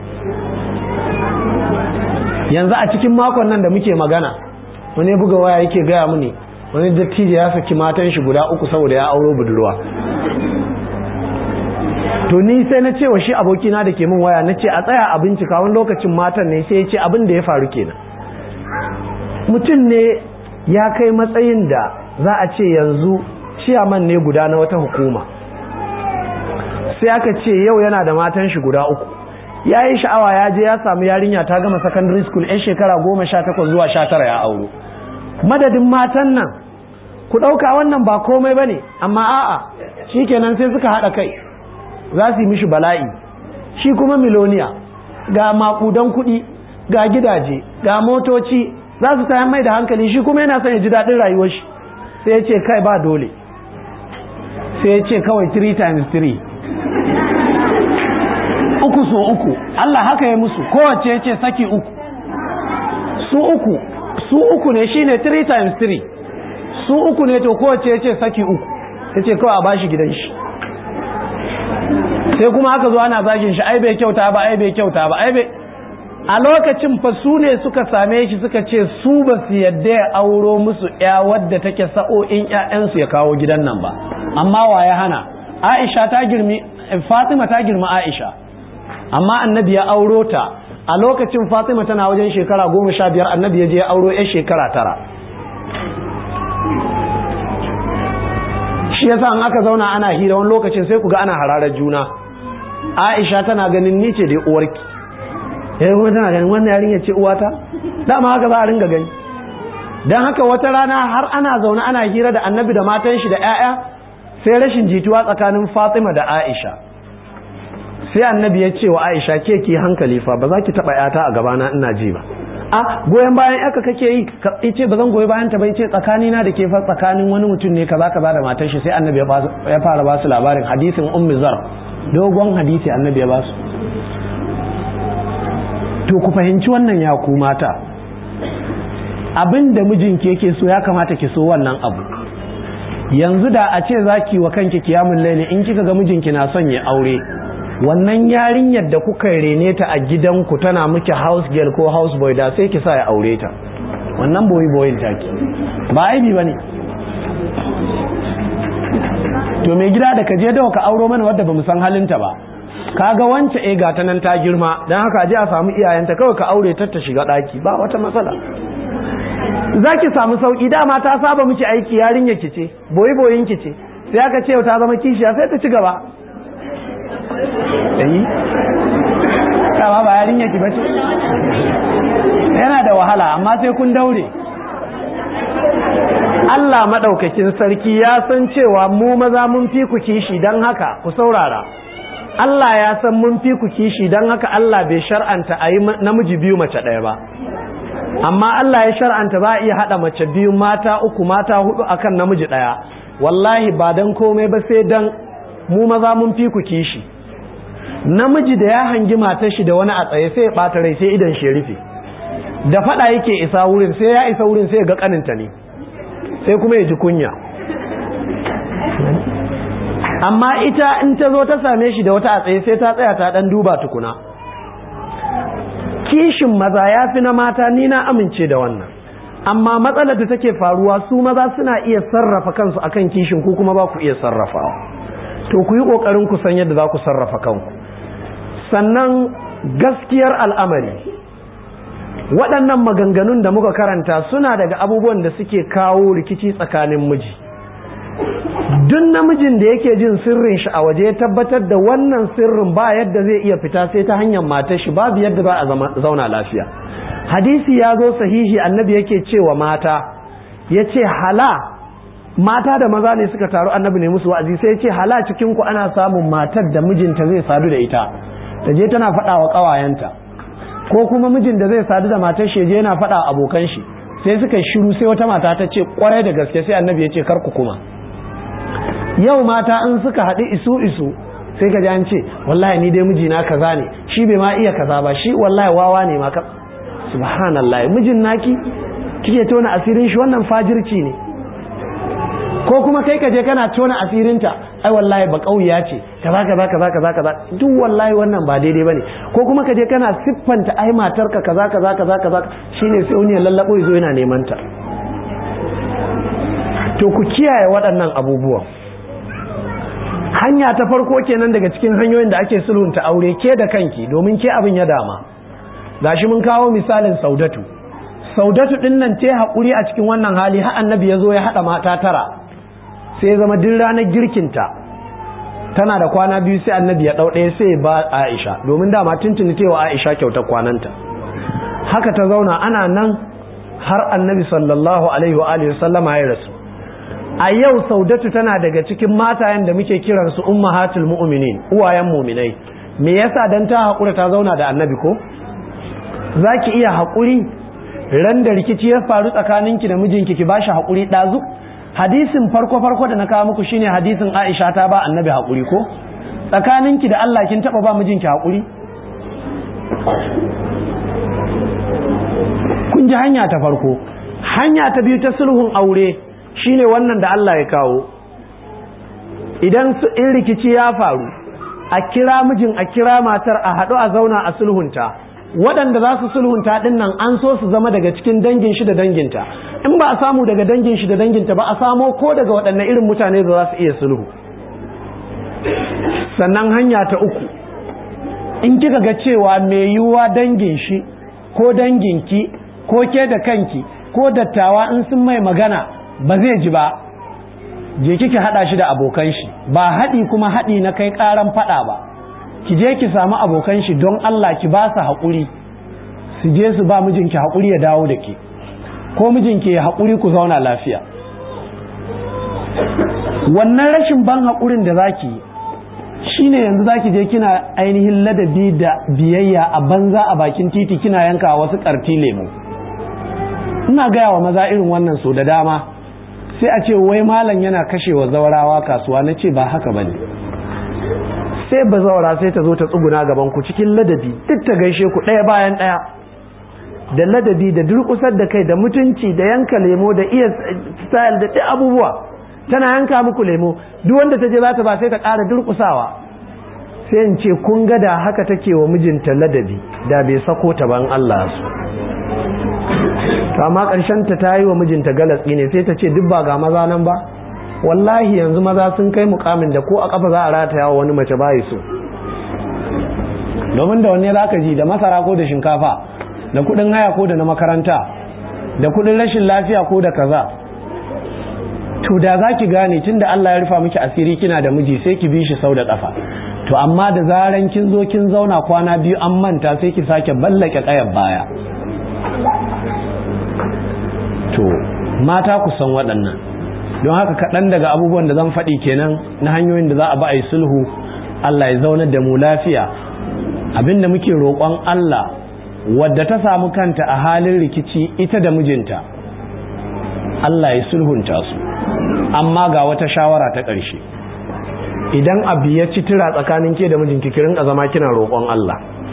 yanzu a cikin makon nan da muke magana wani buga waya yake gaya mini wani dattijo ya saki matan shi guda uku saboda ya auro budurwa to ni sai na cewa shi abokina da ke min waya na ce a tsaya a bincika wani lokacin matan ne sai ya ce abin da ya faru kenan mutum ne ya kai matsayin da za a ce yanzu ciyaman ne guda na wata hukuma sai aka ce yau yana da matan shi guda uku ya yi sha'awa ya je ya samu yarinya ta gama secondary school 'yan shekara goma sha takwas zuwa sha tara ya auro madadin matan nan ku ɗauka wannan ba komai ba ne amma a'a shi kenan sai suka haɗa kai za su yi mishi bala'i shi kuma miloniya ga makudan kuɗi ga gidaje ga motoci za su tayan mai da hankali shi kuma yana son ya ji daɗin rayuwar shi sai ya ce kai ba dole sai ya ce kawai 3 times 3 uku so uku Allah haka ya musu kowace ya ce saki uku su uku su uku ne shine 3 times 3 su uku ne to kowace ya ce saki uku ya ce kawai a bashi gidan shi sai kuma aka zo ana zagin shi ai bai kyauta ba ai bai kyauta ba ai bai a lokacin fa su ne suka same shi suka ce su ba su yadda ya auro musu ya wadda take sa'o'in ƴaƴansu ya kawo gidan nan ba amma wa ya hana Aisha ta girmi Fatima ta girma Aisha amma annabi ya auro ta a lokacin fatima tana wajen shekara goma sha biyar annabi ya je auro ya shekara tara shi yasa in aka zauna ana hira wani lokacin sai ku ga ana hararar juna aisha tana ganin ni ce dai uwarki yayin kuma tana ganin wannan yarinya ce uwata dama haka za a ringa gani don haka wata rana har ana zaune ana hira da annabi da matan shi da 'ya'ya sai rashin jituwa tsakanin fatima da aisha sai annabi ya ce wa aisha ke ki hankali fa ba za ki taɓa 'yata a gabana ina ji ba a goyon bayan yaka kake yi ka ce ba zan goyi bayan ta bai ce tsakanina da ke fa tsakanin wani mutum ne kaza kaza da matar shi sai annabi ya fara ba su labarin hadisin ummi zar dogon hadisi annabi ya ba su to ku fahimci wannan ya ku mata abin da mijinki yake so ya kamata ki so wannan abu yanzu da a ce zaki wa kanki kiyamun laili in kika ga mijinki na son ya aure wannan yarinyar da kuka rene ta a gidanku tana miki house girl ko house boy da sai ki sa ya aure ta wannan boyi boyin taki ba aibi bane to mai gida da ka je da ka auro mana wadda bamu san halinta ba kaga wance eh ga ta nan ta girma dan haka je a samu iyayenta kawai ka aure ta ta shiga daki ba wata matsala zaki samu sauki dama ta saba miki aiki yarinya ki ce boyi boyin ki ce sai aka ce ta zama kishiya sai ta ci gaba eh kama ba yarinya ki bace yana da wahala amma sai kun daure Allah madaukakin sarki ya san cewa mu maza mun fi ku kishi dan haka ku saurara Allah ya san mun fi ku kishi dan haka Allah bai shar'anta a yi namiji biyu mace ɗaya ba amma Allah ya shar'anta ba a iya haɗa mace biyu mata uku mata hudu akan namiji ɗaya wallahi ba dan komai ba sai dan mu maza mun fi ku kishi namiji da ya hangi matar shi da wani a tsaye sai ya ɓata rai sai idan shi rufe da faɗa yake isa wurin sai ya isa wurin sai ya ga kaninta ne sai kuma ya ji kunya amma ita in ta zo ta same shi da wata a tsaye sai ta tsaya ta ɗan duba tukuna kishin maza ya fi na mata ni na amince da wannan amma matsalar da take faruwa su maza suna iya sarrafa kansu akan kishin ku kuma ba ku iya sarrafawa to ku yi ƙoƙarin ku san yadda za ku sarrafa kanku sannan gaskiyar al'amari waɗannan maganganun da muka karanta suna daga abubuwan da suke kawo rikici tsakanin miji duk namijin da yake jin sirrin shi a waje ya tabbatar da wannan sirrin ba yadda zai iya fita sai ta hanyar matar shi babu yadda za a zauna lafiya hadisi ya zo sahihi annabi yake cewa mata ya ce hala mata da maza ne suka taru annabi ne musu wa'azi sai ya ce hala cikin ku ana samun matar da mijinta zai sadu da ita ta je tana faɗa wa ƙawayenta ko kuma mijin da zai sadu da matar shi je yana faɗa wa abokan shi sai suka shiru sai wata mata ta ce kwarai da gaske sai annabi ya ce kar ku kuma yau mata in suka haɗu isu isu sai ka ji an ce wallahi ni dai mijina kaza ne shi bai ma iya kaza ba shi wallahi wawa ne ma ka subhanallah mijin naki kike tona asirin shi wannan fajirci ne ko kuma kai ka je kana tona asirinta ai wallahi ba kauya ce kaza kaza kaza kaza kaza duk wallahi wannan ba daidai bane ko kuma ka je kana siffanta ai matarka kaza kaza kaza kaza shine sai wani ya lallabo yazo yana neman ta to ku kiyaye waɗannan abubuwan hanya ta farko kenan daga cikin hanyoyin da ake sulhunta aure ke da kanki domin ke abin ya dama gashi mun kawo misalin saudatu saudatu din nan ce haƙuri a cikin wannan hali har annabi ya zo ya haɗa mata tara sai zama duk ranar girkinta tana da kwana biyu sai annabi ya ɗau ɗaya sai ba aisha domin dama tuntuni tewa aisha kyautar kwananta haka ta zauna ana nan har annabi sallallahu alaihi wa alihi sallama ya rasu a yau saudatu tana daga cikin matayen da muke kiransu ummahatul mu'minin uwayen muminai me yasa dan ta haƙura ta zauna da annabi ko zaki iya haƙuri ran da rikici ya faru tsakaninki da mijinki ki bashi haƙuri ɗazu hadisin farko farko da na kawo muku shine hadisin Aisha ta ba annabi haƙuri ko tsakaninki da Allah kin taba ba mijinki haƙuri kun ji hanya ta farko hanya ta biyu ta sulhun aure shine wannan da Allah ya kawo idan in rikici ya faru a kira mijin a kira matar a haɗu a zauna a sulhunta waɗanda za su sulhunta ɗin nan an so su zama daga cikin dangin shi da danginta in ba a samu daga dangin shi da danginta ba a samo ko daga waɗanne irin mutane da za su iya sulhu sannan hanya ta uku in kika ga cewa mai yiwuwa dangin shi ko danginki ko ke da kanki ko dattawa in sun mai magana ba zai ji ba je kike hada shi da abokan shi ba haɗi kuma haɗi na kai ƙaran faɗa ba ki je ki samu abokan shi don Allah ki ba su haƙuri su je su ba mijinki haƙuri ya dawo da ke ko mijinki ya haƙuri ku zauna lafiya wannan rashin ban haƙurin da zaki yi shine yanzu zaki je kina ainihin ladabi da biyayya a banza a bakin titi kina yanka wasu karti lemu ina gaya wa maza irin wannan so da dama sai a ce wai malam yana kashewa zaurawa kasuwa na ce ba haka bane sai ba zaura sai ta zo ta tsuguna gaban ku cikin ladabi duk ta gaishe ku ɗaya bayan ɗaya da ladabi da durƙusar da kai da mutunci da yanka lemo da iya style da duk abubuwa tana yanka muku lemo duk wanda ta je za ta ba sai ta ƙara durƙusawa sai in ce kun ga da haka take wa mijinta ladabi da bai sako ta ban Allah su to amma ƙarshen ta ta yi wa mijinta galatsi ne sai ta ce duk ba ga maza nan ba wallahi yanzu maza sun kai mukamin da ko a kafa za a rataya wa wani mace bayi so domin da wanne zaka ji da masara ko da shinkafa da kudin haya ko da na makaranta da kudin rashin lafiya ko da kaza to da za ki gane tun da Allah ya rufa miki asiri kina da miji sai ki bi shi sau da ƙafa to amma da zaran kin zo kin zauna kwana biyu an manta sai ki sake ballake ƙayar baya to mata ku san waɗannan don haka kaɗan daga abubuwan da zan faɗi kenan na hanyoyin da za a ba a yi sulhu Allah ya zaunar da mu lafiya abinda muke roƙon Allah wadda ta samu kanta a halin rikici ita da mijinta Allah ya sulhunta su amma ga wata shawara ta ƙarshe idan abu ya ci tura tsakanin ke da mijinki ki rinka zama kina roƙon Allah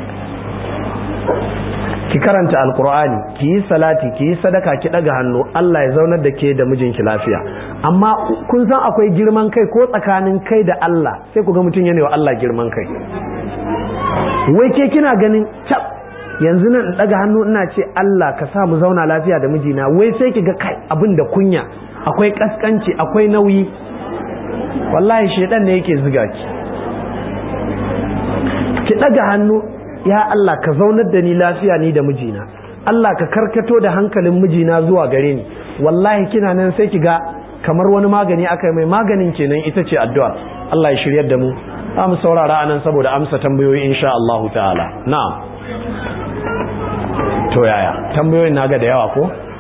ki karanta alkur'ani ki yi salati ki yi sadaka ki daga hannu Allah ya zaunar da ke da mijinki lafiya amma kun san akwai girman kai ko tsakanin kai da Allah sai ku ga mutum yana wa Allah girman kai wai ke kina ganin cap yanzu nan daga hannu ina ce Allah ka sa mu zauna lafiya da mijina wai sai ki ga kai abin da kunya akwai kaskanci akwai nauyi wallahi shedan ne yake ziga ki ki daga hannu ya Allah ka zaunar da ni lafiya ni da mijina Allah ka karkato da hankalin mijina zuwa gare ni wallahi kina nan sai ki ga kamar wani magani aka mai maganin kenan ita ce addu'a Allah ya shiryar da mu za mu saurara anan saboda amsa tambayoyi insha Allah ta'ala na'am to yaya tambayoyin naga da yawa ko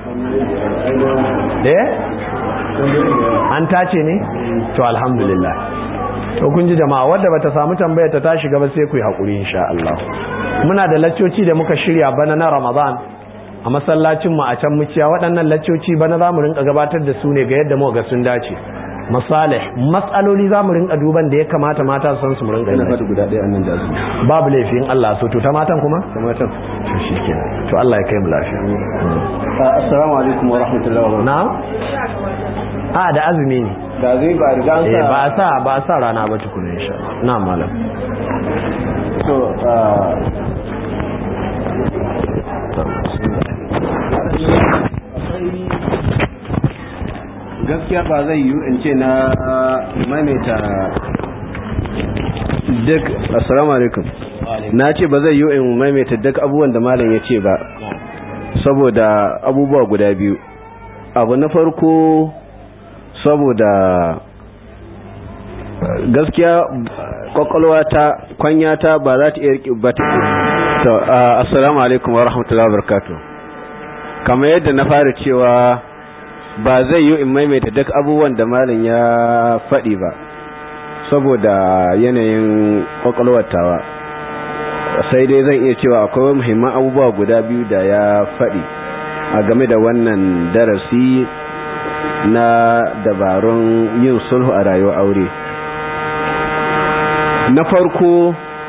eh an tace ne to alhamdulillah to kun ji jama'a wadda bata samu tambayar ta tashi gaba sai ku yi hakuri insha Allah muna da laccoci da muka shirya bana na Ramadan a masallacin mu a can muciya waɗannan laccoci bana zamu rinka gabatar da su ne ga yadda muka ga sun dace masalih matsaloli zamu rinka duban da ya kamata mata su san su mu rinka ina fata guda ɗaya annan da su babu laifin Allah so to ta matan kuma ta matan to shikenan to Allah ya kai mu lafiya assalamu alaikum wa rahmatullahi wa barakatuh na a da azumi ne da zai ba riga an eh sa ba a sa ba a sa rana ba tukuna insha Allah na malam so gaskiya ba zai yiwu in ce na maimaita duk assalamu alaikum na ce ba zai yiwu in maimaita duk abubuwan da malam ya ce ba saboda abubuwa guda biyu abu na farko saboda gaskiya kwakwalwa ta kwanya ta ba za ta iya riƙe ba ta to assalamu alaikum wa rahmatullahi wa barakatuh kamar yadda na fara cewa ba zai yi in maimaita duk abubuwan da malam ya faɗi ba saboda yanayin kwakwalwatawa sai dai zan iya cewa akwai muhimman abubuwa guda biyu da ya faɗi a game da wannan darasi na dabarun yin sulhu a rayuwar aure na farko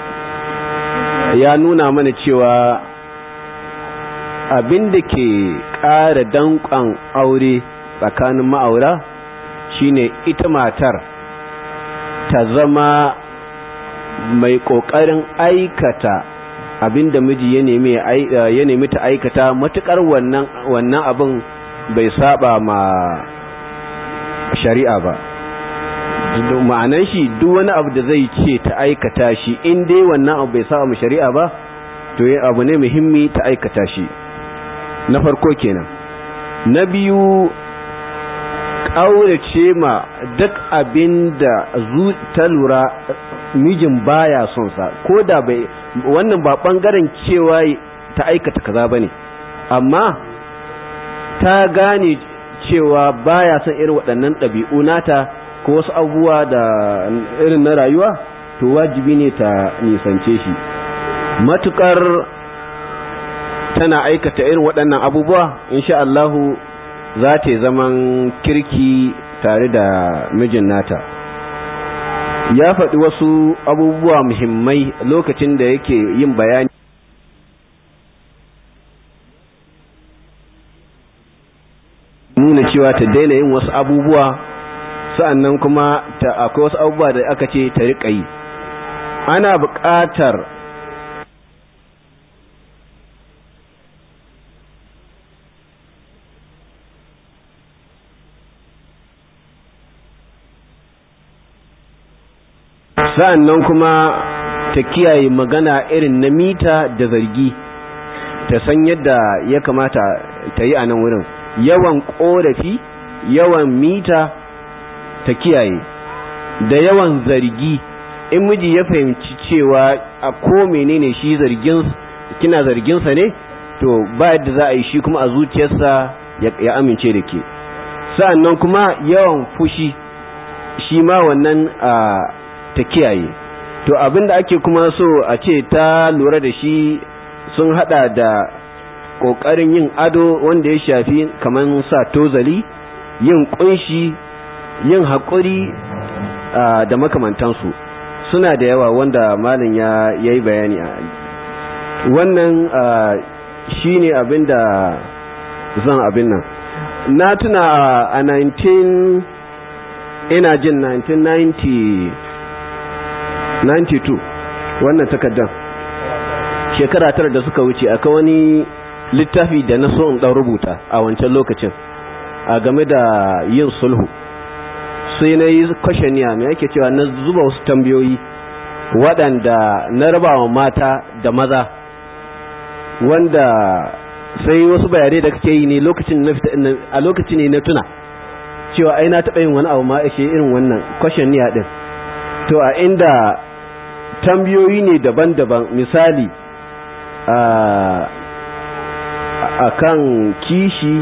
ya nuna mana cewa abin da ke ƙara danƙon aure tsakanin ma'aura shine ita matar ta zama mai ƙoƙarin aikata abin da miji ya nemi ta aikata matuƙar wannan abin bai saba ma shari'a ba ma'anan shi duk wani abu da zai ce ta aikata shi in dai wannan abu bai sa mu shari'a ba to yi abu ne muhimmi ta aikata shi na farko kenan na biyu ƙaurace ma duk abin da ta lura mijin baya son sa ko da bai wannan ba ɓangaren cewa ta aikata kaza ba ne amma ta gane cewa baya son irin waɗannan ɗabi'u nata ko wasu abubuwa da irin na rayuwa to wajibi ne ta nisance shi matukar tana aikata irin waɗannan abubuwa insha Allahu za ta zaman kirki tare da mijin nata ya faɗi wasu abubuwa muhimmai lokacin da yake yin bayani nuna cewa ta daina yin wasu abubuwa sa'annan kuma ta akwai wasu abubuwa da aka ce ta riƙa yi ana buƙatar sa'annan kuma ta kiyaye magana irin na mita da zargi ta san yadda ya kamata ta yi a nan wurin yawan ƙorafi yawan mita ta kiyaye da yawan zargi in miji ya fahimci cewa a ko menene shi zargin kina zarginsa ne to ba yadda za a yi shi kuma a zuciyarsa ya amince da ke sa'annan kuma yawan fushi shi ma wannan ta kiyaye to abinda ake kuma so a ce ta lura da shi sun hada da ƙoƙarin yin ado wanda ya shafi kamar sa tozali yin ƙunshi yin haƙuri da makamantansu suna da yawa wanda malin ya yi bayani a wannan shi ne abin da zan abin nan na tuna a 19 ina jin 1992 wannan takardar shekara tara da suka wuce aka wani littafi da na so in ɗan rubuta a wancan lokacin a game da yin sulhu sai na yi kwashaniya mai ake cewa na zuba wasu tambayoyi waɗanda na rabawa mata da maza wanda sai wasu bayanai da kake yi ne lokacin na fita a lokacin ne na tuna cewa ai na taɓa yin wani abu ma ashe irin wannan kwashaniya ɗin to a inda tambayoyi ne daban-daban misali a kan kishi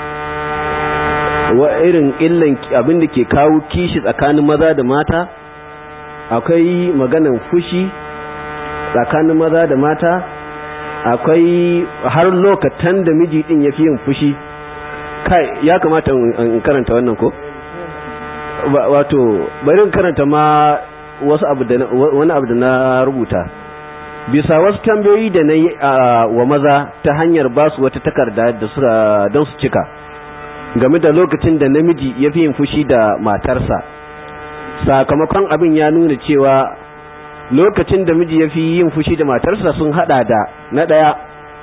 wa irin illan abin da ke kawo kishi tsakanin maza da mata akwai maganan fushi tsakanin maza da mata akwai har lokatan da miji din ya fi yin fushi kai ya kamata in karanta wannan ko wato bari in karanta ma wasu abu da wani abu da na rubuta bisa wasu tambayoyi da na yi wa maza ta hanyar ba su wata takarda da su don su cika game da lokacin da namiji ya fi yin fushi da matarsa sakamakon abin ya nuna cewa lokacin da miji ya fi yin fushi da matarsa sun hada da na ɗaya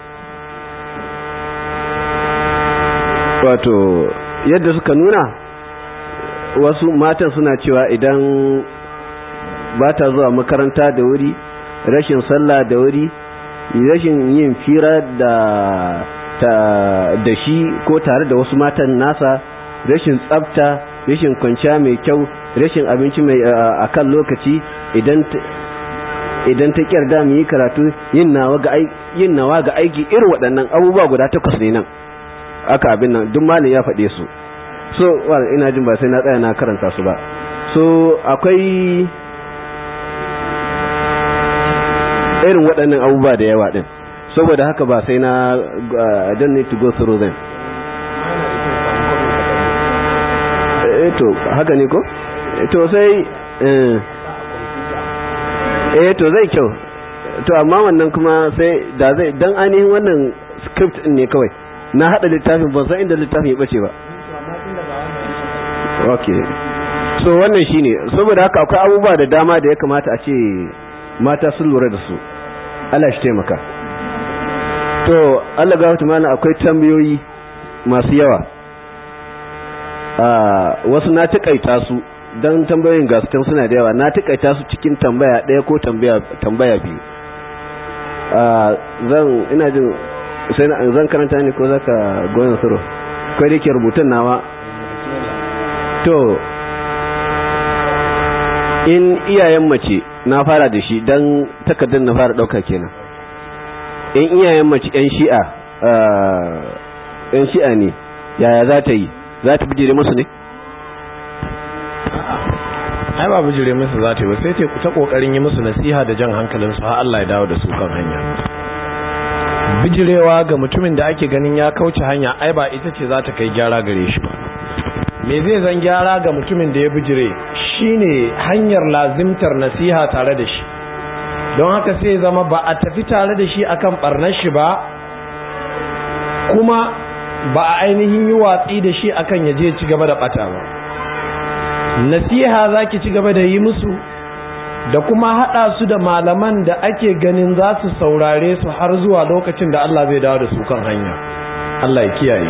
wato yadda suka nuna wasu matan suna cewa idan ba ta zuwa makaranta da wuri rashin sallah da wuri rashin yin fira da ta da shi ko tare da wasu matan nasa rashin tsafta rashin kwanciya mai kyau rashin abinci mai akan lokaci idan idan ta kyarda mu yi karatu yin nawa ga yin nawa ga aiki irin waɗannan abubuwa guda takwas ne nan aka abin nan duk malin ya faɗe su so ina jin ba sai na tsaya na karanta su ba so akwai irin waɗannan abubuwa da yawa ɗin saboda haka ba sai na I don't need to go through them eh to haka ne ko to sai eh to zai kyau to amma wannan kuma sai da zai dan ainihin wannan script din ne kawai na hada littafin ban san inda littafin ya bace ba okay so wannan shine saboda haka akwai abubuwa da dama da ya kamata a ce mata sun lura da su Allah shi taimaka to Allah ga mana akwai tambayoyi masu yawa wasu na takaita su don tambayoyin gasu suna da yawa na takaita su cikin tambaya ɗaya ko tambaya biyu zan ina jin sai zan karanta ne ko za ka goyon suro kai da ke rubutun nawa to in iyayen mace na fara da shi don takardar na fara ɗauka kenan in iyayen mace 'yan shi'a yan shi'a ne yaya za ta yi za ta bijire musu ne ai ba bijire musu za ta yi ba sai ta kokarin yi musu nasiha da jan hankalin su har Allah ya dawo da su kan hanya bijirewa ga mutumin da ake ganin ya kauce hanya ai ba ita ce za ta kai gyara gare shi ba me zai zan gyara ga mutumin da ya bijire shine hanyar lazimtar nasiha tare da shi don haka sai zama ba a tafi tare da shi akan barnar shi ba kuma ba a ainihin yi watsi da shi akan yaje ci gaba da bata ba nasiha zaki ci gaba da yi musu da kuma hada su da malaman da ake ganin za su saurare su har zuwa lokacin da Allah zai dawo da su kan hanya Allah ya kiyaye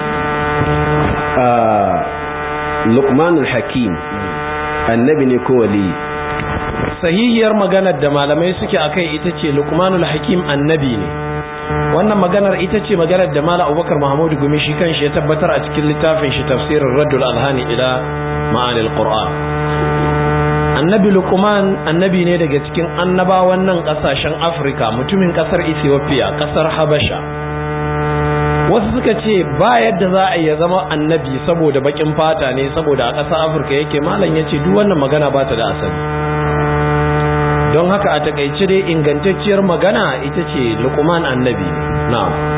Luqmanul Hakim annabi ne ko wali sahihiyar maganar da malamai suke akai ita ce Luqmanul Hakim annabi ne wannan maganar ita ce maganar da Malam Abubakar Mahmud Gumi shi kanshi ya tabbatar a cikin littafin shi tafsirin Raddul Alhani ila Ma'anil Qur'an Annabi Luqman annabi ne daga cikin annabawan nan kasashen Afirka mutumin kasar Ethiopia kasar Habasha wasu suka ce ba yadda za a iya zama annabi saboda bakin fata ne saboda a ƙasar Afirka yake malam yace duk wannan magana ba ta da asali don haka a takaice dai ingantacciyar magana ita ce lukuman annabi na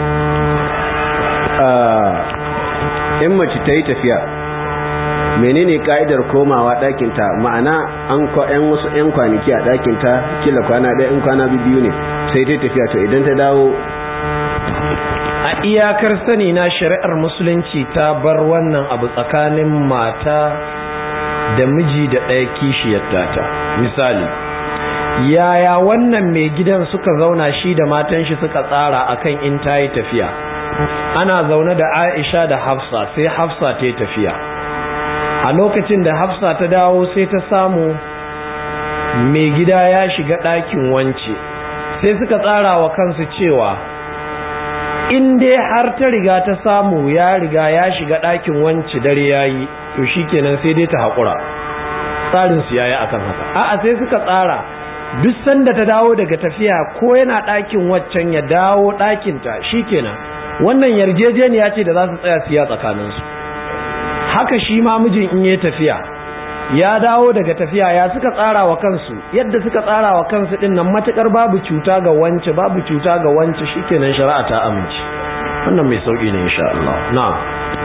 in mace ta yi tafiya menene ka'idar komawa ɗakinta ma'ana an yan wasu 'yan kwanaki a ɗakinta kila kwana ɗaya in kwana biyu ne sai ta tafiya to idan ta dawo a iyakar sani na shari'ar musulunci ta bar wannan abu tsakanin mata da miji da ɗaya kishiyar tata misali yaya wannan mai gidan suka zauna shi da matan shi suka tsara akan in ta yi tafiya ana zaune da aisha da hafsa sai hafsa ta yi tafiya a lokacin da hafsa ta dawo sai ta samu mai gida ya shiga ɗakin wance sai suka tsara wa kansu cewa in dai har ta riga ta samu ya riga ya shiga ɗakin wance dare ya yi to shi kenan sai dai ta haƙura tsarinsu ya yi akan haka a'a sai suka tsara duk sanda ta dawo daga tafiya ko yana ɗakin waccan ya dawo ɗakinta shi kenan wannan yarjejeniya ce da za su tsaya siya tsakaninsu haka shi ma mijin in yi tafiya ya dawo daga tafiya ya suka tsara wa kansu yadda suka tsara wa kansu din nan matukar babu cuta ga wance babu cuta ga wance shikenan shari'a ta amince wannan mai sauki ne insha Allah na'am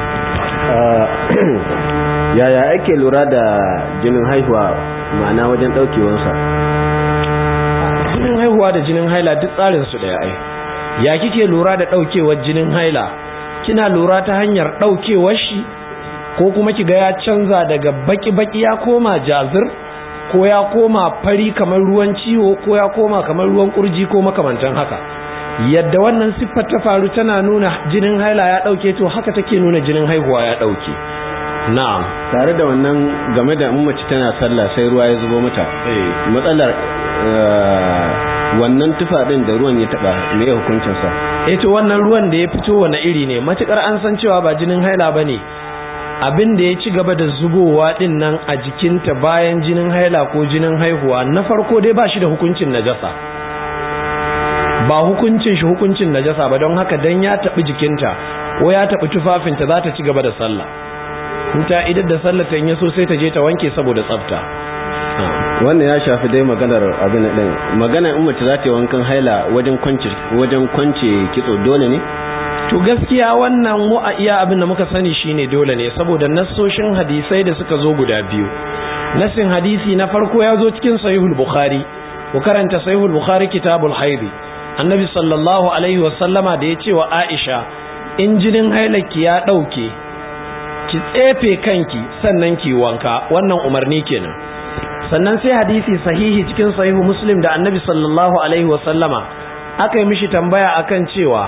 yaya ake lura da jinin haihuwa ma'ana wajen daukewansa jinin haihuwa da jinin haila duk tsarin su daya ai ya kike lura da daukewar jinin haila kina lura ta hanyar daukewar shi ko kuma kiga ya canza daga baki-baki ya koma jazir ko ya koma fari kamar ruwan ciwo ko ya koma kamar ruwan kurji ko makamantan haka yadda wannan siffar ta faru tana nuna jinin haila ya dauke to haka take nuna jinin haihuwa ya dauke na'am tare da wannan game da mace tana sallah sai ruwa ya zubo mata matsalar wannan tufa din da ruwan ya taba me ya hukuncin sa eh to wannan ruwan da ya fito wani iri ne matukar an san cewa ba jinin haila bane abin da ya ci gaba da zubowa din nan a jikinta bayan jinin haila ko jinin haihuwa na farko dai ba shi da hukuncin najasa ba hukuncin shi hukuncin najasa ba don haka dan ya taɓi jikinta ko ya taɓi tufafinta za ta ci gaba da sallah in ta idar da sallah ta yi so sai ta je ta wanke saboda tsafta wannan ya shafi dai maganar abin din magana in mace za ta yi wankan haila wajen kwance wajen kwance kitso dole ne to gaskiya wannan mu a iya abin da muka sani shine dole ne saboda nassoshin hadisai da suka zo guda biyu nassin hadisi na farko ya zo cikin sahihul bukhari ku karanta sahihul bukhari kitabul haidi annabi sallallahu alaihi wasallama da ya ce wa aisha in jinin hailaki ya dauke ki tsefe kanki sannan ki wanka wannan umarni kenan sannan sai hadisi sahihi cikin sahihu muslim da annabi sallallahu alaihi wasallama aka yi mishi tambaya akan cewa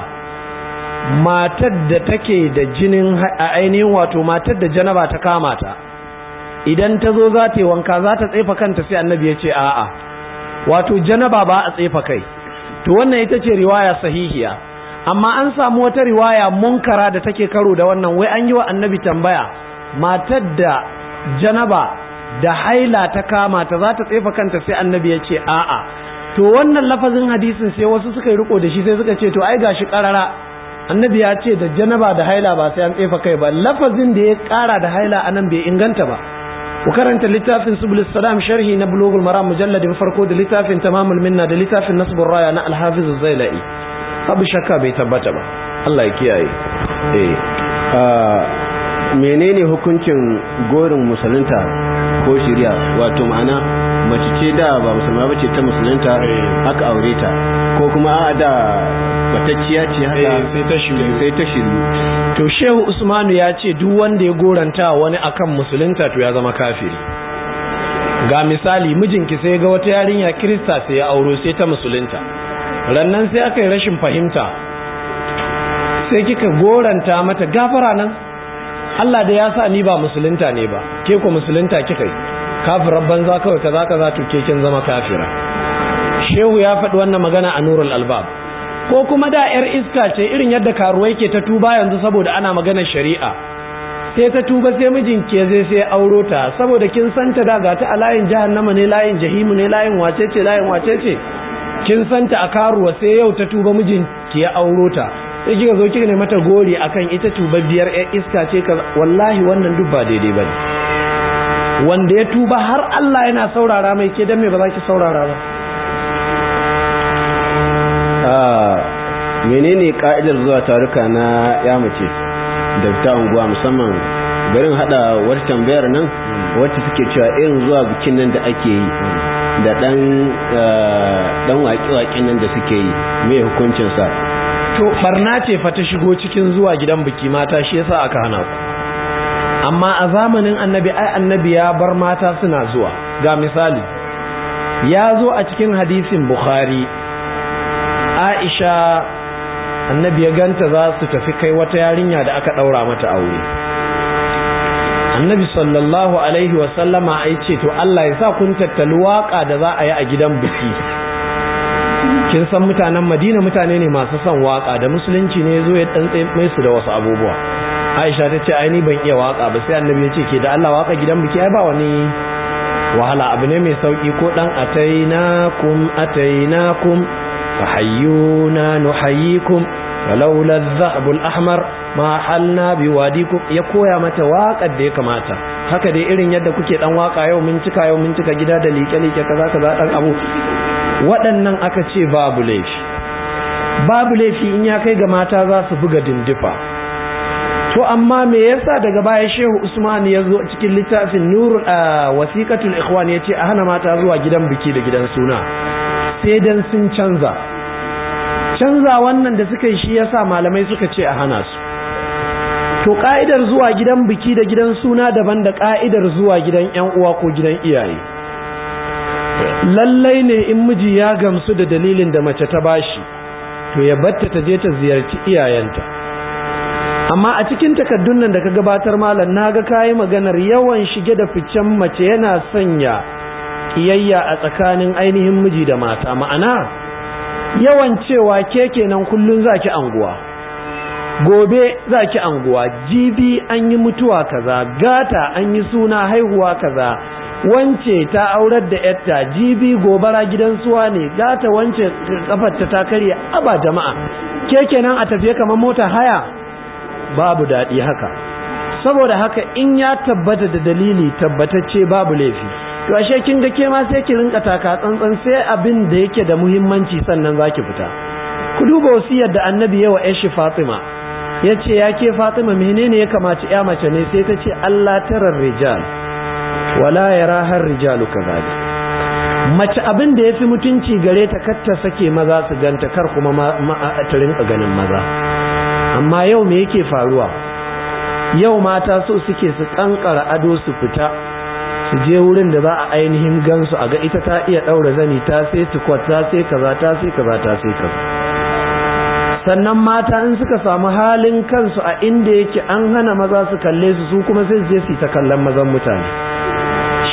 matar da take da jinin a ainihin wato matar da janaba ta kama ta idan ta zo za ta yi wanka za ta tsefa kanta sai annabi ya ce a'a wato janaba ba a tsefa kai to wannan ita ce riwaya sahihiya amma an samu wata riwaya munkara da take karo da wannan wai an yi wa annabi tambaya matar da janaba da haila ta kama ta za ta tsefa kanta sai annabi ya ce a'a to wannan lafazin hadisin sai wasu suka yi riko da shi sai suka ce to ai gashi karara annabi ya ce da janaba da haila ba sai an tsefa kai ba lafazin da ya kara da haila anan bai inganta ba ku karanta littafin subul salam sharhi na bulugul maram mujalladin farko da littafin tamamul minna da littafin nasbur raya na al-hafiz az-zailai abu shakka bai tabbata ba Allah ya kiyaye eh menene hukuncin gorin musulunta ko shirya wato ma'ana mace ce da ba musulma bace ta musulunta aka aure ta ko kuma a da batacciya ce haka sai ta shiru sai ta shiru to shehu usmanu ya ce duk wanda ya goranta wani akan musulunta to ya zama kafiri ga misali mijinki sai ga wata yarinya kirista sai ya auro sai ta musulunta rannan sai aka yi rashin fahimta sai kika goranta mata gafara nan Allah da ya sa ni ba musulunta ne ba ke ku musulunta kika yi kafirar banza kawai kaza kaza to ke kin zama kafira shehu ya faɗi wannan magana a nurul albab ko kuma da yar iska ce irin yadda karuwai ke ta tuba yanzu saboda ana maganar shari'a sai ta tuba sai mijin ke zai sai auro ta saboda kin santa da ga ta a layin jahannama ne layin jahimu ne layin wace ce layin wace ce kin santa a karuwa sai yau ta tuba mijin ki ya auro ta sai kika zo kika ne mata gori akan ita tubabbiyar yar iska ce ka wallahi wannan duk ba daidai bane wanda ya tuba har Allah yana saurara mai ke dan me ba za ki saurara ba menene ka'idar zuwa taruka na ya mace da ta unguwa musamman garin hada wata tambayar nan wacce suke cewa irin zuwa bikin nan da ake yi da dan dan waƙi-waƙin nan da suke yi me hukuncin sa to barna ce fa ta shigo cikin zuwa gidan biki mata shi yasa aka hana ku amma a zamanin annabi ai annabi ya bar mata suna zuwa ga misali ya zo a cikin hadisin bukhari aisha annabi ya ganta za su tafi kai wata yarinya da aka ɗaura mata aure annabi sallallahu alaihi wasallama ai ce to Allah ya sa kun tattali waka da za a yi a gidan biki kin san mutanen madina mutane ne masu son waka da musulunci ne zo ya dan mai su da wasu abubuwa aisha ta ce ai ni ban iya waka ba sai annabi ya ce ke da Allah waka gidan biki ai ba wani wahala abu ne mai sauki ko dan atainakum atainakum فحيونا نحييكم ولولا الذهب الأحمر ما حلنا بواديكم ya koya mata waƙar da ya kamata haka dai irin yadda kuke dan waka yau mun cika yau mun cika gida da liƙe-liƙe kaza kaza dan abu waɗannan aka ce babu laifi babu laifi in ya kai ga mata za su buga dindifa to amma me yasa daga baya Shehu Usman ya zo cikin littafin Nurul Wasiqatul Ikhwan yace a hana mata zuwa gidan biki da gidan suna sai dan sun canza canza wannan da suka yi shi yasa malamai suka ce a hana su to ka'idar zuwa gidan biki da gidan suna daban da ka'idar zuwa gidan yan uwa ko gidan iyaye lallai ne in miji ya gamsu da dalilin da mace ta bashi to ya batta ta je ta ziyarci iyayenta amma a cikin takaddun nan da ka gabatar malam naga kayi maganar yawan shige da ficen mace yana sanya kiyayya a tsakanin ainihin miji da mata ma'ana yawan cewa ke kenan kullun zaki anguwa gobe zaki anguwa jibi an yi mutuwa kaza gata an yi suna haihuwa kaza wance ta aurar da yarta jibi gobara gidan suwa ne gata wance kafarta ta karya aba jama'a ke kenan a tafiye kamar mota haya babu daɗi haka saboda haka in ya tabbata da dalili tabbatacce babu laifi to ashe kin ga ke ma sai ki rinka taka tsantsan sai abin da yake da muhimmanci sannan zaki fita ku duba wasiyar da annabi yawa yashi Fatima yace ya ke Fatima menene ya kamata ya mace ne sai ta ce Allah tarar rijal wala yaraha rijalu kazalik mace abin da yafi mutunci gare ta kar ta sake maza su ganta kar kuma ta rinka ganin maza amma yau me yake faruwa yau mata so suke su kankara ado su fita su je wurin da za a ainihin gansu a ga ita ta iya ɗaura zani ta sai tukwat ta sai kaza ta sai kaza ta sai kaza sannan mata in suka samu halin kansu a inda yake an hana maza su kalle su su kuma sai je su ta kallon mazan mutane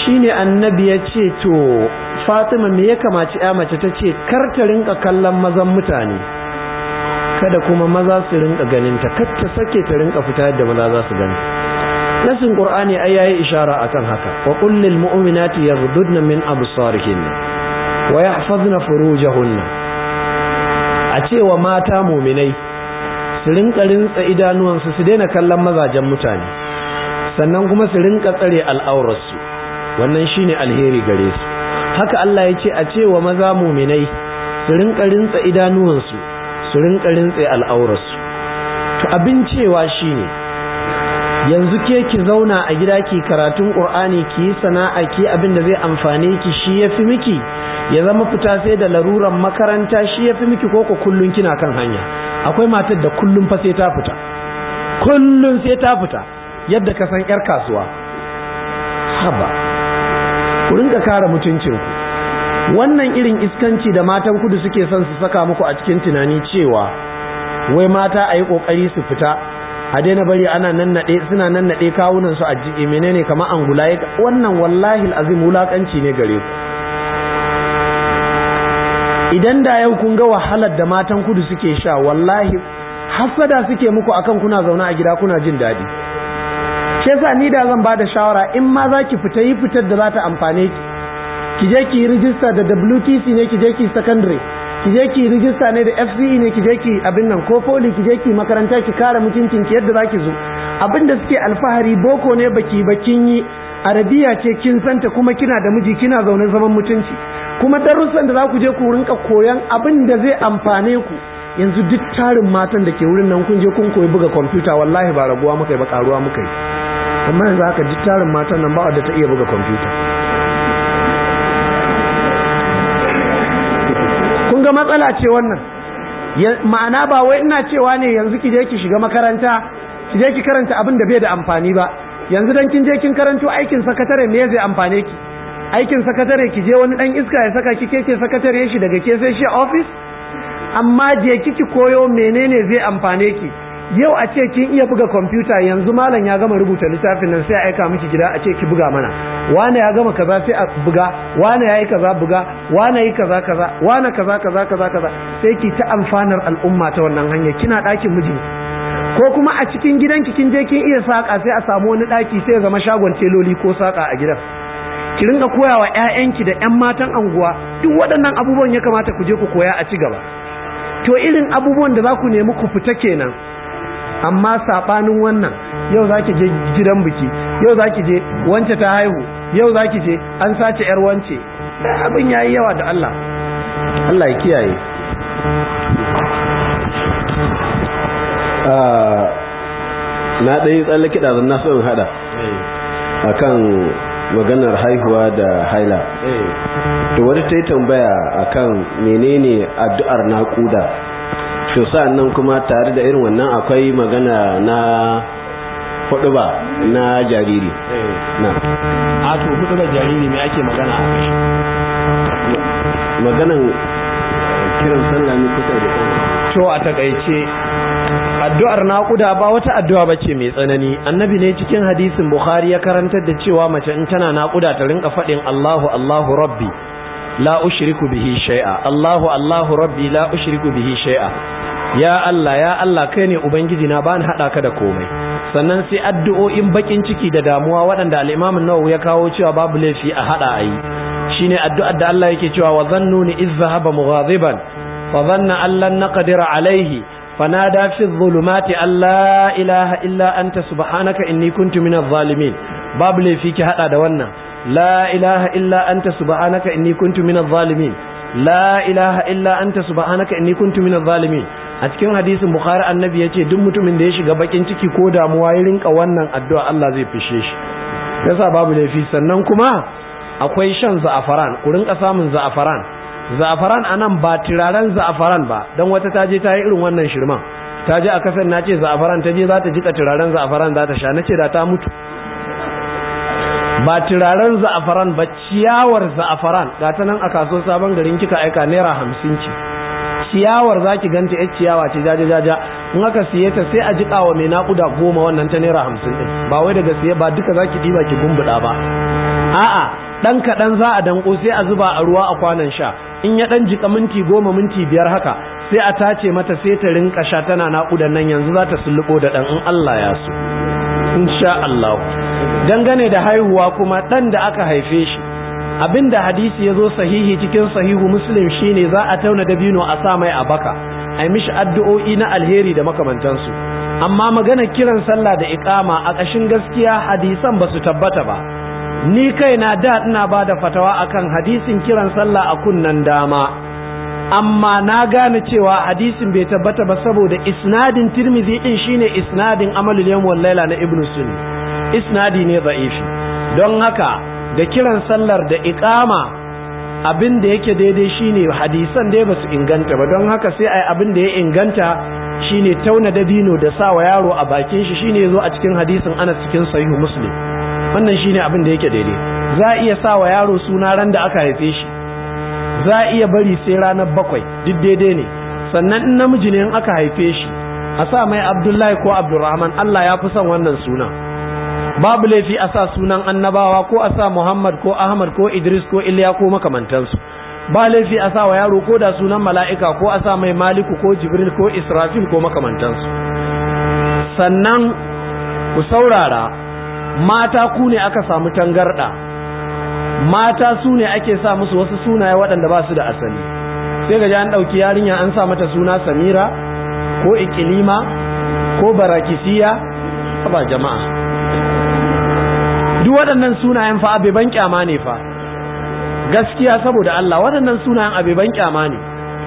shine annabi ya ce to fatima me ya kamaci ya mace ta ce kar ta rinka kallon mazan mutane kada kuma maza su rinka ganinta kar ta sake ta rinka fita yadda maza za su gani nasin qur'ani ai yayi ishara akan haka wa qul lil mu'minati yaghdudna min absarihinna wa yahfazna furujahunna a cewa mata mu'minai su rinka rintsa idanuwansu su daina kallon mazajen mutane sannan kuma su rinka tsare al'aurarsu wannan shine alheri gare su haka Allah ya ce a cewa maza mu'minai su rinka rintsa idanuwansu su rinka rintsa al'aurarsu to abin cewa shine yanzu ke ki zauna a gida ki karatun qur'ani ki yi sana'a ki abin da zai amfane ki shi yafi miki ya zama fita sai da laruran makaranta shi yafi miki koko kullun kina kan hanya akwai matar da kullun fa sai ta fita kullun sai ta fita yadda ka san yar kasuwa haba ku rinka kare mutuncinku wannan irin iskanci da matan kudu suke son su saka muku a cikin tunani cewa wai mata a yi ƙoƙari su fita a daina bari ana nannaɗe suna nannaɗe kawunan su a jiki menene kamar angula wannan wallahi azim wulakanci ne gare ku idan da yau kun ga wahalar da matan kudu suke sha wallahi hasada suke muku akan kuna zaune a gida kuna jin daɗi shi yasa ni da zan bada shawara in ma za ki fita yi fitar da za ta amfane ki ki je ki yi rijista da WTC ne ki je ki secondary ki je ki rijista ne da FCE ne ki je ki abin nan ko poli ki je ki makaranta ki kare mutuncin ki yadda zaki zo abin da suke alfahari boko ne baki bakin yi arabiya ce kin santa kuma kina da miji kina zaune zaman mutunci kuma darussan da za ku je ku rinka koyan abin da zai amfane ku yanzu duk tarin matan da ke wurin nan kun je kun koyi buga kwamfuta wallahi ba raguwa muka yi ba karuwa muka yi amma yanzu haka duk tarin matan nan ba wadda ta iya buga kwamfuta kun ga matsala ce wannan ma'ana ba wai ina cewa ne yanzu ki je ki shiga makaranta ki je ki karanta abin da bai da amfani ba yanzu dan kin je kin karanto aikin sakatare me zai amfane ki aikin sakatare ki je wani dan iska ya saka ki ke ke sakatare shi daga ke sai shi a office amma je kiki koyo menene zai amfane ki yau a ce kin iya buga kwamfuta yanzu malam ya gama rubuta littafin nan sai a aika miki gida a ce ki buga mana wane ya gama kaza sai a buga wane ya yi kaza buga wane yi kaza kaza wane kaza kaza kaza kaza sai ki ta amfanar al'umma ta wannan hanya kina ɗakin miji ko kuma a cikin gidanki kin je kin iya saka sai a samu wani ɗaki sai ya zama shagon teloli ko saka a gidan ki ringa koya wa ƴaƴanki da ƴan matan anguwa duk waɗannan abubuwan ya kamata ku je ku koya a ci gaba to irin abubuwan da za ku nemi ku fita kenan amma saɓanin wannan yau za ki je gidan biki yau za ki je wance ta haihu yau za ki je an sace yar wance abin ya yi yawa da Allah Allah ya kiyaye na ɗaya tsallake ɗazan na so in haɗa a kan maganar haihuwa da haila to wani ta yi tambaya a kan menene addu'ar naƙuda to nan kuma tare da irin wannan akwai magana na hudu ba na jariri na a to hudu ba jariri mai ake magana a kai maganan kiran sallah ne kusa da to a takaice addu'ar naƙuda ba wata addu'a bace mai tsanani annabi ne cikin hadisin bukhari ya karantar da cewa mace in tana naƙuda ta rinka faɗin allahu allahu rabbi la ushriku bihi shay'a allahu allahu rabbi la ushriku bihi shay'a ya Allah ya Allah kai ne ubangiji na bani hada ka da komai sannan sai addu'o'in bakin ciki da damuwa waɗanda al-Imam an-Nawawi ya kawo cewa babu laifi a hada ayi shine addu'ar da Allah yake cewa wa zannuni iz zahaba mughadiban fa dhanna an lan naqdira alayhi fanada fi dhulumati alla ilaha illa anta subhanaka inni kuntu minadh zalimin babu laifi ki hada da wannan la ilaha illa anta subhanaka inni kuntu minadh zalimin la ilaha illa anta subhanaka inni kuntu minadh zalimin a cikin hadisin bukhari annabi yace duk mutumin da ya shiga bakin ciki ko damuwa ya rinka wannan addu'a Allah zai fishe shi yasa babu laifi sannan kuma akwai shan za'afaran ku rinka samun za'afaran za'afaran anan ba turaren za'afaran ba dan wata ta je ta yi irin wannan shirman ta je a kasar nace za'afaran ta je za ta jika turaren za'afaran za ta sha nace da ta mutu ba turaren za'afaran ba ciyawar za'afaran ga ta nan a kaso sabon garin kika aika naira hamsin ce ciyawar za ki ganta yar ciyawa ce jaja jaja in aka siye ta sai a jiƙa wa mai naƙuda goma wannan ta naira hamsin ɗin ba wai daga siye ba duka za ki ɗiba ki gumbuɗa ba a'a ɗan kaɗan za a danko sai a zuba a ruwa a kwanan sha in ya ɗan jiƙa minti goma minti biyar haka sai a tace mata sai ta rinka sha tana naƙudan nan yanzu za ta sulluɓo da ɗan in Allah ya so insha Allah dangane da haihuwa kuma ɗan da aka haife shi abinda hadisi ya zo sahihi cikin sahihu muslim shine za a tauna dabino a sa mai a baka a yi mishi addu'o'i na alheri da makamantansu amma magana kiran sallah da iqama a ƙashin gaskiya hadisan ba su tabbata ba ni kaina da ina ba da fatawa akan hadisin kiran sallah a kunnan dama amma na gane cewa hadisin bai tabbata ba saboda isnadin tirmidhi din shine isnadin amalul yawm wal laila na ibnu sunni isnadi ne da'ifi don haka da kiran sallar da iqama abin da yake daidai shine hadisan dai basu inganta ba don haka sai ai abin da ya inganta shine tauna dabino da sa wa yaro a bakin shi shine yazo a cikin hadisin Anas cikin sahihu muslim wannan shine abin da yake daidai za a iya sa wa yaro suna ran da aka haife shi za a iya bari sai ranar bakwai duk daidai ne sannan in namiji ne in aka haife shi a sa mai abdullahi ko abdurrahman Allah ya fi son wannan suna babu laifi a sa sunan annabawa ko a sa muhammad ko ahmad ko idris ko iliya ko makamantansu ba laifi a sa wa yaro ko da sunan mala'ika ko a sa mai maliku ko jibril ko israfil ko makamantansu sannan ku saurara mata ku ne aka samu tangarda mata su ne ake sa musu wasu sunaye waɗanda ba su da asali sai ga an ɗauki yarinya an sa mata suna samira ko ikilima ko barakisiya ba jama'a duk waɗannan sunayen fa abeban kyama ne fa gaskiya saboda Allah waɗannan sunayen abeban kyama ne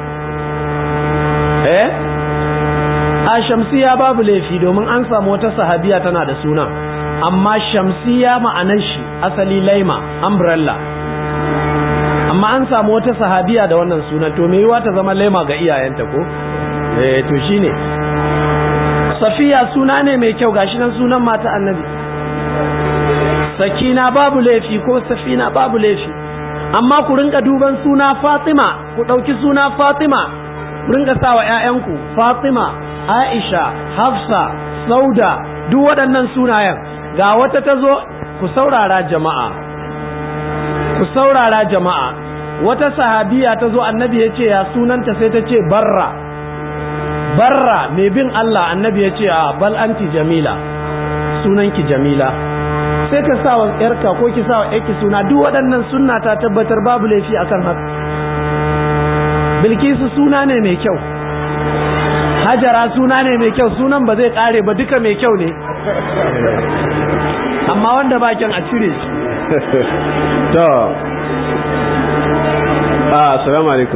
eh a shamsiya babu laifi domin an samu wata sahabiya tana da suna amma shamsiya ma'anar shi asali laima umbrella amma an samu wata sahabiya da wannan sunan to me yiwa ta zama laima ga iyayenta ko eh to shine safiya suna ne mai kyau gashi nan sunan mata annabi sakina babu laifi ko safina babu laifi amma ku rinka duban suna fatima ku ɗauki suna fatima ku rinka sa wa 'ya'yanku fatima aisha hafsa sauda duk waɗannan sunayen ga wata ta zo ku saurara jama'a ku saurara jama'a wata sahabiya ta zo annabi ya ce ya sunanta sai ta ce barra barra mai bin Allah annabi ya ce a bal anti jamila sunanki jamila sai ka sa wa yarka ko ki sa wa yarki suna duk waɗannan sunna ta tabbatar babu laifi akan haka bilkisu suna ne mai kyau hajara suna ne mai kyau sunan ba zai kare ba duka mai kyau ne amma wanda bakin a cire shi to assalamu alaikum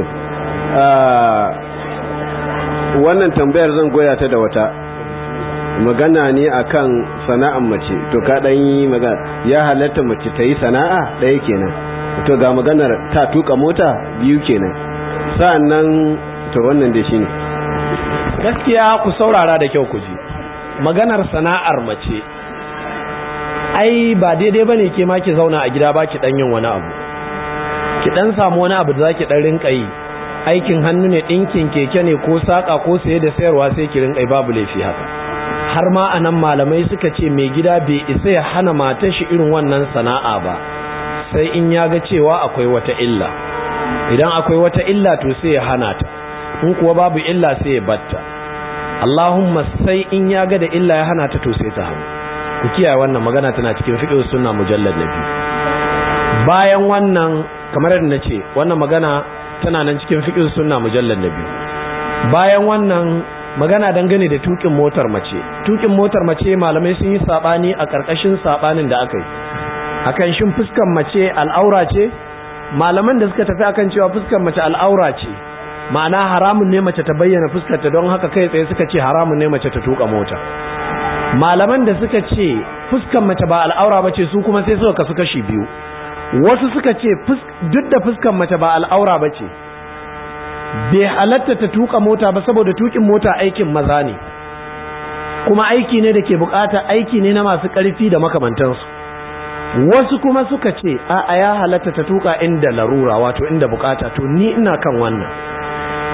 wannan tambayar zan goya ta da wata magana ne akan sana'an mace to ka dan yi magana ya halatta mace ta yi sana'a ɗaya kenan to ga maganar ta tuka mota biyu kenan sa'annan to wannan da shine gaskiya ku saurara da kyau ku ji maganar sana'ar mace ai ba daidai bane ke ma ki zauna a gida ba ki dan yin wani abu ki dan samu wani abu da zaki dan rinka yi aikin hannu ne dinkin keke ne ko saka ko saye da sayarwa sai ki rinka yi babu laifi haka har ma anan malamai suka ce mai gida bai isa ya hana matar shi irin wannan sana'a ba sai in ya ga cewa akwai wata illa idan akwai wata illa to sai ya hana ta in kuwa babu illa sai ya batta Allahumma sai in ya ga da illa ya hana ta to sai ta hannu ku kiyaye wannan magana tana cikin fiqh sunna mujallad na biyu bayan wannan kamar yadda nace wannan magana tana nan cikin fiqh sunna mujallad na biyu bayan wannan magana dangane da tukin motar mace tukin motar mace malamai sun yi sabani a karkashin sabanin da aka yi akan shin fuskan mace al'aura ce malaman da suka tafi akan cewa fuskan mace al'aura ce ma'ana haramun ne mace ta bayyana fuskarta don haka kai tsaye suka ce haramun ne mace ta tuka mota malaman da suka ce fuskan mace ba al'aura ba ce su kuma sai suka kasu kashi biyu wasu suka ce duk da fuskan mace ba al'aura ba ce bai halatta ta tuka mota ba saboda tukin mota aikin maza ne kuma aiki ne da ke bukata aiki ne na masu ƙarfi da makamantansu wasu kuma suka ce a ya halatta ta tuka inda larura wato inda bukata to ni ina kan wannan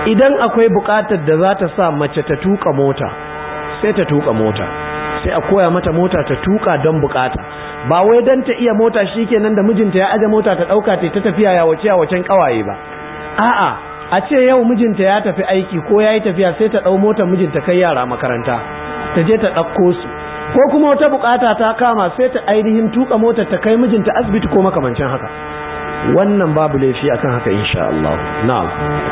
idan akwai buƙatar da za ta sa mace ta tuka mota sai ta tuka mota sai a koya mata mota ta tuka don buƙata ba wai don ta iya mota shikenan da mijinta ya aje mota ta ɗauka ta tafiya ya wace a wacen ƙawaye ba a'a a ce yau mijinta ya tafi aiki ko ya yi tafiya sai ta ɗau motar mijinta kai yara makaranta ta je ta ɗauko su ko kuma wata bukata ta kama sai ta ainihin tuka motar ta kai mijinta asibiti ko makamancin haka wannan babu laifi akan haka insha Allah na'am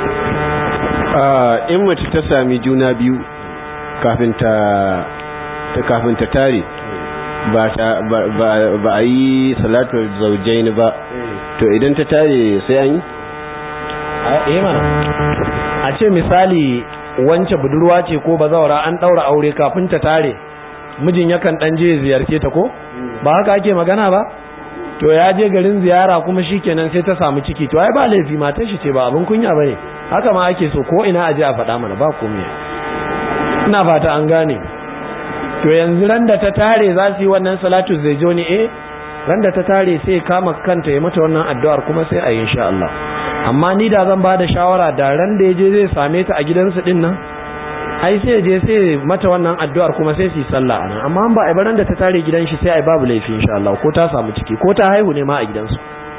in mace ta sami juna biyu kafin ta ta kafin ta tare ba ba a yi salatul zaujaini ba to idan ta tare sai an yi eh mana a ce misali wance budurwa ce ko bazawara an daura aure kafin ta tare mijin yakan dan je ziyarce ta ko ba haka ake magana ba to ya je garin ziyara kuma shikenan sai ta samu ciki to ai ba laifi matar shi ce ba abin kunya bane haka ma ake so ko ina aje a faɗa mana ba komai ina fata an gane to yanzu ran da ta tare za su yi wannan salatu zai jo ne eh ran da ta tare sai kama kanta ya mata wannan addu'ar kuma sai a yi insha Allah amma ni da zan ba da shawara da ran da ya je zai same ta a gidansu din nan ai sai je sai mata wannan addu'ar kuma sai su yi sallah anan amma ba ai baran da ta tare gidan shi sai ai babu laifi insha Allah ko ta samu ciki ko ta haihu ne ma a gidansu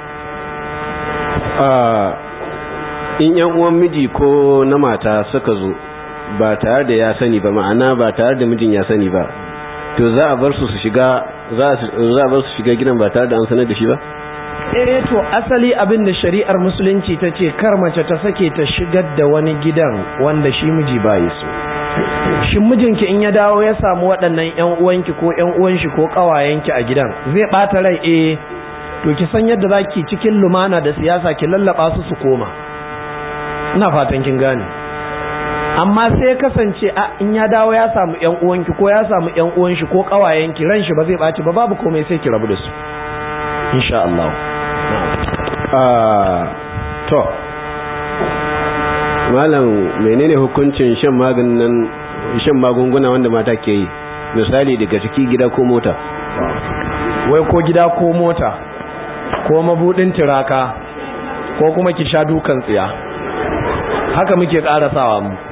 in yan uwan miji ko na mata suka zo ba tare da ya sani ba ma'ana ba tare da mijin ya sani ba to za a bar su su shiga za a bar su shiga gidan ba tare da an sanar da shi ba eh to asali abin da shari'ar musulunci ta ce kar mace ta sake ta shigar da wani gidan wanda shi miji bai so shin mijinki in ya dawo ya samu waɗannan ƴan uwanki ko ƴan uwan shi ko ƙawayenki a gidan zai ɓata rai eh to ki san yadda zaki cikin lumana da siyasa ki lallaba su su koma ina fatan kin gane amma sai kasance a in ya dawo ya samu ƴan uwanki ko ya samu ƴan uwan shi ko ƙawayenki ran shi ba zai ɓaci ba babu komai sai ki rabu da su insha Allah to malam menene hukuncin shan maganin shan magunguna wanda mata ke yi misali daga ciki gida ko mota wai ko gida ko mota ko mabudin tiraka ko kuma ki sha dukan tsiya haka muke karasawa mu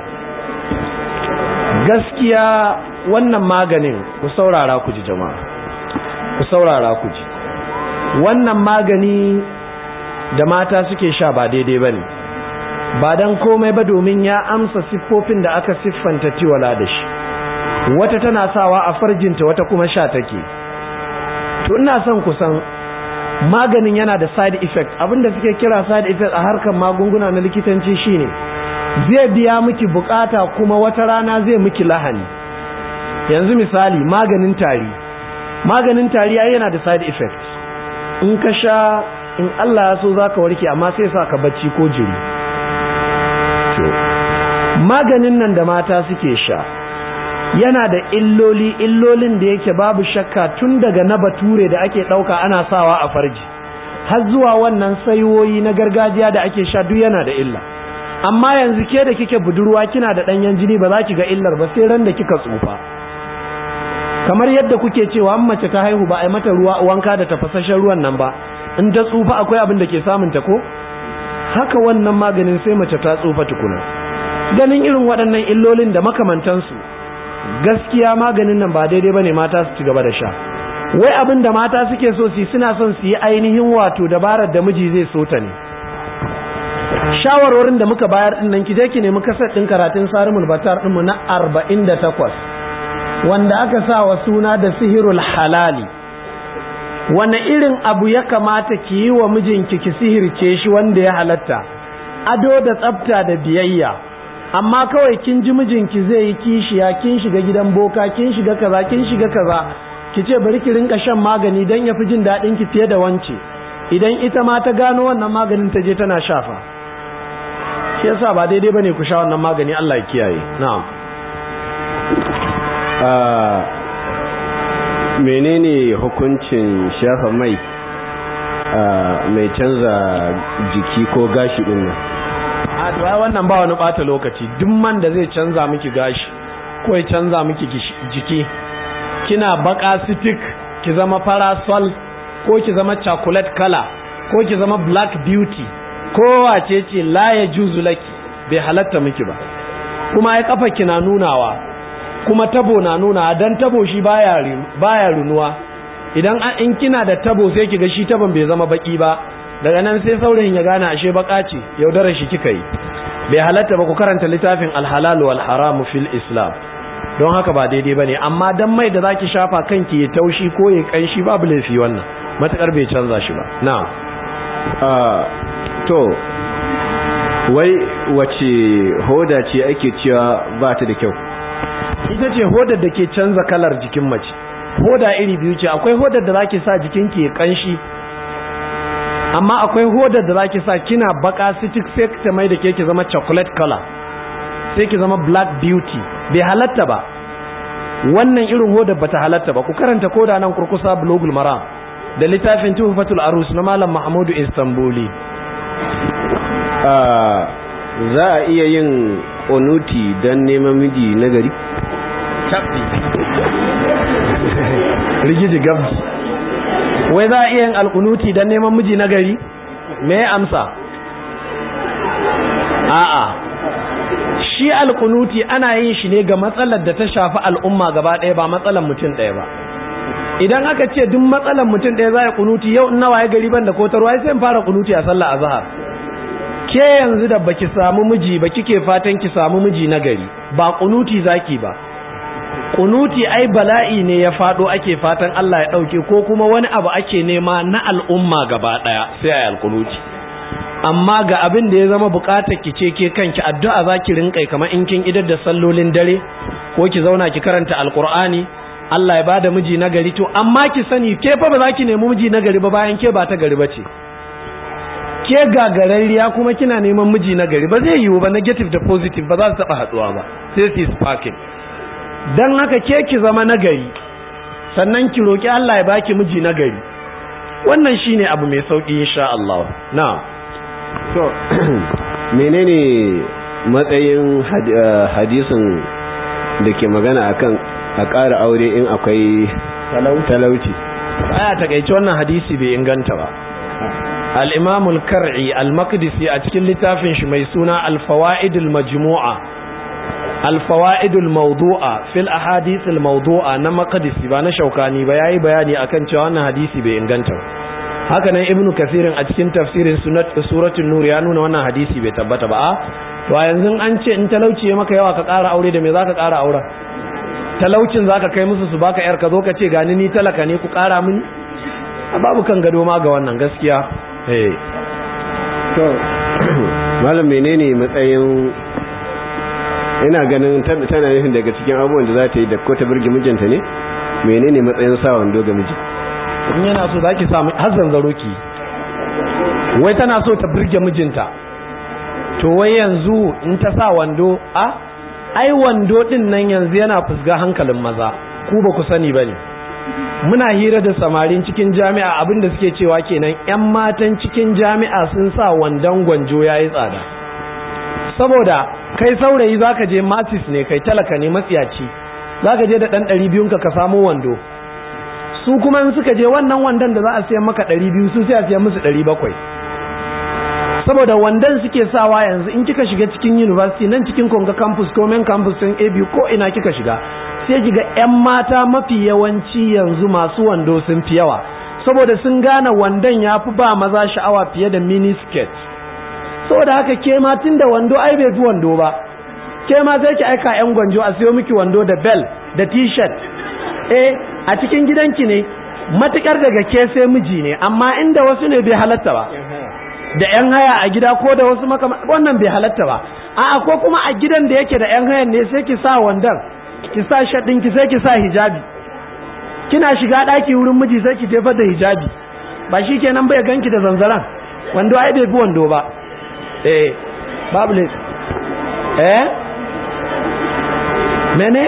gaskiya wannan maganin ku saurara ku ji jama'a ku saurara ku ji wannan magani da mata suke sha ba daidai ba ne ba don komai ba domin ya amsa siffofin da aka siffanta tiwala da shi wata tana sawa a farjinta wata kuma sha take to ina son kusan maganin yana da side effect abinda suke kira side effect a harkar magunguna na likitanci shine zai biya miki bukata kuma wata rana zai miki lahani yanzu misali maganin tari maganin tari yana da side effect in ka sha in Allah ya so za ka warke amma sai sa ka bacci ko jiri maganin nan da mata suke sha yana da illoli illolin da yake babu shakka tun daga na bature da ake ɗauka ana sawa a farji har zuwa wannan sayoyi na gargajiya da ake sha duk yana da illa amma yanzu ke da kike budurwa kina da ɗanyen jini ba za ki ga illar ba sai ran da kika tsufa kamar yadda kuke cewa an mace ta haihu ba a yi mata ruwa wanka da tafasashen ruwan nan ba in ta tsufa akwai abin da ke samun ta ko haka wannan maganin sai mace ta tsufa tukuna ganin irin waɗannan illolin da makamantansu gaskiya maganin nan ba daidai bane mata su ci gaba da sha wai abin da mata suke so su suna son su yi ainihin wato dabarar da miji zai so ta ne shawarwarin da muka bayar din nan ki je ki nemi kasar din karatun sarimul batar din mu na 48 wanda aka sa wa suna da sihirul halali wane irin abu ya kamata ki yi wa mijinki ki sihirce shi wanda ya halatta ado da tsafta da biyayya amma kawai kin ji mijinki zai yi kishiya kin shiga gidan boka kin shiga kaza kin shiga kaza ki ce bari ki rinka shan magani dan yafi jin daɗin ki fiye da wance idan ita ma ta gano wannan maganin ta je tana shafa shi yasa ba daidai bane ku sha wannan magani Allah ya kiyaye na'am menene hukuncin shafa mai mai canza jiki ko gashi din nan a to ai wannan ba wani bata lokaci duk man da zai canza miki gashi ko ya canza miki jiki kina baka sitik ki zama parasol ko ki zama chocolate color ko ki zama black beauty ko wace ce la ya juzu laki bai halatta miki ba kuma ai kafa kina nunawa kuma tabo na nuna dan tabo shi baya baya runuwa idan in kina da tabo sai kiga shi taban bai zama baki ba daga nan sai saurayin ya gane ashe baka ce yaudarar shi kika yi bai halatta ba ku karanta littafin alhalal wal haram fil islam don haka ba daidai bane amma dan mai da zaki shafa kanki ya taushi ko ya kanshi babu laifi wannan matakar bai canza shi ba na'am to wai wace hoda ce ake cewa ba ta da kyau ita ce hodar da ke canza kalar jikin mace hoda iri biyu ce akwai hodar da zaki sa jikinki ya kanshi amma akwai hodar da zaki sa kina baka sitik sai ta mai da ke ki zama chocolate color sai ki zama black beauty bai halatta ba wannan irin hodar bata halatta ba ku karanta koda nan kurkusa blogul maram da littafin tuhfatul arus na malam mahmudu istanbuli za a iya yin onuti don neman miji na gari rigiji gabji wai za a iya yin alkunuti don neman miji na gari me amsa a'a shi alkunuti ana yin shi ne ga matsalar da ta shafi al'umma gaba ɗaya ba matsalar mutum ɗaya ba idan aka ce duk matsalar mutum ɗaya za a kunuti yau nawa ya gari ban da kotarwa sai in fara kunuti a sallah azhar ke yanzu da baki samu miji ba kike fatan ki samu miji na gari ba kunuti zaki ba kunuti ai bala'i ne ya fado ake fatan Allah ya dauke ko kuma wani abu ake nema na al'umma gaba daya sai ayi alkunuti amma ga abin da ya zama bukatar ki ce ke kanki addu'a zaki rinkai kamar in kin idar da sallolin dare ko ki zauna ki karanta alqur'ani Allah ya bada miji na gari to amma ki sani ke fa ba za ki nemi miji na gari ba bayan ke ba ta gari ba ce ke gagararriya kuma kina neman miji na gari ba zai yiwu ba negative da positive ba za su taba haduwa ba sai su sparking dan haka ke ki zama na gari sannan ki roki Allah ya baki miji na gari wannan shine abu mai sauki insha Allah na'am to menene matsayin hadisin da ke magana akan a ƙara aure in akwai talauci aya takeice wannan hadisi bai inganta ba الإمام الكرعي المقدسي أتكل لتافن شمي سنة الفوائد المجموعة الفوائد الموضوعة في الأحاديث الموضوعة نما قدسي بانا شوكاني بياي بياني أكن شوانا حديثي بإنغانتا haka ibnu kasirin a cikin tafsirin suratul nur ya nuna wannan hadisi bai tabbata ba to a yanzu an ce in talauci ya maka yawa ka ƙara aure da me zaka ƙara auren talaucin zaka kai musu su baka yar ka zo ka ce gani ni talaka ne ku ƙara mini babu kan gado ma ga wannan gaskiya eh to malam menene matsayin ina ganin tana nufin daga cikin abubuwan da za ta yi da ko ta burge mijinta ne menene matsayin sa wando ga miji in yana so zaki sa har zanzaro ki wai tana so ta burge mijinta to wai yanzu in ta sa wando a ai wando din nan yanzu yana fusga hankalin maza ku ba ku sani bane muna hira da samarin cikin jami'a abinda suke cewa kenan yan matan cikin jami'a sun sa wandon gwanjo yayi tsada saboda kai saurayi zaka je matis ne kai talaka ne matsiyaci zaka je da dan 200 ka ka samu wando su kuma in suka je wannan wandon da za a siya maka 200 su sai a siya musu 700 saboda wandon suke sawa yanzu in kika shiga cikin university nan cikin Konga campus ko main campus din ABU ko ina kika shiga sai kiga ƴan mata mafi yawanci yanzu masu wando sun fi yawa saboda sun gane wandon yafi ba maza sha'awa fiye da mini skirt saboda haka ke ma tunda wando ai bai fi wando ba ke ma sai ki aika ƴan gwanjo a siyo miki wando da bel da t-shirt eh a cikin gidanki ne matukar daga ke sai miji ne amma inda wasu ne bai halatta ba da yan haya a gida ko da wasu makama wannan bai halatta ba a'a ko kuma a gidan da yake da yan hayan ne sai ki sa wandan ki sa shaddin ki sai ki sa hijabi kina shiga daki wurin miji sai ki jefar da hijabi ba shikenan bai ganki da zanzaran wando ai bai bi wando ba eh babu ne eh mene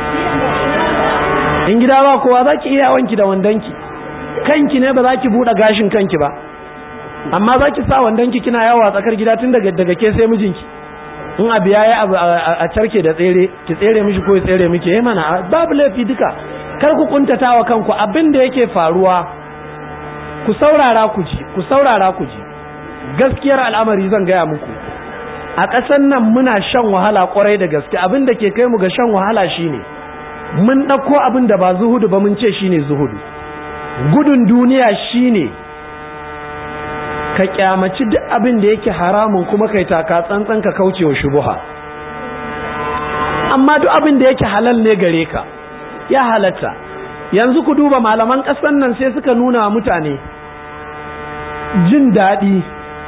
in gida ba kowa za ki iya wanki da wandonki kanki ne ba za ki buɗe gashin kanki ba amma za ki sa wandonki kina yawa tsakar gida tun daga daga ke sai mijinki in abu ya yi abu a carke da tsere ki tsere mishi ko ya tsere miki ya mana babu laifi duka kar ku kuntata wa kanku abin da yake faruwa ku saurara ku ji ku saurara ku ji gaskiyar al'amari zan gaya muku a ƙasar nan muna shan wahala ƙwarai da gaske abin da ke kai mu ga shan wahala shine mun ɗauko abin da ba zuhudu ba mun ce shine zuhudu gudun duniya shine ka kyamaci duk abin da yake haramun kuma kai taka tsantsan ka kaucewa shubuha amma duk abin da yake halal ne gare ka ya halatta yanzu ku duba malaman ƙasar nan sai suka nuna mutane jin daɗi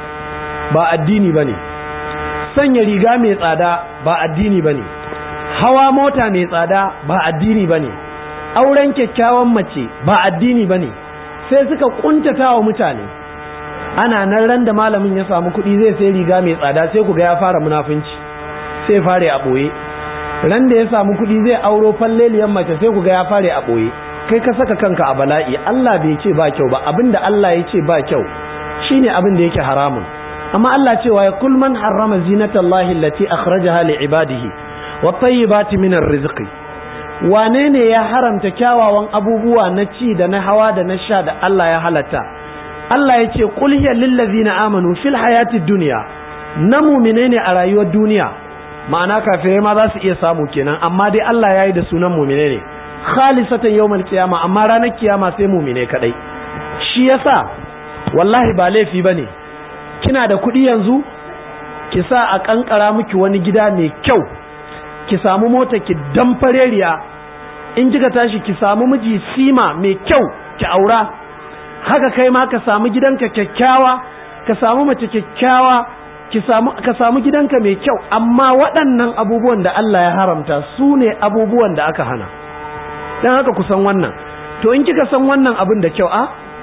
ba addini ba ne sanya riga mai tsada ba addini ba ne hawa mota mai tsada ba addini ba ne auren kyakkyawan mace ba addini ba ne sai suka kuntata wa mutane ana nan ran da malamin ya samu kuɗi zai sai riga mai tsada sai ku ga ya fara munafunci sai fare a ɓoye ran da ya samu kuɗi zai auro falleliyan mace sai ku ga ya fare a ɓoye kai ka saka kanka a bala'i Allah bai ce ba kyau ba abinda Allah ya ce ba kyau shine abin da yake haramun amma Allah cewa ya kul man harrama zinatallahi allati akhrajaha li ibadihi wat tayyibati minar rizqi wane ne ya haramta kyawawan abubuwa na ci da na hawa da na sha da Allah ya halatta Allah ya ce qul hiya lil ladzina amanu fil hayatid dunya na mu'mine ne a rayuwar duniya ma'ana kafirai ma za su iya samu kenan amma dai Allah ya yi da sunan mu'mine ne khalisatan yawmal qiyama amma ranar kiyama sai mu'mine kadai shi yasa wallahi ba laifi bane kina da kuɗi yanzu ki sa a kankara miki wani gida mai kyau ki samu mota ki damfareriya in kika tashi ki samu miji sima mai kyau ki aura haka kai ma ka samu gidanka kyakkyawa ka samu mace kyakkyawa ki samu ka samu gidanka mai kyau amma waɗannan abubuwan da Allah ya haramta su ne abubuwan da aka hana dan haka ku san wannan to in kika san wannan abin da kyau a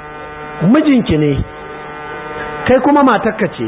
mijinki ne kai kuma matarka ce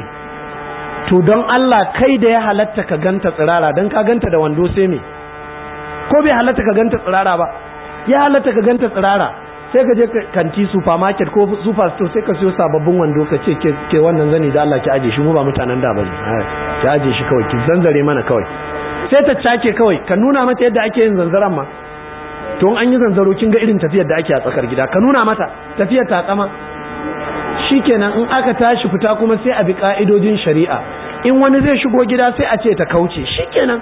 to don Allah kai da ya halatta ka ganta tsirara don ka ganta da wando sai me ko bai halatta ka ganta tsirara ba ya halatta ka ganta tsirara sai ka je kanti supermarket ko super store sai ka siyo sababbin wando ka ce ke wannan zani da Allah ki aje shi mu ba mutanen da bane ki aje shi kawai ki zanzare mana kawai sai ta cake kawai ka nuna mata yadda ake yin zanzaran ma to an yi zanzaro kin ga irin tafiyar da ake a tsakar gida ka nuna mata tafiyar ta tsama shikenan in aka tashi fita kuma sai a bi ka'idojin shari'a in wani zai shigo gida sai a ce ta kauce shikenan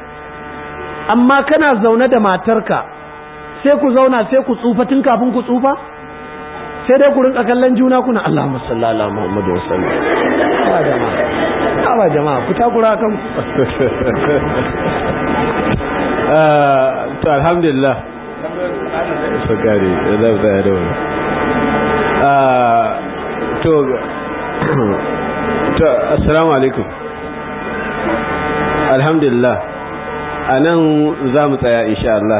amma kana zaune da matarka sai ku zauna sai ku tsufa tun kafin ku tsufa sai dai ku rinka kallon juna kuna Allahumma salli ala Muhammadu wa sallam ba jama'a ba jama'a ku takura kan to alhamdulillah sakari da zai da wani to to assalamu alaikum alhamdulillah a nan za mu tsaya insha Allah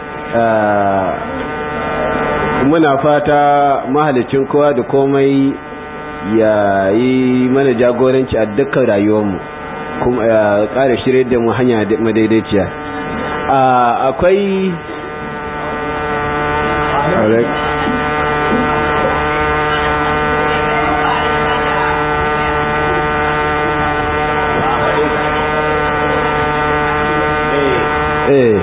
muna fata mahalicin kowa da komai ya yi mana jagoranci a dukkan rayuwarmu kuma ya ƙara shirye da mu hanya madaidaiciya akwai eh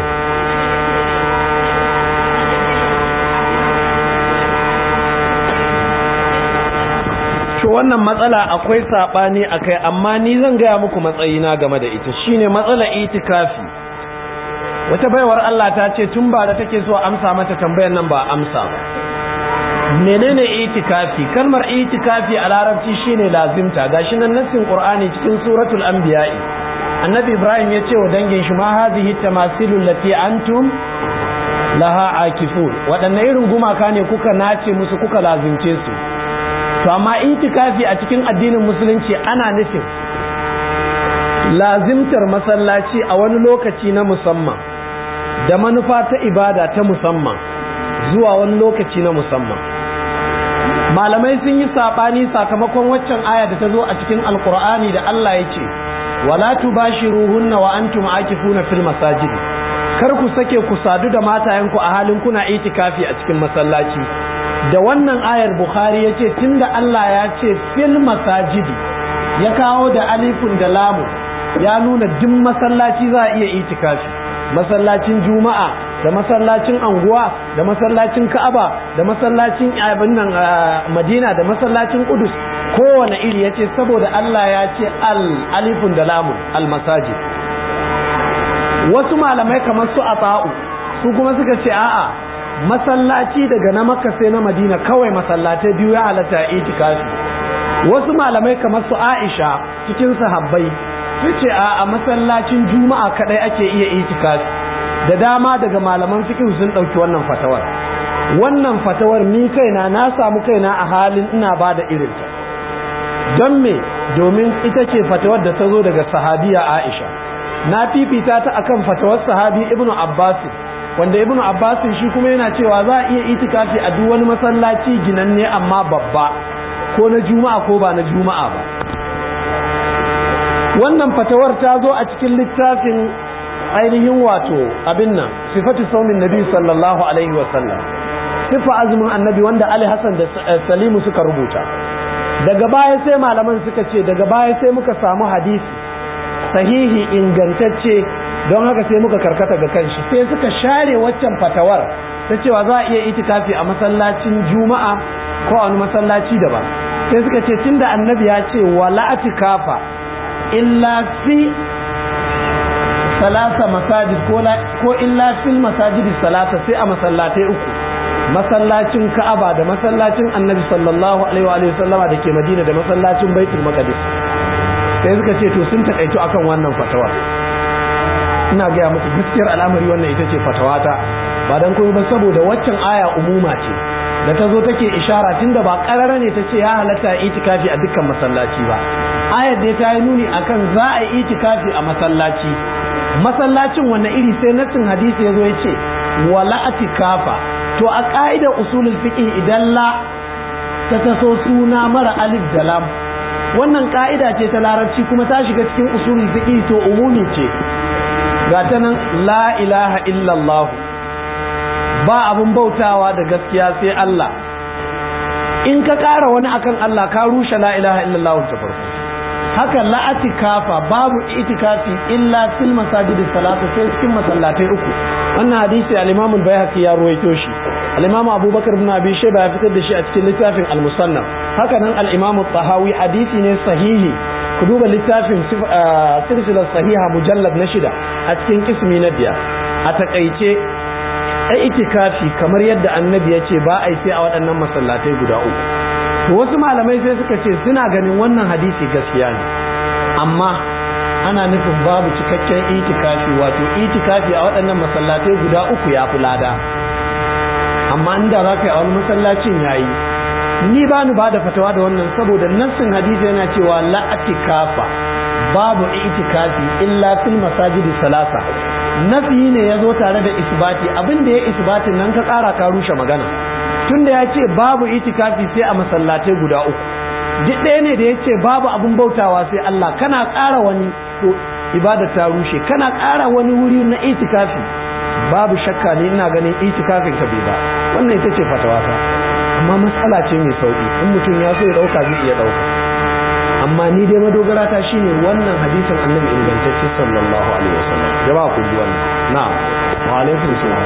to wannan matsala akwai sabani akai amma ni zan gaya muku matsayina game da ita shine matsala itikafi wata baiwar Allah ta ce tun ba da take so amsa mata tambayar nan ba amsa ba menene itikafi kalmar itikafi a larabci shine lazimta gashi nan nassin qur'ani cikin suratul anbiya'i annabi ibrahim ya ce wa dangin shi ma hadhihi tamasilu lati antum laha akifun waɗanne irin gumaka ne kuka nace musu kuka lazimce su to amma itikafi a cikin addinin musulunci ana nufin lazimtar masallaci a wani lokaci na musamman da manufa ta ibada ta musamman zuwa wani lokaci na musamman malamai sun yi saɓani sakamakon waccan aya da ta zo a cikin alkur'ani da Allah ya ce wala tubashiruhunna wa antum akifuna fil masajid kar ku sake ku sadu da matayenku a halin kuna itikafi a cikin masallaci da wannan ayar bukhari ya ce tunda Allah ya ce fil masajidi ya kawo da alifun da lamu ya nuna duk masallaci za a iya itikafi masallacin juma'a da masallacin anguwa da masallacin ka'aba da masallacin abin nan madina da masallacin kudus kowane iri ya ce saboda Allah ya ce al alifun da lamun al masajid wasu malamai kamar su a su kuma suka ce a'a masallaci daga na makka sai na madina kawai masallatai biyu ya halatta itikafi wasu malamai kamar su aisha cikin sahabbai su ce a masallacin juma'a kadai ake iya itikafi da dama daga malaman fiqh sun dauki wannan fatawar wannan fatawar ni kaina na samu kaina a halin ina ba da irinta don me domin ita ce fatawar da ta zo daga sahabiya aisha na fifita ta akan fatawar sahabi ibnu abbas wanda ibnu abbas shi kuma yana cewa za a iya itikafi a duk wani masallaci ginanne amma babba ko na juma'a ko ba na juma'a ba wannan fatawar ta zo a cikin littafin ainihin wato abin nan sifatu saumin nabi sallallahu alaihi wasallam sifa azumin annabi wanda ali hassan da salimu suka rubuta daga baya sai malaman suka ce daga baya sai muka samu hadisi sahihi ingantacce don haka sai muka karkata ga kanshi sai suka share waccan fatawar ta cewa za a iya itikafi a masallacin juma'a ko a wani masallaci daban sai suka ce tunda annabi ya ce wala atikafa illa fi salasa masajid ko illa fil masajidi salasa sai a masallatai uku masallacin ka'aba da masallacin annabi sallallahu alaihi wa sallama da ke madina da masallacin baitul maqdis sai suka ce to sun takaito akan wannan fatawa ina gaya muku gaskiyar al'amari wannan ita ce fatawata ba dan kuma ba saboda waccan aya umuma ce da ta zo take ishara tunda ba karara ne ta ce ya halatta itikafi a dukkan masallaci ba ayar da ta yi nuni akan za a yi itikafi a masallaci masallacin wanne iri sai nassin hadisi ya zo ya ce wala atikafa to a ka'idar usulul fiqh idan la ta taso suna mara alif da lam wannan ka'ida ce ta larabci kuma ta shiga cikin usulul fiqh to umumi ce ga ta nan la ilaha illallah ba abun bautawa da gaskiya sai Allah in ka ƙara wani akan Allah ka rushe la ilaha illallah ta farko haka la atikafa babu itikafi illa fil masajidi salatu sai cikin masallatai uku wannan hadisi al-Imam al-Baihaqi ya ruwaito shi al-Imam Abubakar ibn Abi Shayba ya fitar da shi a cikin littafin al-Musannaf haka nan al-Imam tahawi hadisi ne sahihi ku duba littafin silsilar sahiha mujallad na shida a cikin kismi na biyar a takaice ai itikafi kamar yadda annabi ya ce ba a yi sai a waɗannan masallatai guda uku to wasu malamai sai suka ce suna ganin wannan hadisi gaskiya ne amma ana nufin babu cikakken itikafi wato itikafi a waɗannan masallatai guda uku ya fi lada amma inda za ka yi a wani masallacin yayi ni ba ni ba da fatawa da wannan saboda nassin hadisi yana cewa la'atikafa babu itikafi illa fil masajidi salasa nafi ne ya zo tare da isbati abin da ya isbatin nan ka ƙara ka rushe magana tunda ya ce babu itikafi sai a masallatai guda uku duk ɗaya ne da ya ce babu abin bautawa sai Allah kana ƙara wani to ibada ta rushe kana ƙara wani wuri na itikafi babu shakka ne ina ganin itikafin ka bai ba wannan ita ce fatawata amma matsala ce mai sauki in mutum ya so ya dauka zai iya dauka amma ni dai madogara ta shine wannan hadisin annabi ingantacce sallallahu alaihi wasallam jama'a ku ji wannan na'am wa alaikum salam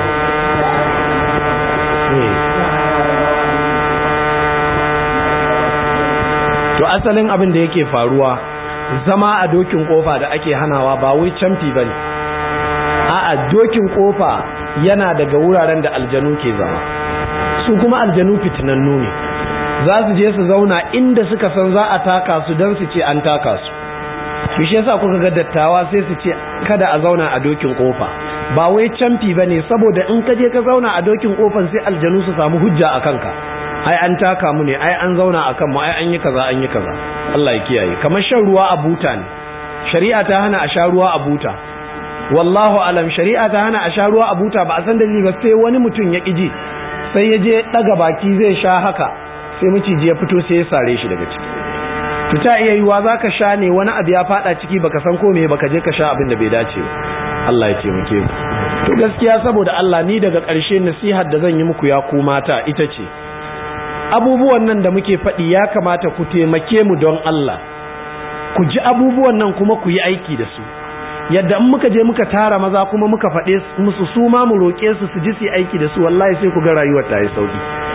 to asalin abin da yake faruwa zama a dokin kofa da ake hanawa ba wai camfi bane a'a dokin kofa yana daga wuraren da aljanu ke zama su kuma aljanu fitinannu ne za su je su zauna inda suka san za a taka su don su ce an taka su shi yasa kuka ga dattawa sai su ce kada a zauna a dokin kofa ba wai camfi ba ne saboda in ka je ka zauna a dokin kofan sai aljanu su samu hujja a kanka ai an taka mu ne ai an zauna a kanmu ai an yi kaza an yi kaza Allah ya kiyaye kamar shan ruwa a buta ne shari'a ta hana a sha ruwa a buta wallahu alam shari'a ta hana a sha ruwa a buta ba a san dalili ba sai wani mutum ya ƙiji sai ya je ɗaga baki zai sha haka sai maciji ya fito sai ya sare shi daga ciki to ta iya yiwa za ka sha ne wani abu ya faɗa ciki baka san ko me baka je ka sha abin da bai dace ba Allah ya taimake mu to gaskiya saboda Allah ni daga ƙarshe nasihar da zan yi muku ya ku mata ita ce abubuwan nan da muke faɗi ya kamata ku taimake mu don Allah ku ji abubuwan nan kuma ku yi aiki da su yadda in muka je muka tara maza kuma muka faɗe musu su ma mu roƙe su su ji su aiki da su wallahi sai ku ga rayuwar ta yi sauki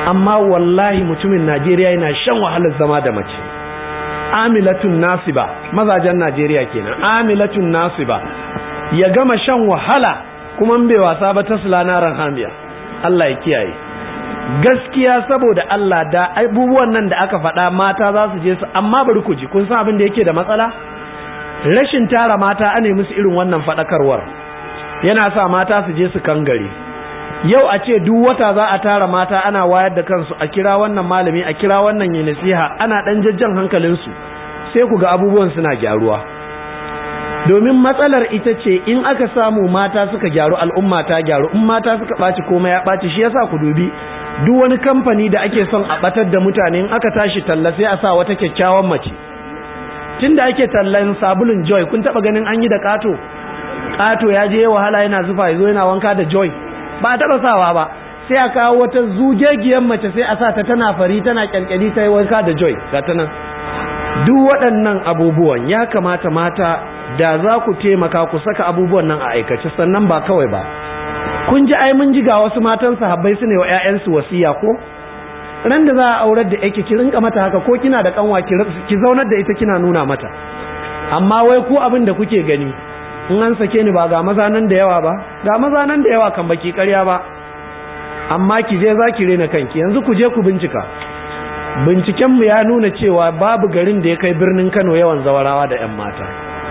amma wallahi mutumin najeriya yana shan wahalar zama da mace amilatun nasiba mazajen najeriya kenan amilatun nasiba ya gama shan wahala kuma bai wasa ba ta sulana hamiya Allah ya kiyaye gaskiya saboda Allah da abubuwan nan da aka faɗa mata za su je su amma bari ku ji kun san abin da yake da matsala rashin tara mata ane musu irin wannan faɗakarwar yana sa mata su je su kangare yau a ce duk wata za a tara mata ana wayar da kansu a kira wannan malami a kira wannan yi nasiha ana ɗan jajjan hankalinsu sai ku ga abubuwan suna gyaruwa domin matsalar ita ce in aka samu mata suka gyaru al'umma ta gyaru in mata suka ɓaci komai ya ɓaci shi yasa ku dubi duk wani kamfani da ake son a ɓatar da mutane in aka tashi talla sai a sa wata kyakkyawan mace tun da ake tallan sabulun joy kun taɓa ganin an yi da ƙato ƙato ya je wahala yana zufa ya zo yana wanka da joy ba a taɓa sawa ba sai a kawo wata zugegiyar mace sai a sa ta tana fari tana kyalkyali ta yi wanka da joy ga ta nan duk waɗannan abubuwan ya kamata mata da za ku taimaka ku saka abubuwan nan a aikace sannan ba kawai ba kun ji ai mun ji ga wasu matan sahabbai su ne wa ƴaƴansu wasiya ko ran da za a aurar da yake ki rinka mata haka ko kina da kanwa ki zaunar da ita kina nuna mata amma wai ku abin da kuke gani in an sake ni ba ga maza nan da yawa ba ga maza nan da yawa kan baki ƙarya ba amma ki je za ki rena kanki yanzu ku je ku bincika bincikenmu ya nuna cewa babu garin da ya kai birnin Kano yawan zawarawa da 'yan mata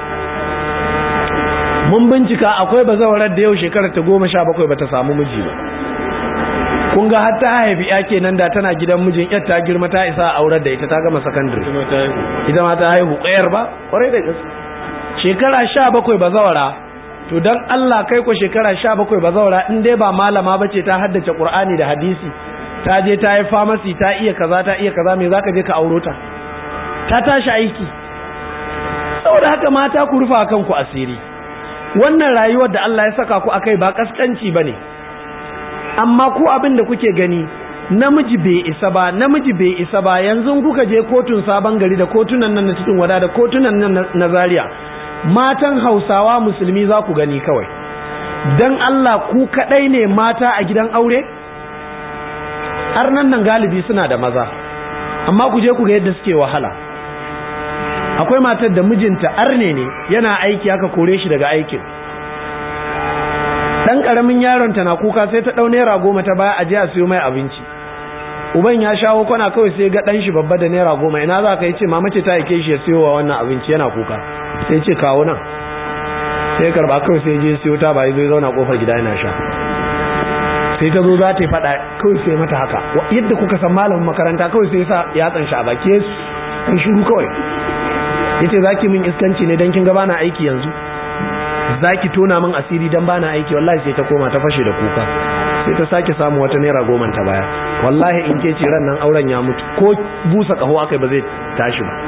mun bincika akwai bazawarar da yau shekarar ta goma sha bakwai bata samu miji ba kun ga har ta haifi ya kenan da tana gidan mijin yar ta girma ta isa a aurar da ita ta gama sakandare ita ma ta haihu ƙayar ba ƙwarai da gaske shekara sha bakwai bazawara to don Allah kai ko shekara sha bakwai bazawara in dai ba malama ba ce ta haddace Qur'ani da hadisi ta je ta yi famasi ta iya kaza ta iya kaza me zaka je ka auro ta ta tashi aiki saboda haka mata ku rufa kanku asiri wannan rayuwar da Allah ya saka ku akai ba kaskanci bane amma ku abin da kuke gani namiji bai isa ba namiji bai isa ba yanzu kuka je kotun sabon gari da kotunan nan na cikin wada da kotunan nan na Zaria matan Hausawa musulmi za ku gani kawai dan Allah ku kadai ne mata a gidan aure har nan nan galibi suna da maza amma ku je ku ga yadda suke wahala akwai matar da mijinta arne ne yana aiki aka kore shi daga aikin dan karamin yaron ta na kuka sai ta dau naira goma ta baya aje a siyo mai abinci uban ya shawo kwana kawai sai ga dan shi babba da naira goma ina za ka yi ce mama ce ta aike shi ya siyo wa wannan abinci yana kuka sai ce kawo nan sai karba kawai sai je siyo ta bai zo zauna kofar gida yana sha sai ta zo za ta yi faɗa kawai sai mata haka yadda kuka san malamin makaranta kawai sai sa yatsan shi a baki kai shiru kawai yace zaki min iskanci ne dan kin ga bana aiki yanzu zaki tona min asiri dan bana aiki wallahi sai ta koma ta fashe da kuka sai ta sake samu wata naira goma ta baya wallahi in ke ce ran nan auren ya mutu ko busa kaho akai ba zai tashi ba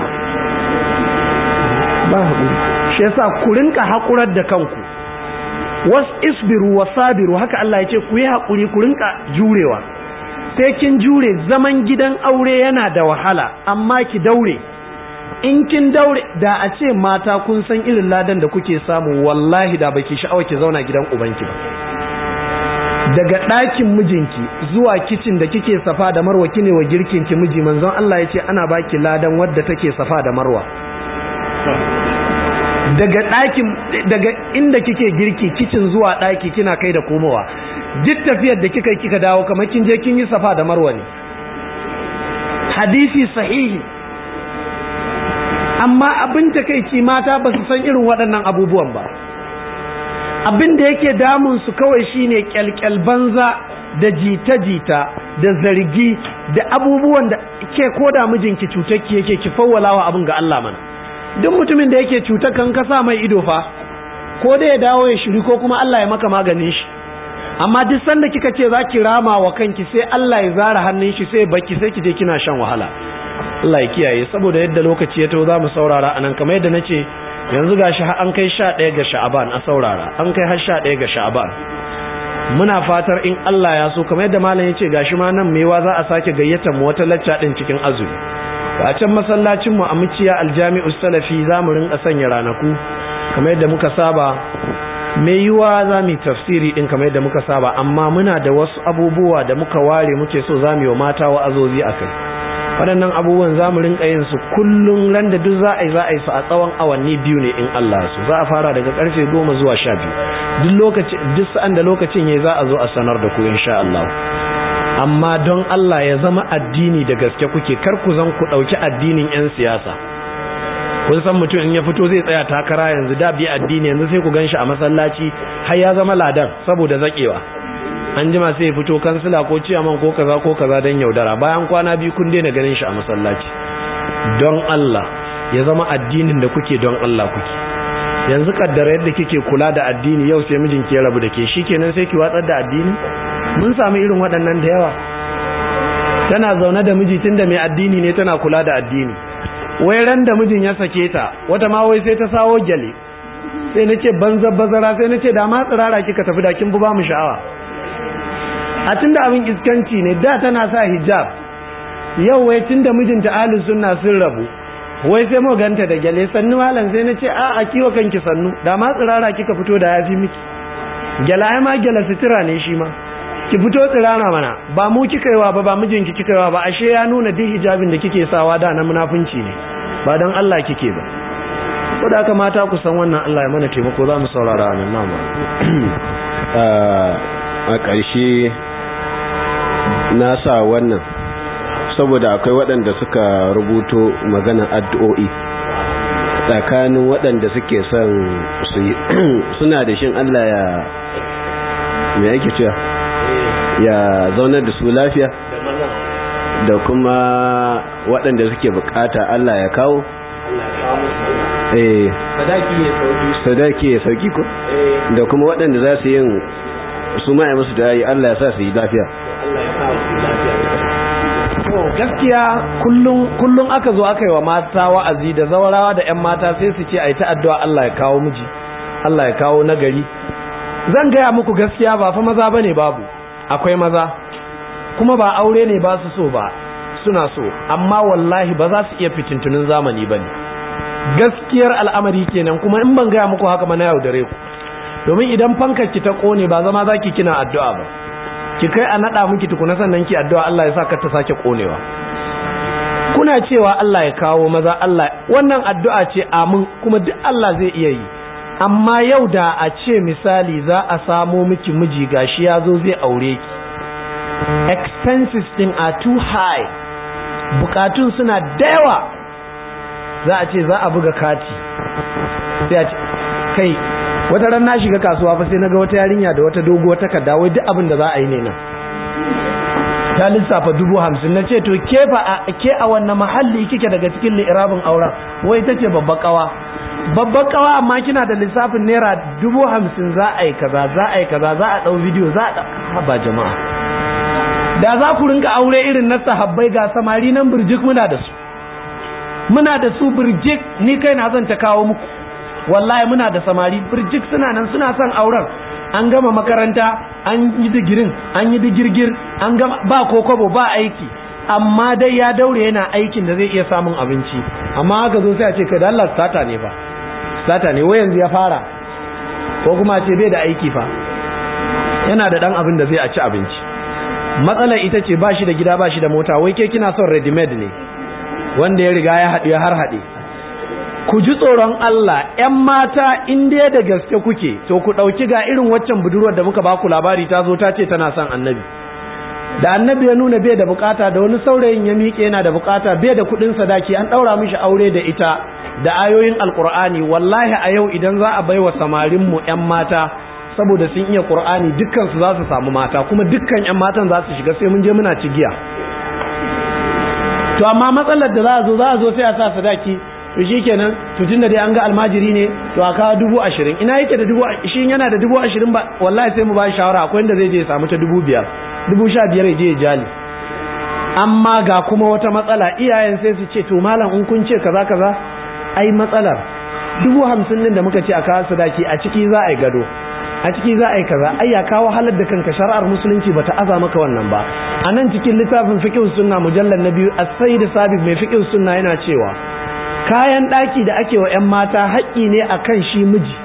ba hakuri shi yasa ku rinka hakurar da kanku was isbiru wasabiru haka Allah ya ce ku yi hakuri ku rinka jurewa sai kin jure zaman gidan aure yana da wahala amma ki daure in kin daure da a ce mata kun san irin ladan da kuke samu wallahi da baki sha'awa ki zauna gidan ubanki ba daga ɗakin mijinki zuwa kicin da kike safa da marwa kine wa girkin ki miji manzon Allah ya ce ana baki ladan wadda take safa da marwa daga ɗakin daga inda kike girki kicin zuwa ɗaki kina kai da komowa duk tafiyar da kika kika dawo kamar kin je kin yi safa da marwa ne hadisi sahihi amma abin takeici mata ba su san irin waɗannan abubuwan ba abin da yake damun su kawai shine kyalkyal banza da jita-jita da zargi da abubuwan da ke koda mijinki cutarki yake ki fawwalawa abin ga Allah mana duk mutumin da yake cutar kan kasa mai ido fa ko da ya dawo ya shiri ko kuma Allah ya maka maganin shi amma duk sanda kika ce za ki rama wa kanki sai Allah ya zara hannun shi sai baki sai ki je kina shan wahala Allah ya kiyaye saboda yadda lokaci ya taho za mu saurara anan kamar yadda nace yanzu gashi an kai 11 ga Sha'aban a saurara an kai har 11 ga Sha'aban muna fatar in Allah ya so kamar yadda malam yace gashi ma nan mewa za a sake gayyatar mu wata lacca din cikin azumi a can masallacin mu a muciya aljami'us salafi za mu rinka sanya ranaku kamar yadda muka saba mai yiwa za mu tafsiri din kamar yadda muka saba amma muna da wasu abubuwa da muka ware muke so za mu yi wa mata wa'azozi a kai waɗannan abubuwan za mu rinka yin su kullum ran da duk za a yi za a yi su a tsawon awanni biyu ne in Allah su za a fara daga karfe goma zuwa sha biyu duk lokaci duk sa'an da lokacin ya za a zo a sanar da ku insha Allah amma don Allah ya zama addini da gaske kuke kar ku zan ku ɗauki addinin 'yan siyasa kun san mutum in ya fito zai tsaya takara yanzu da bi addini yanzu sai ku gan shi a masallaci har ya zama ladan saboda zakewa an jima sai ya fito kansila ko ciyaman ko kaza ko kaza don yaudara bayan kwana biyu kun daina ganin shi a masallaci don Allah ya zama addinin da kuke don Allah kuke yanzu kaddara yadda kike kula da addini yau sai mijinki ya rabu da ke shikenan sai ki watsar da addini mun samu irin waɗannan da yawa tana zaune da miji tunda mai addini ne tana kula da addini wai ran da mijin ya sake ta wata ma wai sai ta sawo gyale sai nace banza bazara sai nace da ma tsirara kika tafi da kin bu ba mu sha'awa a tunda abin iskanci ne da tana sa hijab yau wai tunda mijinta ahli sunna sun rabu wai sai mu ganta da gyale sannu malam sai nace a a kiwa kanki sannu da ma tsirara kika fito da yafi miki gyala ai ma gyala sutura ne shi ma ki fito tsirara mana ba mu kika yiwa ba ba mijinki kika yiwa ba ashe ya nuna duk hijabin da kike sawa da na munafunci ne ba dan Allah kike ba ko da haka mata ku san wannan Allah ya mana taimako za mu saurara nan namu a ƙarshe na sa wannan saboda akwai waɗanda suka rubuto maganar addu'o'i tsakanin waɗanda suke son su yi suna da shin Allah ya me yake cewa ya zaunar da su lafiya da kuma waɗanda suke bukata Allah ya kawo eh sadaki ya sauki ko da kuma waɗanda za su yin su ma'a musu da yi Allah ya sa su yi lafiya gaskiya kullum aka zo aka yi wa mata wa'azi da zawarawa da 'yan mata sai su ce a yi ta addu'a Allah ya kawo miji Allah ya kawo nagari zan gaya muku gaskiya ba fa maza bane babu akwai maza kuma ba aure ne ba su so ba suna so amma wallahi ba za su iya fitintunin zamani bane gaskiyar al'amari kenan kuma in ban gaya muku haka ma na yaudare ku domin idan fankar ki ta kone ba zama zaki kina addu'a ba ki kai a nada miki tukuna sannan ki addu'a Allah ya sa ka ta sake konewa kuna cewa Allah ya kawo maza Allah wannan addu'a ce amin kuma duk Allah zai iya yi amma yau da a ce misali za a samo miki miji gashi ya zo zai aure ki expenses din are too high bukatun suna da yawa za a ce za a buga kati sai a ce kai wata ran na shiga kasuwa fa sai naga wata yarinya da wata doguwar takarda wai duk abin da za a yi ne nan ta lissafa dubu hamsin na ce to ke fa a ke a wannan mahalli kike daga cikin li'irabin auren wai ta ce babbar kawa babbar kawa amma kina da lissafin naira dubu hamsin za a yi kaza za a yi kaza za a ɗau bidiyo za a ba jama'a da za ku rinka aure irin na sahabbai ga samari nan birjik muna da su muna da su birjik ni kai na zan ta kawo muku wallahi muna da samari birjik suna nan suna son auren an gama makaranta an yi digirin an yi digirgir an gama ba kokobo ba aiki amma dai ya daure yana aikin da zai iya samun abinci amma haka zo sai a ce kai da Allah sata ne fa sata ne wai yanzu ya fara ko kuma ce bai da aiki fa yana da dan abin da zai a ci abinci matsalar ita ce ba shi da gida ba shi da mota wai ke kina son ready made ne wanda ya riga ya haɗu ya har haɗe ku ji tsoron Allah ‘yan mata in dai da gaske kuke to ku ɗauki ga irin waccan budurwar da muka baku labari ta zo ta ce tana son annabi da annabi ya nuna bai da bukata da wani saurayin ya miƙe yana da bukata bai da kuɗin sadaki an ɗaura mishi aure da ita da ayoyin alƙur'ani wallahi a yau idan za a baiwa samarin mu ‘yan mata saboda sun iya ƙur'ani dukkan su za su samu mata kuma dukkan ‘yan matan za su shiga sai mun je muna cigiya to amma matsalar da za a zo za a zo sai a sa sadaki to shi kenan to tunda dai an ga almajiri ne to a kawo dubu ashirin ina yake da dubu shi yana da dubu ashirin ba wallahi sai mu ba shawara akwai inda zai je ya samu ta dubu biyar dubu sha biyar ya je ya jali amma ga kuma wata matsala iyayen sai su ce to malam in kun ce kaza kaza ai matsalar dubu hamsin din da muka ce a kawo sadaki a ciki za a yi gado a ciki za a yi kaza ai ya kawo halar da kanka shari'ar musulunci bata aza maka wannan ba a nan cikin littafin fiqh sunna mujallal na biyu as-sayyid sabib mai fiqh sunna yana cewa kayan ɗaki da ake wa 'yan mata haƙƙi ne a kan shi miji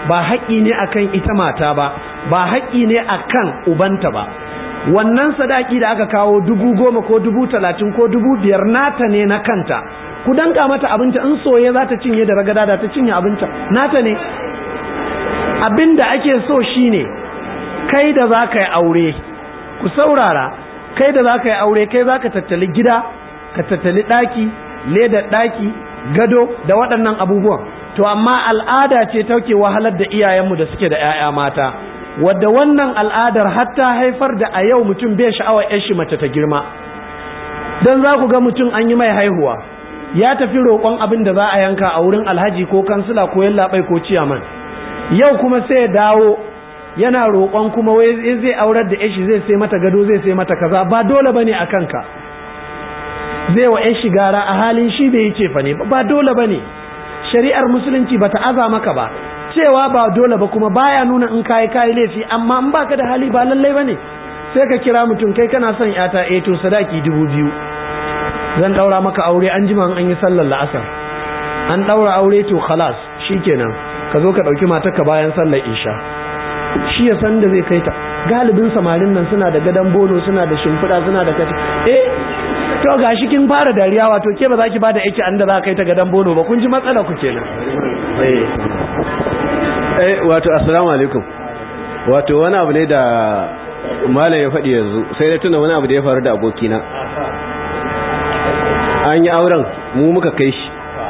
ba haƙƙi ne akan ita mata ba ba haƙƙi ne akan ubanta ba wannan sadaki da aka kawo dubu goma ko dubu talatin ko dubu biyar nata ne na kanta ku danka mata abinci in soye za ta cinye da ragada da ta cinye abinci nata ne abin da ake so shine kai da za ka yi aure ku saurara kai da za ka yi aure kai za ka tattali gida ka tattali ɗaki ledar ɗaki gado da waɗannan abubuwan to amma al'ada ce tauke wahalar da iyayenmu da suke da 'ya'ya mata wadda wannan al'adar hatta haifar da a yau mutum bai sha'awar 'yan shi mace ta girma don za ku ga mutum an yi mai haihuwa ya tafi roƙon abin da za a yanka a wurin alhaji ko kansila ko yallaɓai ko ciyaman yau kuma sai ya dawo yana roƙon kuma wai zai aurar da yashi zai sai mata gado zai sai mata kaza ba dole bane a kanka zai wa yashi gara a halin shi bai yi cefa ne ba dole bane shari'ar musulunci bata aza maka ba cewa ba dole ba kuma baya nuna in kayi kayi laifi amma in baka da hali ba lallai bane sai ka kira mutum kai kana son yata eh to sadaki dubu biyu zan daura maka aure an jima an yi sallar la'asar an daura aure to khalas shikenan ka zo ka dauki matarka bayan sallar isha shi ya san da zai kai ta galibin samarin nan suna da gadon bono suna da shimfiɗa suna da kata eh to gashi kin fara dariya wato ke ba za ki bada yake an da za kai ta gadon bono ba kun ji matsala ku kenan eh eh wato assalamu alaikum wato wani abu ne da malam ya faɗi yanzu sai da tuna wani abu da ya faru da abokina an yi auren mu muka kai shi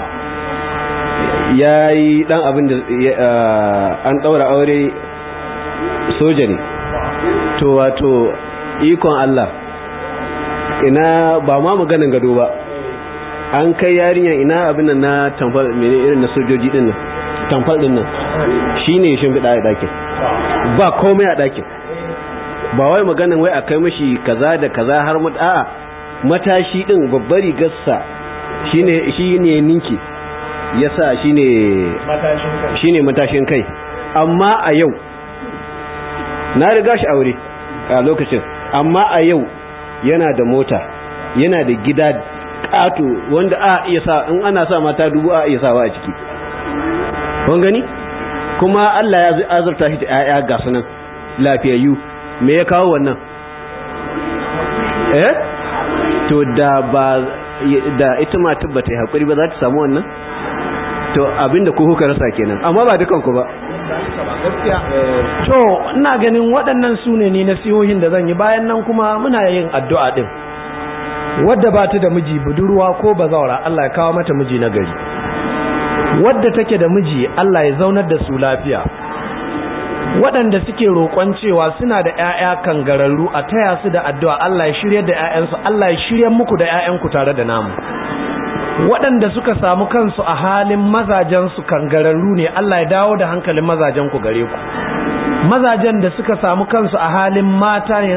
ya yi ɗan abin da an ɗaura aure soja ne to wato ikon Allah ina ba ma maganin gado ba an kai yarinya ina abin nan na tamfal mene irin na sojoji din nan tamfal din nan shine shin bida a dakin ba komai a dakin ba wai maganin wai a kai mashi kaza da kaza har mu a matashi din babbar rigarsa shine shine ninki yasa shine matashin kai shine matashin kai amma a yau na riga shi aure a lokacin amma a yau yana da mota yana da gida ƙato wanda a iya sa in ana sa mata dubu a iya sawa a ciki kun gani kuma Allah ya azurta shi da ƴaƴa ga sunan lafiyayyu me ya kawo wannan eh to da ba da ita matar ba ta yi haƙuri ba za ta samu wannan to abinda ku kuka rasa kenan amma ba dukanku ba to ina ganin waɗannan su ne ni nasihohin da zan yi bayan nan kuma muna yin addu'a ɗin wadda ba ta da miji budurwa ko bazawara Allah ya kawo mata miji na gari wadda take da miji Allah ya zaunar da su lafiya waɗanda suke roƙon cewa suna da ‘ya'ya kangararru a taya su da addu'a Allah ya shirya da ‘ya'yansu Allah ya shirya muku da ‘ya'yanku tare da namu waɗanda suka samu kansu a halin mazajensu kangararru ne Allah ya dawo da hankalin mazajen ku gare ku mazajen da suka samu kansu a halin mata ne